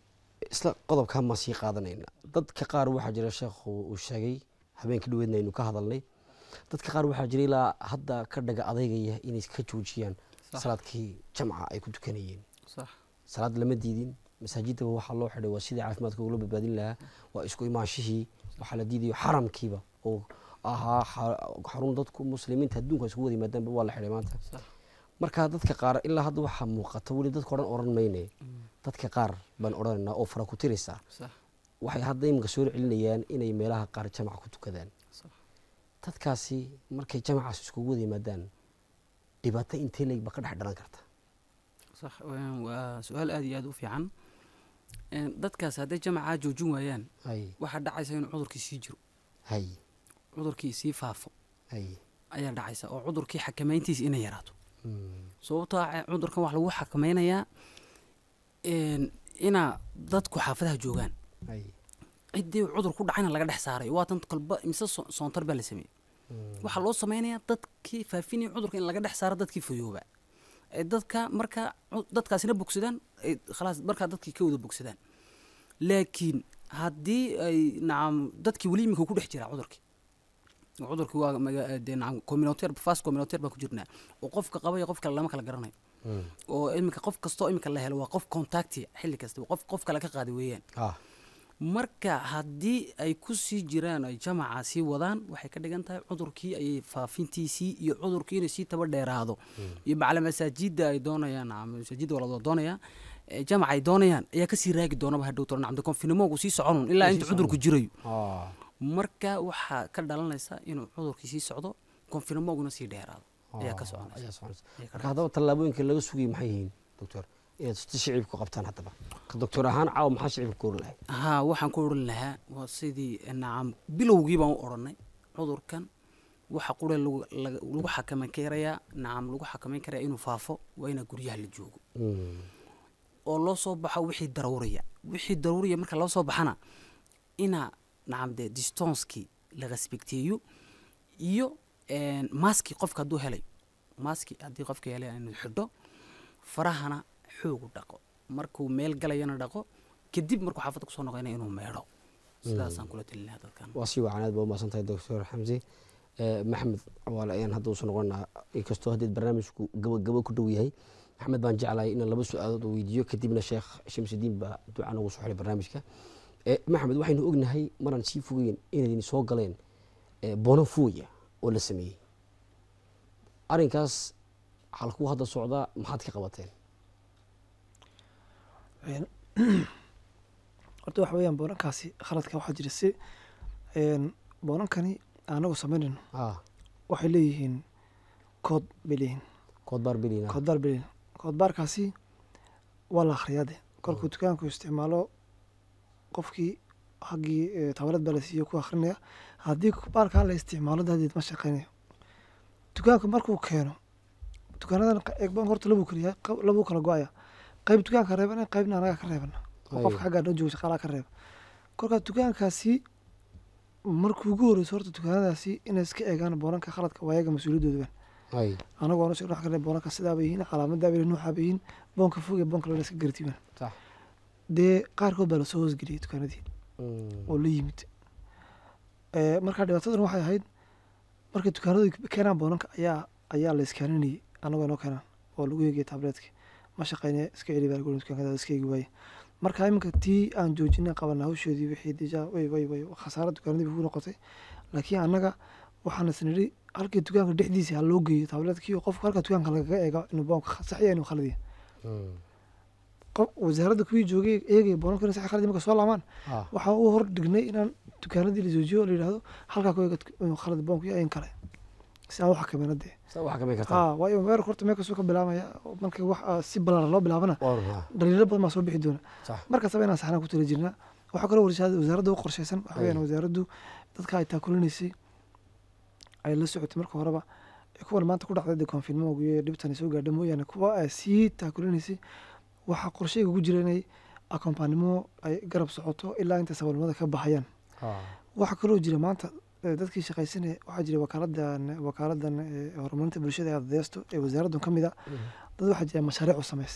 isla qodobkan maan sii qaadanayna dadka qaar waxaa jira sheekhu uu sheegay habeenkii dhaweedna aynu ka hadalnay dadka qaar waxaa jira ilaa hadda ka dhaga adeygaya inay ka joojiyaan Sax. salaadkii jamca ay ku tukanayeen sax salaad lama diidin masaajidaba waxaa loo xidhay waa sidii caafimaadka ugula badbaadin lahaa waa isku imaanshihii waxaa la diidayo xaramkiiba oo ahaa xa- xarun dadku muslimiinta adduunka isugu wada yimaadaanba waa la xidhay maanta sax marka dadka qaar ilaa hadda waxaa muuqata weli dadka odhan odhan mayne dadka qaar baan odhanaynaa oo fara ku tiraysaa sax waxay hadda iminka soo celinayaan inay meelaha qaar jamac ku tukadaan sax dadkaasi markay jamacaas iskugu wada yimaadaan dhibaato intee leeg ba ka dhex dhalan karta sax waa- waa su-aal aada iyo aada u fiican Een, dadkaas hadday jamacaa joojin waayaan hay waxaa dhacaysa inuu cudurkii sii jiro hay cudurkii sii faafo hay ayaa dhacaysa oo cudurkii xakameyntiisa inay yaraato Mm, sababtoo ah cudurkan wax lagu xakameynayaa een, inaa dadku xaafadaha joogaan hay ciddii cudur ku dhacayna laga dhex saaray waa tan kalba mise so- soontar baa la sameeyey Mm, waxaa loo sameynayaa dadkii faafinaya cudurka in laga dhex saaro dadkii fayooba ee dadka marka cu- dadkaasina bogsadaan ay khalaas markaa dadkii ka wada bogsadaan laakiin haddii ay nacam dadkii weli iminka ku dhex jiraa cudurkii oo cudurkii waa maga- dee nacam communautaire fast communautaire baan ku jirnaa oo qofka qaba iyo qof kale lama kala garanayo mm, oo iminka qof kastoo iminka la helo waa qof contacti xilli kasta qof qof kale ka qaaday weeyaan ah marka haddii ay ku sii jiraan ay jamaca sii wadaan waxay ka dhigan tahay cudurkii ayay faafintiisii iyo cudurkii inay sii taba dheeraado iyo macala masaajida ay doonayaan nacam masaajida walad waa doonaya ee jamaca ay doonayaan ayaa kasii raagi doonaba hadhow tolo nacam de konfinimoogu sii soconun ilaa inta cudurku jirayo ah marka waxaa ka dhalanaysa inuu cudurkii sii socdo konfinimooguna sii dheeraado ayaa ka soconaysa ayaa soconaysa Ayaa ka marka haddaba tallaabooyinka laga sugayay maxay yihiin doctor inaad si shicibku qabtaan haddaba ka doctor ahaan caawa maxaa shicibka ku oran lahay haa waxaan ku odhan lahaa waa sidii nacam bilowgii baan u odhanay cudurkan waxa qure lagu laga- lagu xakameyn karayaa nacam lagu xakameyn karayaa inuu faafo waa inaa guryaha la joogo Mm, oo loo soo baxo wixii daruuriya wixii daruuriya marka loo soo baxana inaa nacam dee distonskii la respecteeyo iyo een, maski qofka hadduu helayo maski haddii qofka helay inuu xidho farahana xoogu dhaqo markuu meel galayana dhaqo kadib markuu xaafadda kusoo noqonaya inuu meedho sidaasaan kula talin lahaa dadkan waa si wacan aad ba umahadsan tahay doctor xamsi Eh, maxamed cawaale ayaan hadda usoo noqonaa inkastoo haddeed barnaamijku gaba gaba ku dhow yahay maxamed baan jeclahay inaan laba su-aalood oo weydiiyo kadibna sheekh shamsudiin baa duca nagu soo xiray barnaamijka Eh, maxamed waxaynu ognahay maraan sii fogeyn inaydin soo galeen eh, bono fuya oo la sameeyey arrinkaas halkuu hadda socdaa maxaad ka qabateen Een, horta waxa weeyaan boonankaasi khaladka waxaa jira si een, boonankani anagu samaynayno ah waxay leeyihiin kood bay leeyihiin koodbaar belina koodbaar bay leeyihiin koodbaarkaasi waa la akhriyaa de kolkuu dukaanku isticmaalo qofkii haggii eh, tabalad baa la siiyo ku akhrinaya haddii baarkaa la isticmaalo daadeed ma shaqeynayo dukaanku markuu keeno dukaanadan eegban horta labuu keliya labuu kala go-aya qayb dukaanka reebana qaybna anaga ka reebana oo Ay. qofka xaggaa noo jooga shaqaalaha ka reeba kolkaa dukaankaasi markuu ugu horeyso horta dukaanadaasi inay iska eegaan boonanka khaladka waa ayaga mas-uuliyaddooda ay anagu aan wax kale boonanka sidaa bay yihiin calaamadaa bay nuuxaa bay yihiin boonka fog iyo boonka lana iska gartiibaan sax dee qaarkood baa lasoo hoosgeliyey dukaanadii Mm, oo la yimid Eh, markaa dhibaatadan waxay ahayd markay dukaanadu keenaan boonanka ayaa ayaa la iskaaninayay anagoo inoo keenaan oo lagu eegaya tabletka ma shaqeynaya iska celi baa lagu yidhi dukaanada iska eegi waaye marka iminka tii aan joojinay qabana hawshoodii wixii deja way way way khasaaro dukaanadii bay ku noqotay laakiin annaga waxaan isnidhi halkii dukaanka dhexdiisa ha loo geeyo tabletkii oo qofka halka dukaanka lagaga eega inuu boonka saxiya inuu khaladiya mm, qof wasaaradda kuwii joogay eegaya boonanka inuu saxi khaladi marka soo laamaan ah waxaa u hor dhignay inaan dukaanadii la joojiyo oo la yidhahdo halkaa ku eega inuu khalad boonku yahay in kale si aan u xakamayna dee saa waxaa kamay kartaa haa waayo weerarka horta meel kasoo ka bilaabaya oo marka wax ah, si ballaaran loo bilaabana waa runaa dhaliilo badan baa soo bixi doona sax markastaba inaan saxnaan ku tala jirnaa waxaa kaloo warshaada wasaaradda u qorshaysan waxa Ay. weyaan wasaaraddu dadka ay taakulinaysay ay la socotay marka horeba ee kuwan maanta ku dhacday dee konfinmoogu iyo dhibtan ay soo gaadha mooyaane kuwa ay sii taakulinaysay waxaa qorshayga ku jira inay akompaanimo ay garab socoto ilaa inta saboolnimada ka baxayaan ah waxaa kaloo jira maanta eh, dadkii shaqaysanaya waxaa jira wakaaladan wakaaladan eh, horumarinta bulshada ee adeesto ee wasaaraddan ka mid a dad waxaa jira mashaariic u samaysa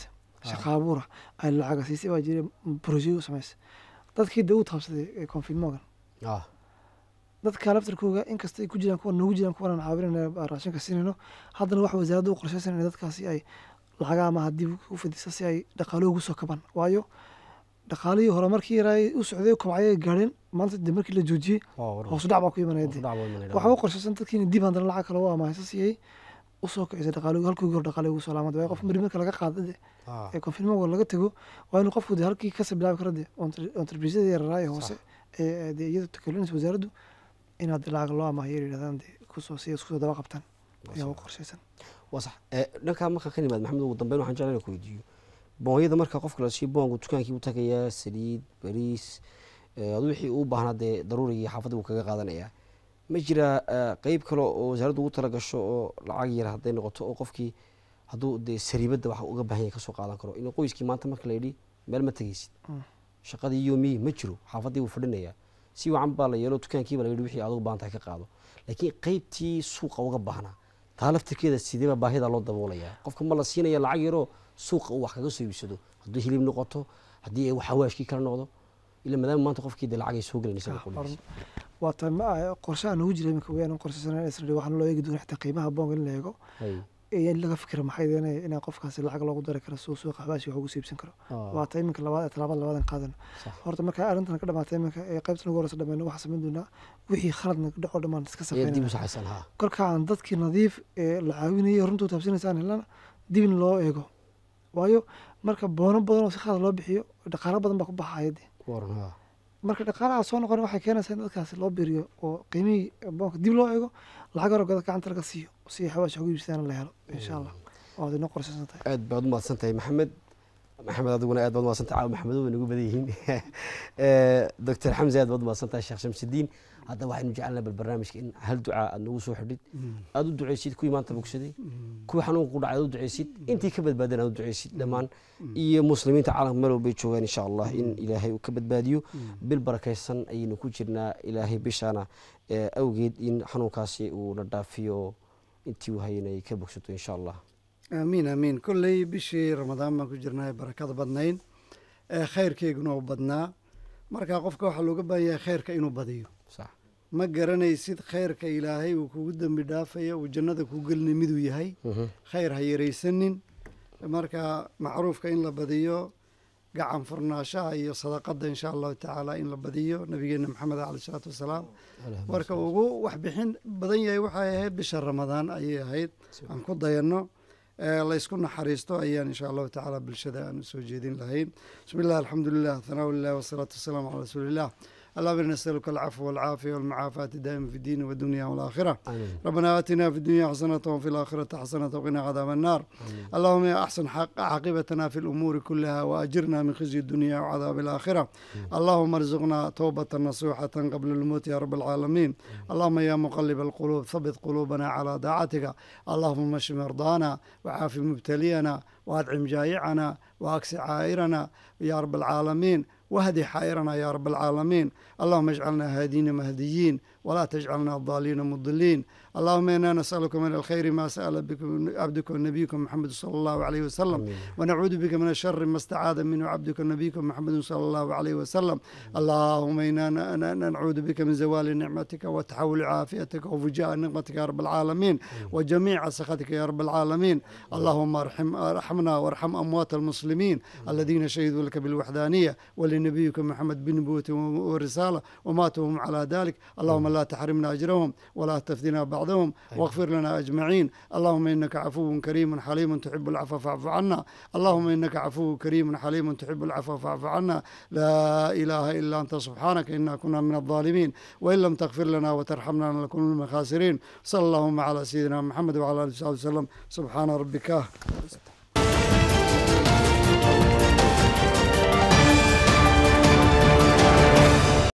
shaqa abuura ay lacaga siisay baa jiray brojeyo u samaysay dadkii dee u taabsaday ee confinmogan ah dadka laftarkooga inkasta ay ku jiraan kuwa noogu jiraan kuwan aan caawinayna raashinka siinayno haddana waxa wasaaradda u qorshaysan in dadkaasi ay lacaga ama haddii u fadisa si ay dhaqaalo ugu soo kabaan waayo dhaqaalihii hore markii yaraa u socday kobcay ay gaadheen maanta de markii la joojiyey hoos u dhac baa ku imanaya de waxaa u qorshaysan dadkii in dib haddana lacag kale u amaahayso si ay usoo kicisay dhaqaalo halkii hore dhaqaalo ugu soo laamada waayo qof mari marka laga qaada de ee confinmoga laga tego waa inuu qofku de halkii kasii bilaabi kara de entreprisada yararaa ee hoose ee de iyada takalinaysa wasaaraddu inaad lacag loo amaahiyo yidhahdaan de kusoo si iskusoo daba qabtaan ayaa u qorshaysan waa sax dhankaa markaan ka nimaad maxamed ugu dambeyn waxaan jeclaan ku weydiiyo boonyada marka qofka la siiyo boongu dukaankii u tagayaa saliid bariis adu wixii uu baahnaa dee daruurigii xaafadda buu kaga qaadanayaa ma jiraa qeyb kale oo wasaaraddu ugu tala gasho oo lacag yar hadday noqoto oo qofkii hadduu dee sariibadda wax uga baahan yahay kasoo qaadan karo in qoyskii maanta marka la yidhi meel ma tegeysid shaqadii yoomiyii ma jiro xaafaddii buu fadhinayaa si wacan baa la yeelo dukaankiiba la yidhi wixii adugu baahantahay ka qaado laakiin qeybtii suuqa uga baahnaa taa laftirkeeda sideeba baahida loo daboolayaa qofka ma la siinaya lacag yaroo suuqa uu wax kaga soo iibsado haddii hilib noqoto haddii ay xawaashkii kala noqdo ila maadaama maanta qofkii dee lacag ay soo gelan isaga qudhiisa waa ta ma qorshaha noogu jira iminka weyaan qorshaysana isra waxaana loo eegi doona xitaa qiimaha boonga in la eego in laga fikira maxay deenaya inaa qofkaasi lacag loogu dari karo suu suuqa xawaashi wax ugu siibsan karo waa ta iminka labaad talaabada labadan qaadano horta markaa arrintan ka dhamaatay iminka ee qaybtan ugu horeysa dhameyno waxaa samayn doonaa wixii khaladna dhaco dhammaan iska safeynaa kolka aan dadkii nadiif ee la caawinayay runtuu taabsinaysaan helana dib in loo eego waayo marka boono badan oo si khalad loo bixiyo dhaqaalo badan baa ku baxaya de marka dhaqaalaha soo noqon waxay keenaysaa in dadkaasi loo biriyo oo qiimihii boonka dib loo eego lacag hore goda gacanta laga siiyo si xawaash ugu iibsadaan la helo insha allah waad inoo qorshaysan tahay aad baad umahadsan tahay maxamed maxamed adiguna aad baad umahadsan tahay caawa maxamedo way nagu badan yihiin doctor xamse aad baad umahadsan tahay sheekh shamsidiin hadda waxaynu jecelnahay bal barnaamijka in hal ducaa aad nagu soo xidhid aad u duceysid kuwii maanta bogsaday kuwii xanuunka ku dhacay aad u duceysid intii ka badbaadeen aad u duceysid dhammaan iyo muslimiinta caalamka meel walbay joogaan insha allah in ilaahay uu ka badbaadiyo bil barakaysan ayaynu ku jirnaa ilaahay bishaana awgeed in xanuunkaasi uu na dhaafiyo intii uu hayana ay ka bogsato insha allah aamiin aamiin kolley bishii ramadaan baan ku jirnaa barakada badnayn ee khayrkeyguna u badnaa marka qofka waxaa looga baahan yahay khayrka inuu badiyo ma garanaysid khayrka ilaahay uu kugu dembi dhaafaya uu jannada kuu gelinay miduu yahay khayr ha yaraysanin marka macruufka in la badiyo gacan furnaashaha iyo sadaqada insha allahu tacaala in la badiyo nabigeena maxamed caleh isalaatu wasalaam marka ugu waxbixin badan yahay waxay ahayd bisha ramadaan ayay ahayd aan ku dayanno laysku naxariisto ayaan insha allahu tacaala bulshada aan usoo jeedin lahayn bismi illah alxamdu lilah thanaa lilah wasalaatu wasalaamu calaa rasuulillah اللهم إنا نسألك العفو والعافية والمعافاة دائما في الدين والدنيا والآخرة ربنا آتنا في الدنيا حسنة وفي الآخرة حسنة وقنا عذاب النار اللهم يا أحسن حق عاقبتنا في الأمور كلها وأجرنا من خزي الدنيا وعذاب الآخرة اللهم ارزقنا توبة نصوحة قبل الموت يا رب العالمين اللهم يا مقلب القلوب ثبت قلوبنا على طاعتك اللهم اشف مرضانا وعاف مبتلينا وأدعم جائعنا وأكس عائرنا يا رب العالمين واهدي حائرنا يا رب العالمين اللهم اجعلنا هادين مهديين ولا تجعلنا ضالين مضلين اللهم انا نسالك من الخير ما سال بك عبدك ونبيك محمد صلى الله عليه وسلم ونعوذ بك من الشر ما استعاذ منه عبدك ونبيك محمد صلى الله عليه وسلم اللهم انا نعوذ بك من زوال نعمتك وتحول عافيتك وفجاء نقمتك يا رب العالمين وجميع سخطك يا رب العالمين اللهم ارحم ارحمنا وارحم اموات المسلمين الذين شهدوا لك بالوحدانيه ولنبيك محمد بنبوة ورساله وماتوا هم على ذلك اللهم لا تحرمنا اجرهم ولا تفتنا بعضهم واغفر لنا اجمعين اللهم انك عفو كريم حليم تحب العفو فاعف عنا اللهم انك عفو كريم حليم تحب العفو فاعف عنا لا اله الا انت سبحانك انا كنا من الظالمين وان لم تغفر لنا وترحمنا لنكون من الخاسرين صلى اللهم على سيدنا محمد وعلى اله وصحبه وسلم سبحان ربك